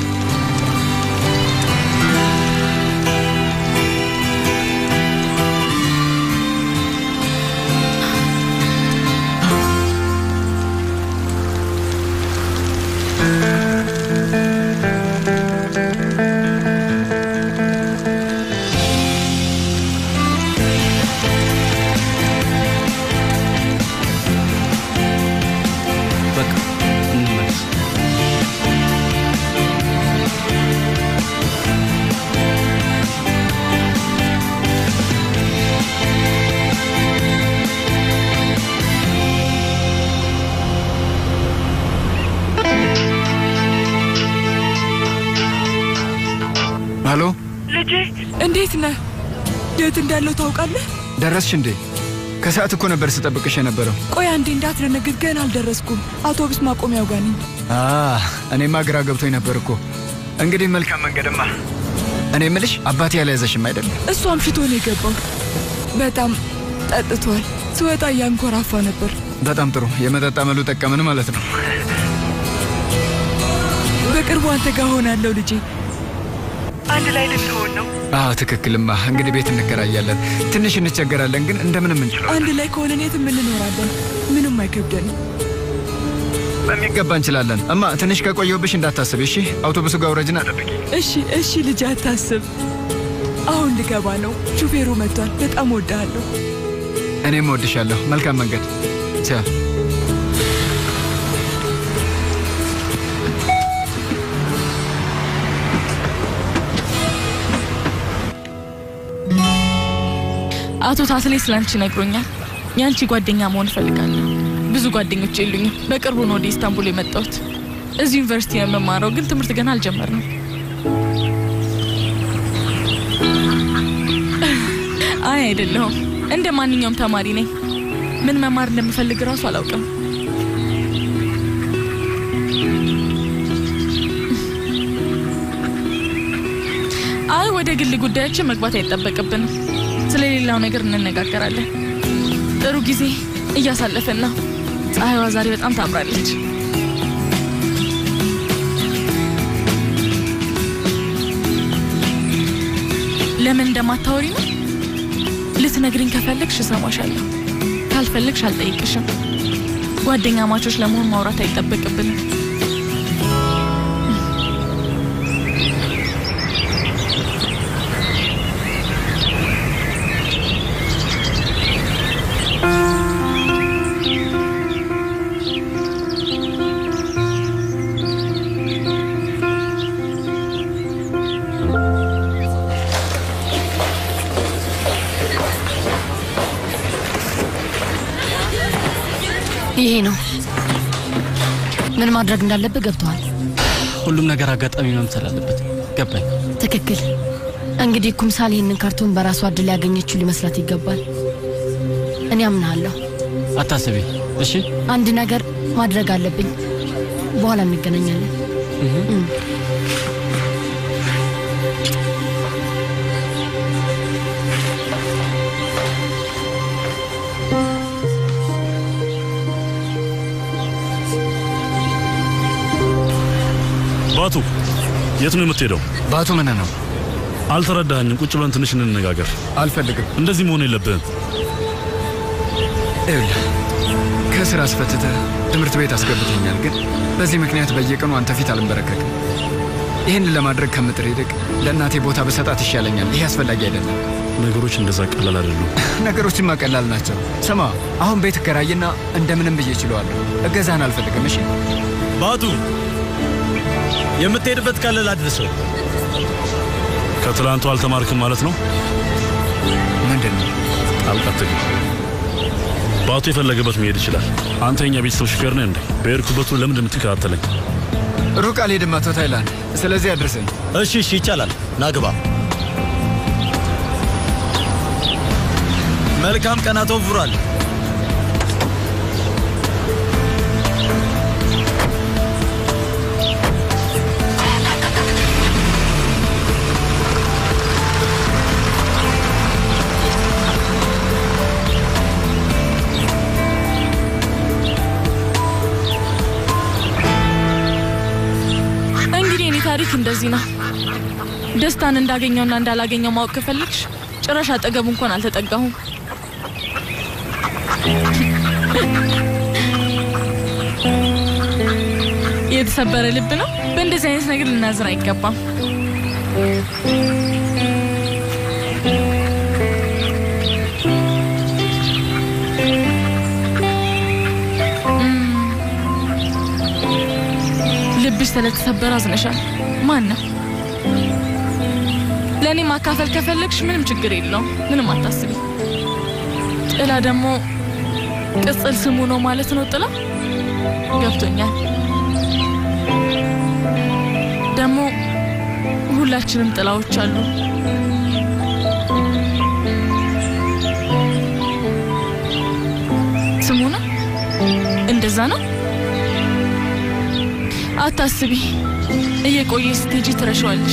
በቃ እንመለስ። ሀሎ፣ ልጄ እንዴት ነህ? የት እንዳለው ታውቃለህ? ደረስሽ እንዴ? ከሰዓት እኮ ነበር ስጠብቅሽ የነበረው። ቆይ አንዴ እንዳትደነግጥ፣ ገና አልደረስኩም። አውቶቡስ ማቆሚያው ጋር ነኝ። አ እኔማ ግራ ገብቶኝ ነበር እኮ። እንግዲህ መልካም መንገድማ። እኔ ምልሽ አባቴ ያልያዘሽም አይደለም? እሱ አምሽቶ ነው የገባው። በጣም ጠጥቷል። ስወጣ እያንኮራፋ ነበር። በጣም ጥሩ። የመጠጥ አመሉ ጠቀምን ማለት ነው። በቅርቡ አንተ ጋር ሆናለሁ ልጄ። አንድ ላይ ልንሆን ነው። አዎ ትክክልማ። እንግዲህ ቤት እንከራያለን። ትንሽ እንቸገራለን፣ ግን እንደምንም እንችለው። አንድ ላይ ከሆነን የትም እንኖራለን። ምንም አይከብደንም። በሚገባ እንችላለን። እማ ትንሽ ከቆየሁብሽ እንዳታስብ እሺ። አውቶቡሱ ጋር ውረጅና ጠብቂ። እሺ እሺ ልጅ አታስብ። አሁን ልገባ ነው። ሹፌሩ መጥቷል። በጣም ወድሃለሁ። እኔም እወድሻለሁ። መልካም መንገድ ቻው። አቶ ታስሌ ስላንቺ ነግሮኛል። የአንቺ ጓደኛ መሆን እፈልጋለሁ። ብዙ ጓደኞች የሉኝም። በቅርቡ ነው ወደ ኢስታንቡል የመጣሁት። እዚህ ዩኒቨርሲቲ ነው የምማረው፣ ግን ትምህርት ገና አልጀመርንም። አይ አይደለሁም፣ እንደ ማንኛውም ተማሪ ነኝ። ምን መማር እንደምፈልግ እራሱ አላውቅም። አይ ወደ ግል ጉዳያችን መግባት አይጠበቅብንም። ስለሌላው ነገር እንነጋገራለን። ጥሩ ጊዜ እያሳለፍን ነው። ፀሐይዋ ዛሬ በጣም ታምራለች። ለምን እንደማታወሪ ነው? ልትነግሪኝ ከፈለግሽ እሰማሻለሁ። ካልፈለግሽ አልጠይቅሽም። ጓደኛ ማቾች ለመሆን ማውራት አይጠበቅብንም። ይሄ ነው ምን ማድረግ እንዳለብህ ገብተዋል። ሁሉም ነገር አጋጣሚ መምሰል አለበት። ገባኝ። ትክክል። እንግዲህ ኩምሳል ይህንን ካርቶን በራሷ እድል ያገኘችው ሊመስላት ይገባል። እኔ አምናለሁ። አታስቢ እሺ። አንድ ነገር ማድረግ አለብኝ። በኋላ እንገናኛለን። እም። ባቱ የት ነው የምትሄደው? ባቱ ምን ነው? አልተረዳኸኝም። ቁጭ ብለን ትንሽ እንነጋገር። አልፈልግም። እንደዚህ መሆን የለብህም። ይኸውልህ ከስራ አስፈትተህ ትምህርት ቤት አስገብቶኛል፣ ግን በዚህ ምክንያት በየቀኑ አንተ ፊት አልንበረከክም። ይህንን ለማድረግ ከምጥር ይልቅ ለእናቴ ቦታ በሰጣት ይሻለኛል። ይሄ አስፈላጊ አይደለም። ነገሮች እንደዛ ቀላል አይደሉም። ነገሮችማ ቀላል ናቸው። ስማ፣ አሁን ቤት እከራይና እንደምንም ብዬ እችለዋለሁ። እገዛህን አልፈልግም። እሺ ባቱ፣ የምትሄድበት ካለ ላድርሰው። ከትላንቱ አልተማርክም ማለት ነው? ምንድን ነው? ጣልቃ አትግባ። ባቱ የፈለገበት መሄድ ይችላል። አንተ የኛ ቤተሰብ ሹፌር ነህ እንዴ? በሄድኩበት ሁሉ ለምንድን የምትከታተለኝ? ሩቅ አልሄድም አቶ ታይላንድ። ስለዚህ አድርሰኝ። እሺ፣ እሺ፣ ይቻላል። ናግባ። መልካም ቀን አቶ ቡራል። እንግዲህ እኔ ታሪክ እንደዚህ ነው። ደስታን እንዳገኘውና እንዳላገኘው ማወቅ ከፈለግሽ ጭራሽ አጠገቡ እንኳን አልተጠጋሁም። የተሰበረ ልብ ነው። በእንደዚህ አይነት ነገር ልናዝር አይገባም። ልብሽ ስለተሰበረ አዝነሻል። ማን ነው? ለእኔ ማካፈል ከፈለግሽ ምንም ችግር የለውም። ምንም አታስቢ። ጥላ ደግሞ ቅጽል ስሙ ነው ማለት ነው። ጥላ ገብቶኛል። ደግሞ ሁላችንም ጥላዎች አሉ። ስሙ ነው። እንደዛ ነው። አታስቢ፣ እየቆየ ስትሄጂ ትረሻዋለሽ።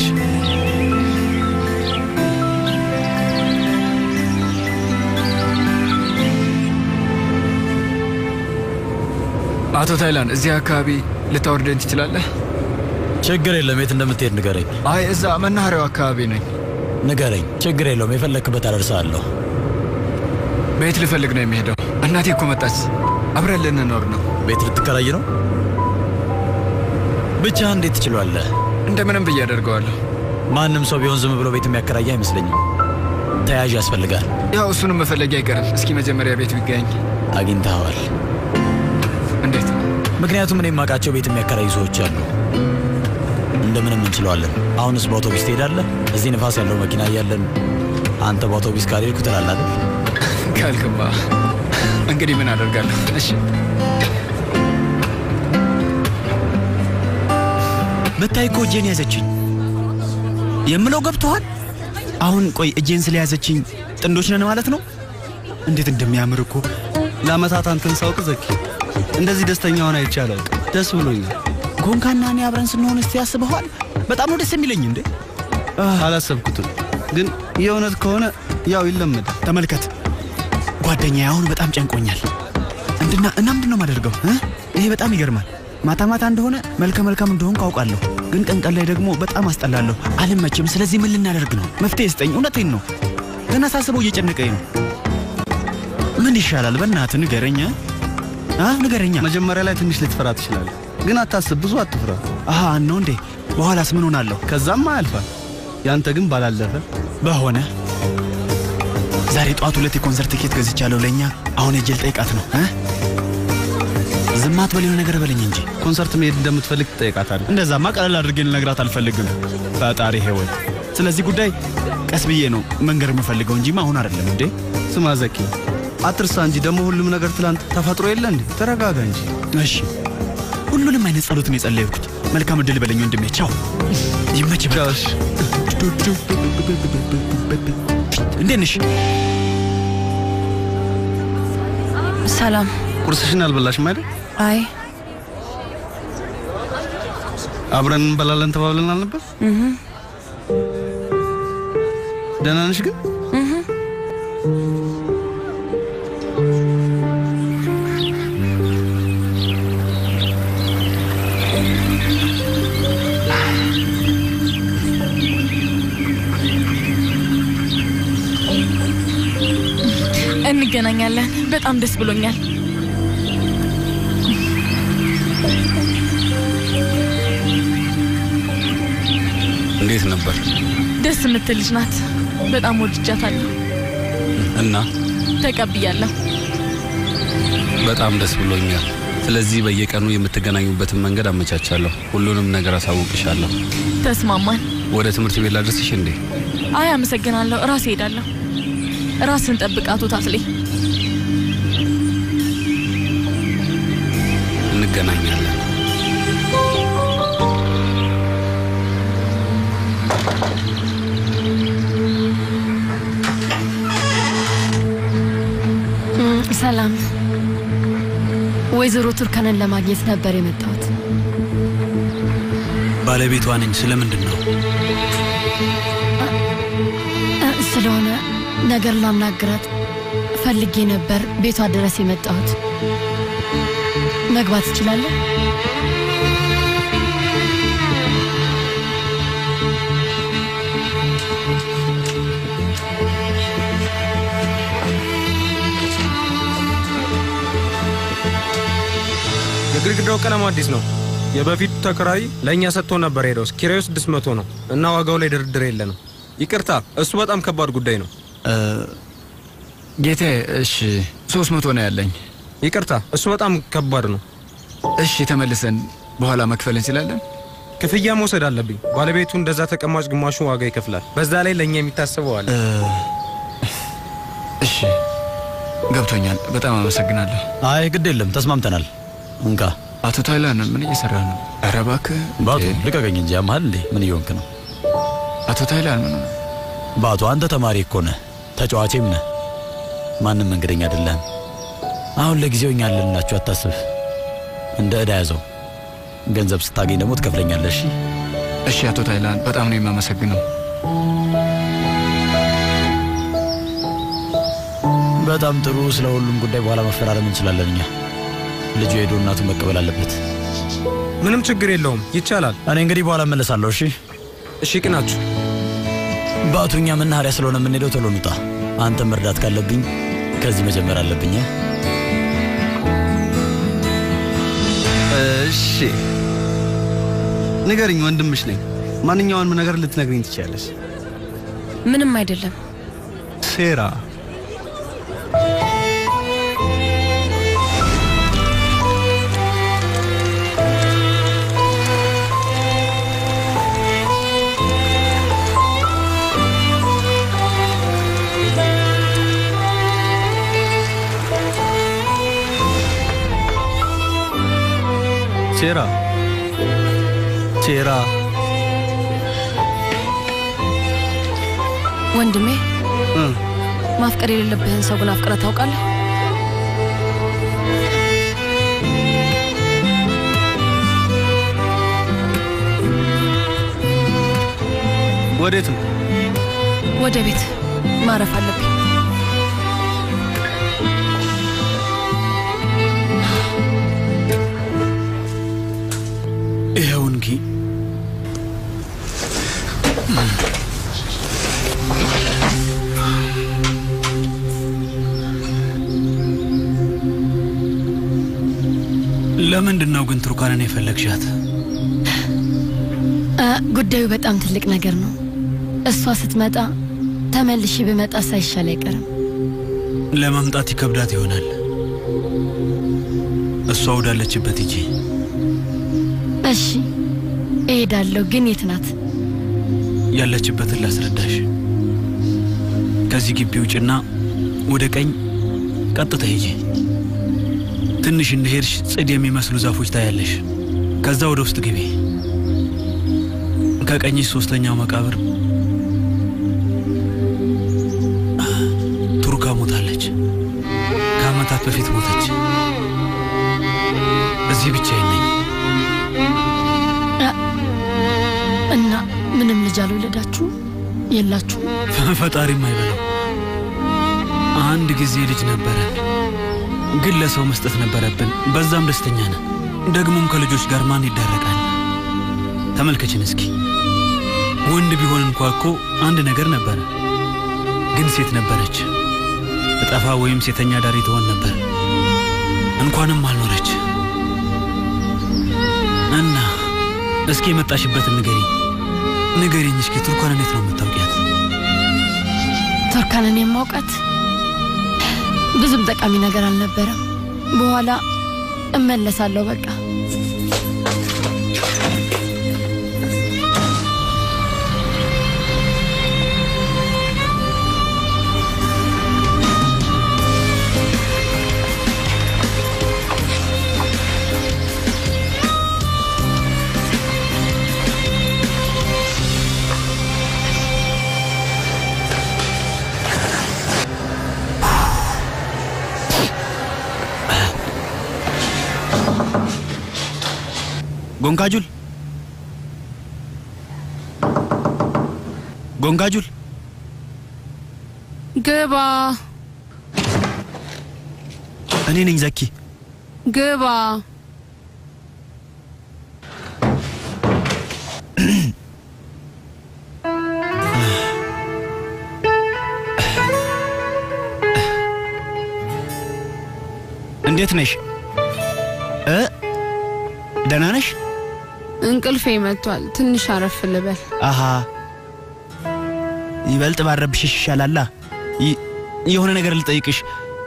አቶ ታይላንድ እዚህ አካባቢ ልታወርደኝ ትችላለህ? ችግር የለም። የት እንደምትሄድ ንገረኝ። አይ እዛ መናኸሪያው አካባቢ ነኝ። ንገረኝ። ችግር የለውም። የፈለክበት አደርሳለሁ። ቤት ልፈልግ ነው የሚሄደው። እናቴ እኮ መጣች። አብረን ልንኖር ነው። ቤት ልትከራይ ነው? ብቻ እንዴት ትችሏለህ? እንደምንም ብዬ አደርገዋለሁ። ማንም ሰው ቢሆን ዝም ብሎ ቤት የሚያከራይ አይመስለኝም። ተያዥ ያስፈልጋል። ያው እሱንም መፈለጊ አይቀርም። እስኪ መጀመሪያ ቤቱ ይገኝ። አግኝተኸዋል? እንዴት? ምክንያቱም እኔ የማውቃቸው ቤት የሚያከራዩ ሰዎች አሉ። እንደምንም እንችለዋለን። አሁንስ በአውቶቡስ ትሄዳለህ? እዚህ ንፋስ ያለው መኪና እያለን አንተ በአውቶቡስ ካልሄድኩ ትላለህ አይደል? ካልክማ እንግዲህ ምን አደርጋለሁ? እሺ ብታይ እኮ እጄን ያዘችኝ። የምለው ገብቶሃል? አሁን ቆይ እጄን ስለያዘችኝ ጥንዶች ነን ማለት ነው? እንዴት እንደሚያምር እኮ ለአመታት አንተን ሳውቅ ዘኪ እንደዚህ ደስተኛ ሆነ አይቼ አላውቅም። ደስ ብሎኛል። ጎንካና እኔ አብረን ስንሆን እስቲ ያስበኋል። በጣም ነው ደስ የሚለኝ እንዴ። አላሰብኩትም፣ ግን የእውነት ከሆነ ያው ይለመዳል። ተመልከት ጓደኛዬ አሁን በጣም ጨንቆኛል። እንድና እና ምንድን ነው የማደርገው? እ? ይሄ በጣም ይገርማል። ማታ ማታ እንደሆነ መልከ መልካም እንደሆን ካውቃለሁ፣ ግን ቀን ቀን ላይ ደግሞ በጣም አስጠላለሁ፣ አልመችም። ስለዚህ ምን ልናደርግ ነው? መፍትሄ ስጠኝ። እውነቴን ነው። ገና ሳስበው እየጨነቀኝ ነው። ምን ይሻላል? በእናትህ ንገረኛ፣ አ ንገረኛ። መጀመሪያ ላይ ትንሽ ልትፈራ ትችላለህ፣ ግን አታስብ፣ ብዙ አትፍራ። አሃ ነው እንዴ? በኋላስ ምን ሆናለሁ? ከዛማ ያልፋል። ያንተ ግን ባላለፈ በሆነ ዛሬ ጠዋት ሁለት የኮንሰርት ቲኬት ገዝቻለሁ ለእኛ። አሁን ሄጄ ልጠይቃት ነው እ? ዝም አትበል፣ የሆነ ነገር በለኝ እንጂ። ኮንሰርት መሄድ እንደምትፈልግ ትጠይቃታለህ። እንደዛማ ቀለል አድርጌ ልነግራት አልፈልግም። ፈጣሪ ሄወይ፣ ስለዚህ ጉዳይ ቀስ ብዬ ነው መንገር የምፈልገው እንጂማ አሁን አይደለም እንዴ። ስማ ዘኪ፣ አትርሳ እንጂ ደግሞ ሁሉም ነገር ትላንት ተፈጥሮ የለ እንዴ? ተረጋጋ እንጂ። እሺ፣ ሁሉንም አይነት ጸሎት ነው የጸለይኩት። መልካም እድል በለኝ ወንድሜ። ቻው፣ ይመች። እንዴት ነሽ? ሰላም። ቁርስሽን አልበላሽም አይደል? አይ አብረን እንበላለን ተባብለን አልነበር? እህ ደህና ነሽ ግን? እህ እንገናኛለን። በጣም ደስ ብሎኛል። እንዴት ነበር ደስ የምትል ልጅ ናት። በጣም ወድጃታለሁ። እና ተቀብያለሁ። በጣም ደስ ብሎኛል። ስለዚህ በየቀኑ የምትገናኙበትን መንገድ አመቻቻለሁ። ሁሉንም ነገር አሳውቅሻለሁ። ተስማማን። ወደ ትምህርት ቤት ላድርስሽ እንዴ? አይ አመሰግናለሁ። ራሴ ሄዳለሁ። ራስን ጠብቅ አቶ ታትሌ። እንገናኛለን። እም፣ ሰላም። ወይዘሮ ቱርካንን ለማግኘት ነበር የመጣሁት። ባለቤቷ ነኝ። ስለምንድን ነው? እ፣ ስለሆነ ነገር ላናግራት ፈልጌ ነበር ቤቷ ድረስ የመጣሁት። መግባት እችላለሁ? የግድግዳው ቀለም አዲስ ነው። የበፊቱ ተከራይ ለእኛ ሰጥቶ ነበር ሄደው ኪራዩ ስድስት መቶ ነው እና ዋጋው ላይ ድርድር የለንም። ይቅርታ፣ እሱ በጣም ከባድ ጉዳይ ነው። ጌቴ፣ እሺ ሶስት መቶ ነው ያለኝ። ይቅርታ፣ እሱ በጣም ከባድ ነው። እሺ ተመልሰን በኋላ መክፈል እንችላለን። ክፍያ መውሰድ አለብኝ። ባለቤቱ እንደዛ ተቀማጭ ግማሹን ዋጋ ይከፍላል። በዛ ላይ ለእኛ የሚታሰበው አለ። እሺ ገብቶኛል። በጣም አመሰግናለሁ። አይ ግድ የለም ተስማምተናል። እንካ አቶ ታይላን ምን እየሰራ ነው? ኧረ እባክህ ባቱ ልቀቀኝ እንጂ ያመሃል እንዴ? ምን እየሆንክ ነው? አቶ ታይላን ምን ባቱ አንተ ተማሪ እኮ ነህ፣ ተጫዋቼም ነህ። ማንም መንገደኛ አይደለም። አሁን ለጊዜው እኛ አለንላችሁ፣ አታስብ። እንደ ዕዳ ያዘው። ገንዘብ ስታገኝ ደግሞ ትከፍለኛለህ። እሺ እሺ። አቶ ታይላን በጣም ነው የማመሰግነው። በጣም ጥሩ። ስለ ሁሉም ጉዳይ በኋላ መፈራረም እንችላለን። እኛ ልጁ ሄዶ እናቱን መቀበል አለበት። ምንም ችግር የለውም፣ ይቻላል። እኔ እንግዲህ በኋላ እመለሳለሁ። እሺ እሺ። ቅናችሁ ባቱ፣ እኛ መናኸሪያ ስለሆነ የምንሄደው ቶሎ እንውጣ። አንተም መርዳት ካለብኝ ከዚህ መጀመር አለብኝ። እሺ ንገርኝ፣ ወንድምሽ ነኝ። ማንኛውንም ነገር ልትነግሪኝ ትችያለሽ። ምንም አይደለም። ሴራ ሴራ ሴራ ወንድሜ ማፍቀር የሌለብህን ሰው ግን አፍቅረህ ታውቃለህ? ወዴት ነው? ወደ ቤት ማረፍ አለብኝ። ይኸው እንጂ ለምንድን ነው ግን ቱርካንን የፈለግሻት? አ፣ ጉዳዩ በጣም ትልቅ ነገር ነው። እሷ ስትመጣ ተመልሼ ብመጣ ሳይሻል አይቀርም። ለመምጣት ይከብዳት ይሆናል። እሷ ወዳለችበት ሂጂ። እሺ እሄዳለሁ፣ ግን የት ናት? ያለችበትን ላስረዳሽ። ከዚህ ግቢ ውጭና ወደ ቀኝ ቀጥታ ሂጂ። ትንሽ እንደሄድሽ ጽድ የሚመስሉ ዛፎች ታያለሽ። ከዛ ወደ ውስጥ ግቢ። ከቀኝሽ ሶስተኛው መቃብር ቱርካ ሞታለች። ከዓመታት በፊት ሞተች። እዚህ ብቻዬን ነኝ። አ፣ እና ምንም ልጅ አልወለዳችሁ የላችሁ? ፈጣሪም አይበለው። አንድ ጊዜ ልጅ ነበረን፣ ግን ለሰው መስጠት ነበረብን። በዛም ደስተኛ ነን። ደግሞም ከልጆች ጋር ማን ይዳረቃል? ተመልከችን እስኪ። ወንድ ቢሆን እንኳ እኮ አንድ ነገር ነበረ፣ ግን ሴት ነበረች። እጠፋ ወይም ሴተኛ ዳሪ ትሆን ነበር። እንኳንም አልኖረች። እና እስኪ የመጣሽበትን ንገሪኝ፣ ንገሪኝ እስኪ። ቱርካን እንዴት ነው የምታውቂያት? ቱርካንን የማውቃት ብዙም ጠቃሚ ነገር አልነበረም። በኋላ እመለሳለሁ በቃ። ጎንጋጁል ጎንጋጁል ግባ እኔ ነኝ ዘኪ። ግባ። እንዴት ነሽ? እ ደህና ነሽ? እንቅልፌ መጥቷል። ትንሽ አረፍ ልበል። አሃ ይበልጥ ባረብሽሽ ይሻላላ። ይ- የሆነ ነገር ልጠይቅሽ።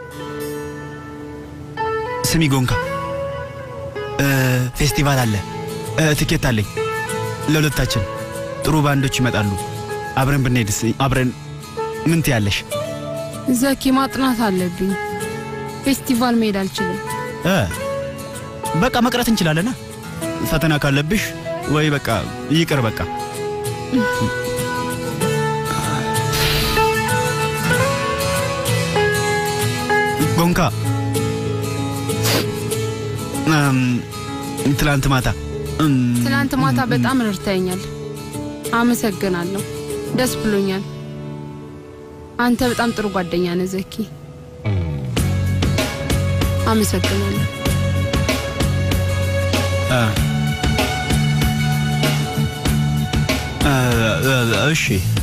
ስሚ ጎንካ፣ እ፣ ፌስቲቫል አለ። እ፣ ትኬት አለኝ ለሁለታችን። ጥሩ ባንዶች ይመጣሉ። አብረን ብንሄድስ? አብረን ምን ትያለሽ? ዘኪ ማጥናት አለብኝ። ፌስቲቫል መሄድ አልችልም። እ፣ በቃ መቅረት እንችላለና ፈተና ካለብሽ ወይ በቃ ይቅር በቃ ጎንካ እም፣ ትላንት ማታ እም፣ ትናንት ማታ በጣም ረድተኛል። አመሰግናለሁ። ደስ ብሎኛል። አንተ በጣም ጥሩ ጓደኛ ነህ ዘኪ። አመሰግናለሁ። እ፣ እ፣ እ፣ እሺ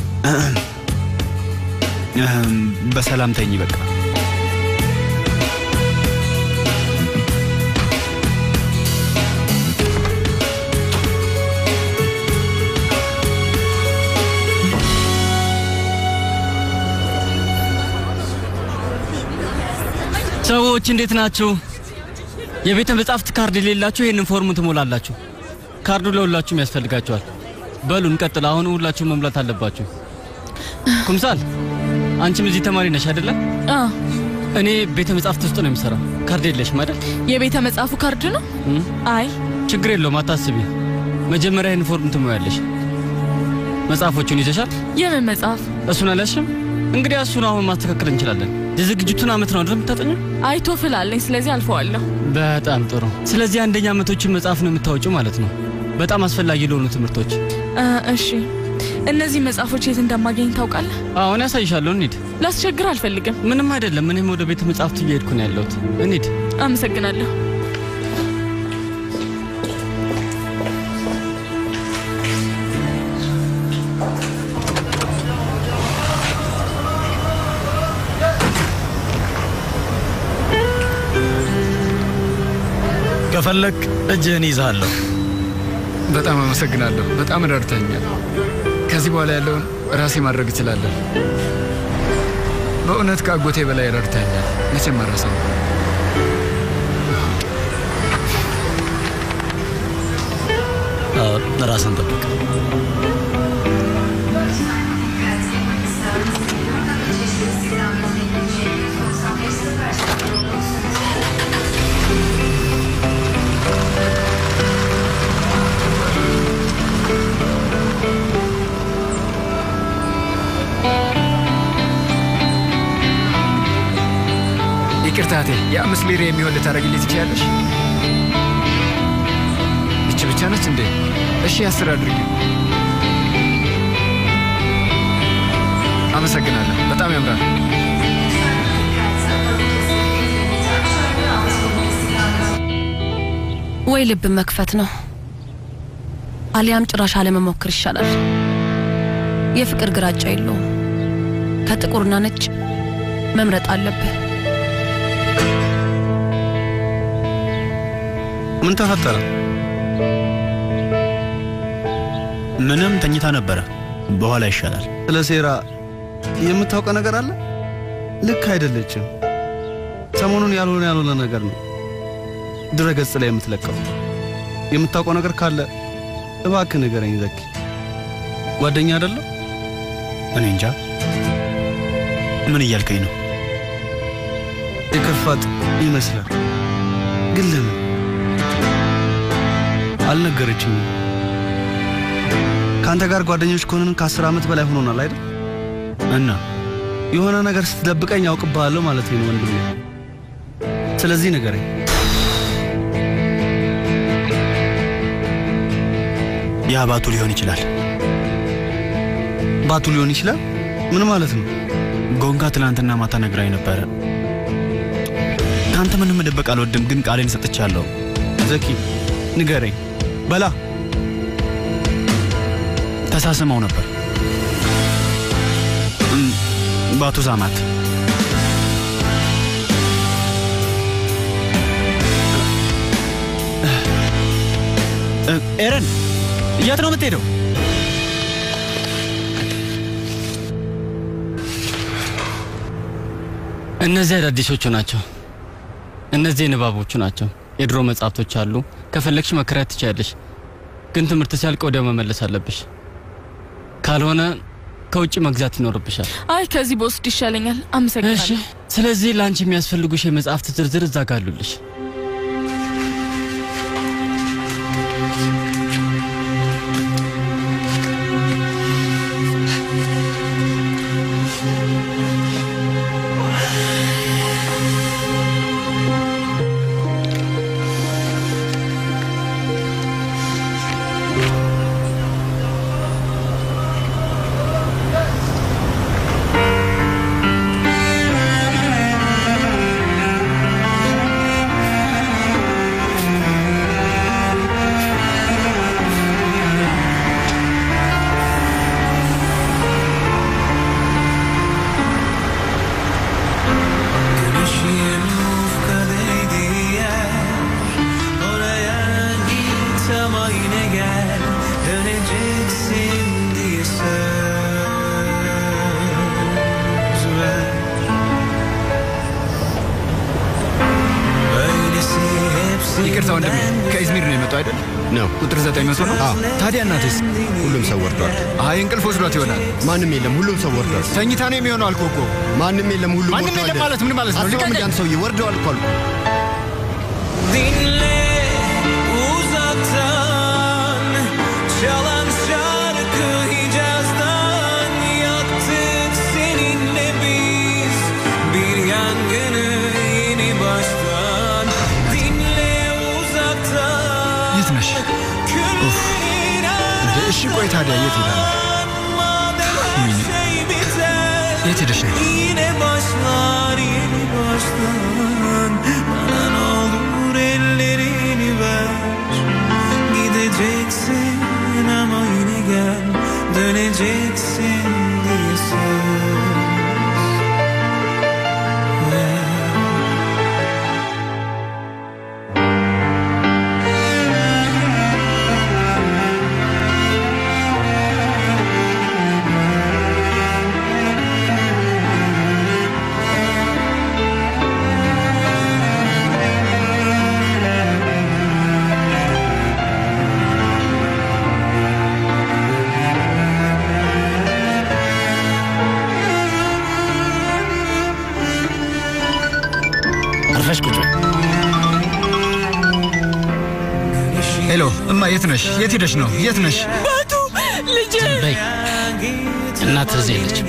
እም፣ በሰላም ተኝ በቃ ሰዎች እንዴት ናችሁ? የቤተ መጻሕፍት ካርድ የሌላችሁ ይህንን ፎርም ትሞላላችሁ። ካርዱ ለሁላችሁም ያስፈልጋችኋል። በሉ እንቀጥል። አሁን ሁላችሁም መሙላት አለባችሁ። ኩምሳል አንቺም እዚህ ተማሪ ነሽ አይደለ? አ እኔ ቤተ መጻሕፍት ውስጥ ነው የሚሰራው። ካርድ የለሽም አይደል? የቤተ መጽሐፉ ካርድ ነው? እም? አይ ችግር የለውም አታስቢ። መጀመሪያ ይህን ፎርም ትሞያለሽ። መጽሐፎቹን ይዘሻል? የምን መጽሐፍ? እሱን አልያዝሽም? እንግዲህ እሱን አሁን ማስተካከል እንችላለን። የዝግጅቱን አመት ነው አይደል የምታጠኘው? አይ ቶፍል አለኝ፣ ስለዚህ አልፈዋለሁ። በጣም ጥሩ። ስለዚህ አንደኛ አመቶችን መጽሐፍ ነው የምታወጪው ማለት ነው። በጣም አስፈላጊ ለሆኑ ትምህርቶች። አ፣ እሺ እነዚህ መጽሐፎች የት እንደማገኝ ታውቃለህ? አሁን ያሳይሻለሁ። እንሂድ። ላስቸግር አልፈልግም። ምንም አይደለም። እኔም ወደ ቤተ መጻሕፍት እየሄድኩ ነው ያለሁት። እንሂድ። አመሰግናለሁ። ከፈለክ እጅህን ይዛለሁ። በጣም አመሰግናለሁ። በጣም ረድተኛል። ከዚህ በኋላ ያለውን ራሴ ማድረግ እችላለሁ። በእውነት ከአጎቴ በላይ ረድተኛል። መቼም አረሰው። ራስን ጠብቅ። ይቅርታ እህቴ፣ የአምስት ሊሬ የሚሆን ልታደርግልኝ ትችያለሽ? ይቺ ብቻ ነች እንዴ? እሺ አስር አድርጊ። አመሰግናለሁ። በጣም ያምራል። ወይ ልብ መክፈት ነው፣ አሊያም ጭራሽ አለመሞከር ይሻላል። የፍቅር ግራጫ የለውም። ከጥቁርና ነጭ መምረጥ አለብህ። ምን ተፈጠረ? ምንም ተኝታ ነበረ። በኋላ ይሻላል። ስለ ሴራ የምታውቀው ነገር አለ? ልክ አይደለችም። ሰሞኑን ያልሆነ ያልሆነ ነገር ነው ድረገጽ ላይ የምትለቀው። የምታውቀው ነገር ካለ እባክህ ንገረኝ ዘኪ። ጓደኛ አይደለም? እኔ እንጃ። ምን እያልከኝ ነው? የከፋት ይመስላል፣ ግን ለምን አልነገረችኝም? ከአንተ ጋር ጓደኞች ከሆንን ከአስር ዓመት በላይ ሆኖናል አይደል? እና የሆነ ነገር ስትደብቀኝ ያውቅብሃለሁ ማለት ነው ወንድሜ። ስለዚህ ንገረኝ። ያ ባቱ ሊሆን ይችላል። ባቱ ሊሆን ይችላል? ምን ማለት ነው? ጎንጋ ትናንትና ማታ ነግራኝ ነበረ። ከአንተ ምንም መደበቅ አልወድም፣ ግን ቃሌን ሰጥቻለሁ። ዘኪ ንገረኝ በላ። ተሳስመው ነበር። እም፣ ባቱ ሳማት። እ፣ ኤረን የት ነው የምትሄደው? እነዚህ አዳዲሶቹ ናቸው። እነዚህ የንባቦቹ ናቸው። የድሮ መጽሐፍቶች አሉ። ከፈለግሽ መከራየት ትችያለሽ፣ ግን ትምህርት ሲያልቅ ወዲያው መመለስ አለብሽ። ካልሆነ ከውጭ መግዛት ይኖርብሻል። አይ ከዚህ በወስድ ይሻለኛል። አመሰግናለሁ። ስለዚህ ለአንቺ የሚያስፈልጉሽ የመጽሐፍት ዝርዝር እዛ ጋ አሉልሽ። Güneşin ufkadaydı yer Oraya git ama yine gel Döneceksin diye söz ver Böylesi hepsi ይቅርታ ወንድሜ፣ ከኢዝሚር ነው የመጣው አይደል? ነው። ቁጥር ዘጠኝ መቶ ነው። ታዲያ እናቴስ? ሁሉም ሰው ወርዷል። አይ እንቅልፍ ወስዷት ይሆናል። ማንም የለም፣ ሁሉም ሰው ወርዷል። ተኝታ ነው የሚሆነው አልኩህ እኮ። ማንም የለም፣ ሁሉም ማንም ወርደዋል። የለም ማለት ምን ማለት ነው? አስበው ልቀቀኝ። እንጂ አንድ ሰውዬ ወርደዋል እኮ አልኩህ። Dinle uzaktan Çalan şarkı Hicaz'dan Yaktık seninle biz Bir yangını yeni baştan Dinle uzaktan የት ነሽ? ኡፍ! እንደ እሺ ቆይ ታዲያ የት ይላል? ወይኔ፣ የት ሄደሽ ነው? Yine başlar yeni baştan Bana ne olur ellerini ver Gideceksin ama yine gel Döneceksin diye söz ver. አርፈሽ ቁጭ በይ። ሄሎ እማ፣ የት ነሽ? የት ሄደሽ ነው? የት ነሽ? ባቱ ልጄ በይ እናትህ እዚህ የለችም።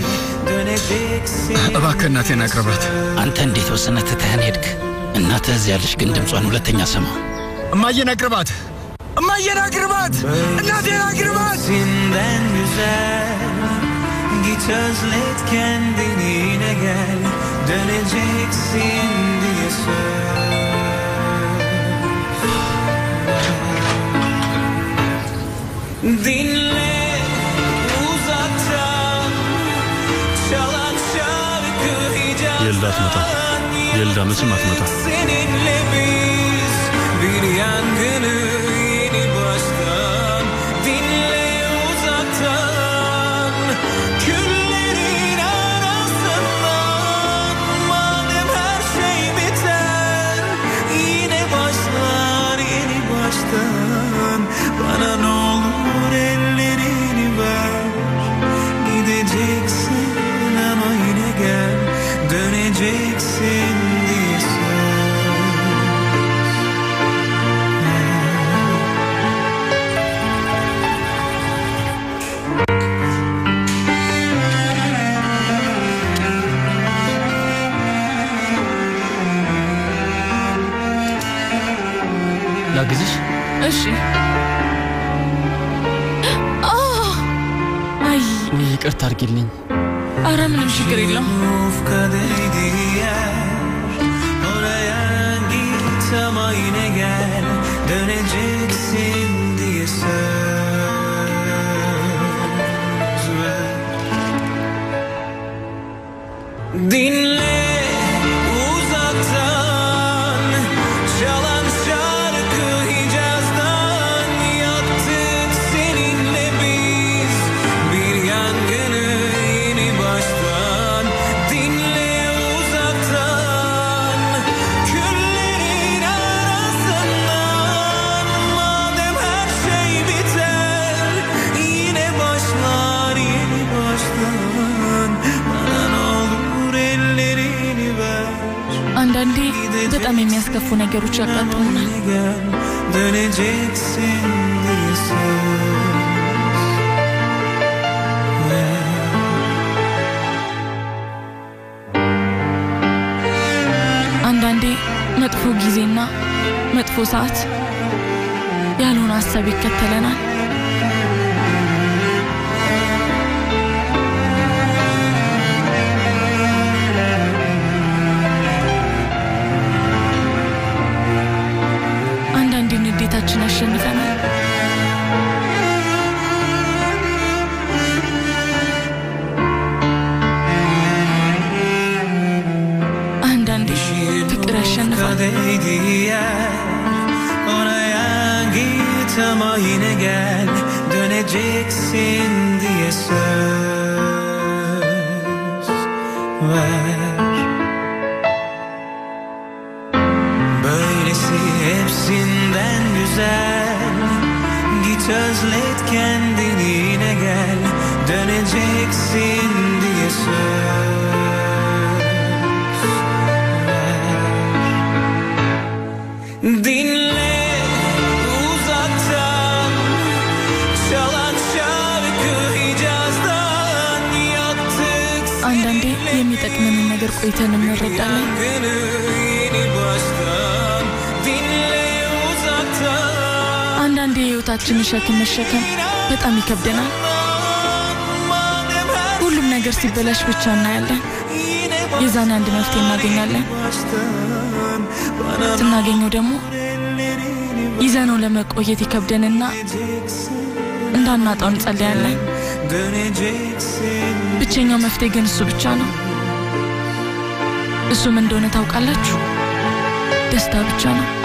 እባክህ እናቴን አቅርባት። አንተ እንዴት ወስነህ ትተኸን ሄድክ? እናትህ እዚህ ያለች፣ ግን ድምጿን ሁለተኛ ሰማ። እማዬን አቅርባት። እማዬን አቅርባት። እናቴን አቅርባት። Senden güzel Git özlet kendini yine gel Döneceksin diye söz Dinle uzaktan Çalan şarkı የልዳ አትመጣ የልዳ መቼም አትመጣ Seninle biz bir yangını yeni baştan Dinle uzaktan Küllerin arasından Madem her şey biter Yine başlar yeni baştan Bana ne olur ellerini ver Gideceksin ama yine gel Döneceksin diye söz ላግዝሽ? እሺ። አ! አይ ውይ ይቅርታ አድርጊልኝ። አረ ምንም ችግር የለም። Yufkadaydı yer Oraya git ama yine gel Döneceksin diye söz ver Dinle uzaktan Çalan şarkı Hicaz'dan Yaktık seninle biz Bir yangını yeni baştan Dinle uzaktan Küllerin arasından Madem her şey biter Yine başlar yeni baştan Bana ne olur ellerini ver አንዳንዴ በጣም የሚያስከፉ ነገሮች ያጋጥሙናል። gel Döneceksin diye söz ver. አንዳንዴ መጥፎ ጊዜና መጥፎ ሰዓት ያልሆነ ሀሳብ ይከተለናል። አንዳንዴ ንዴታችን ያሸንፈናል። አንዳንዴ ፍቅር ያሸንፋል። Kadeydi yer Oraya git ama yine gel Döneceksin diye söz ver Böylesi hepsinden güzel Git özlet kendini yine gel Döneceksin diye söz Dinle uzaktan Çalan şarkı Hicaz'dan Yaktık አንዳንዴ የሚጠቅመንን ነገር ቆይተን እንረዳለን። yangını yeni baştan Dinle uzaktan አንዳንዴ የህይወታችንን ሸክም መሸከም በጣም ይከብደናል። Madem ነገር ሲበላሽ ብቻ እናያለን። የዛኔ አንድ መፍትሄ እናገኛለን። ስናገኘው ደግሞ ይዘነው ለመቆየት ይከብደንና እንዳናጣው እንጸለያለን። ብቸኛው መፍትሄ ግን እሱ ብቻ ነው። እሱም እንደሆነ ታውቃላችሁ፣ ደስታ ብቻ ነው።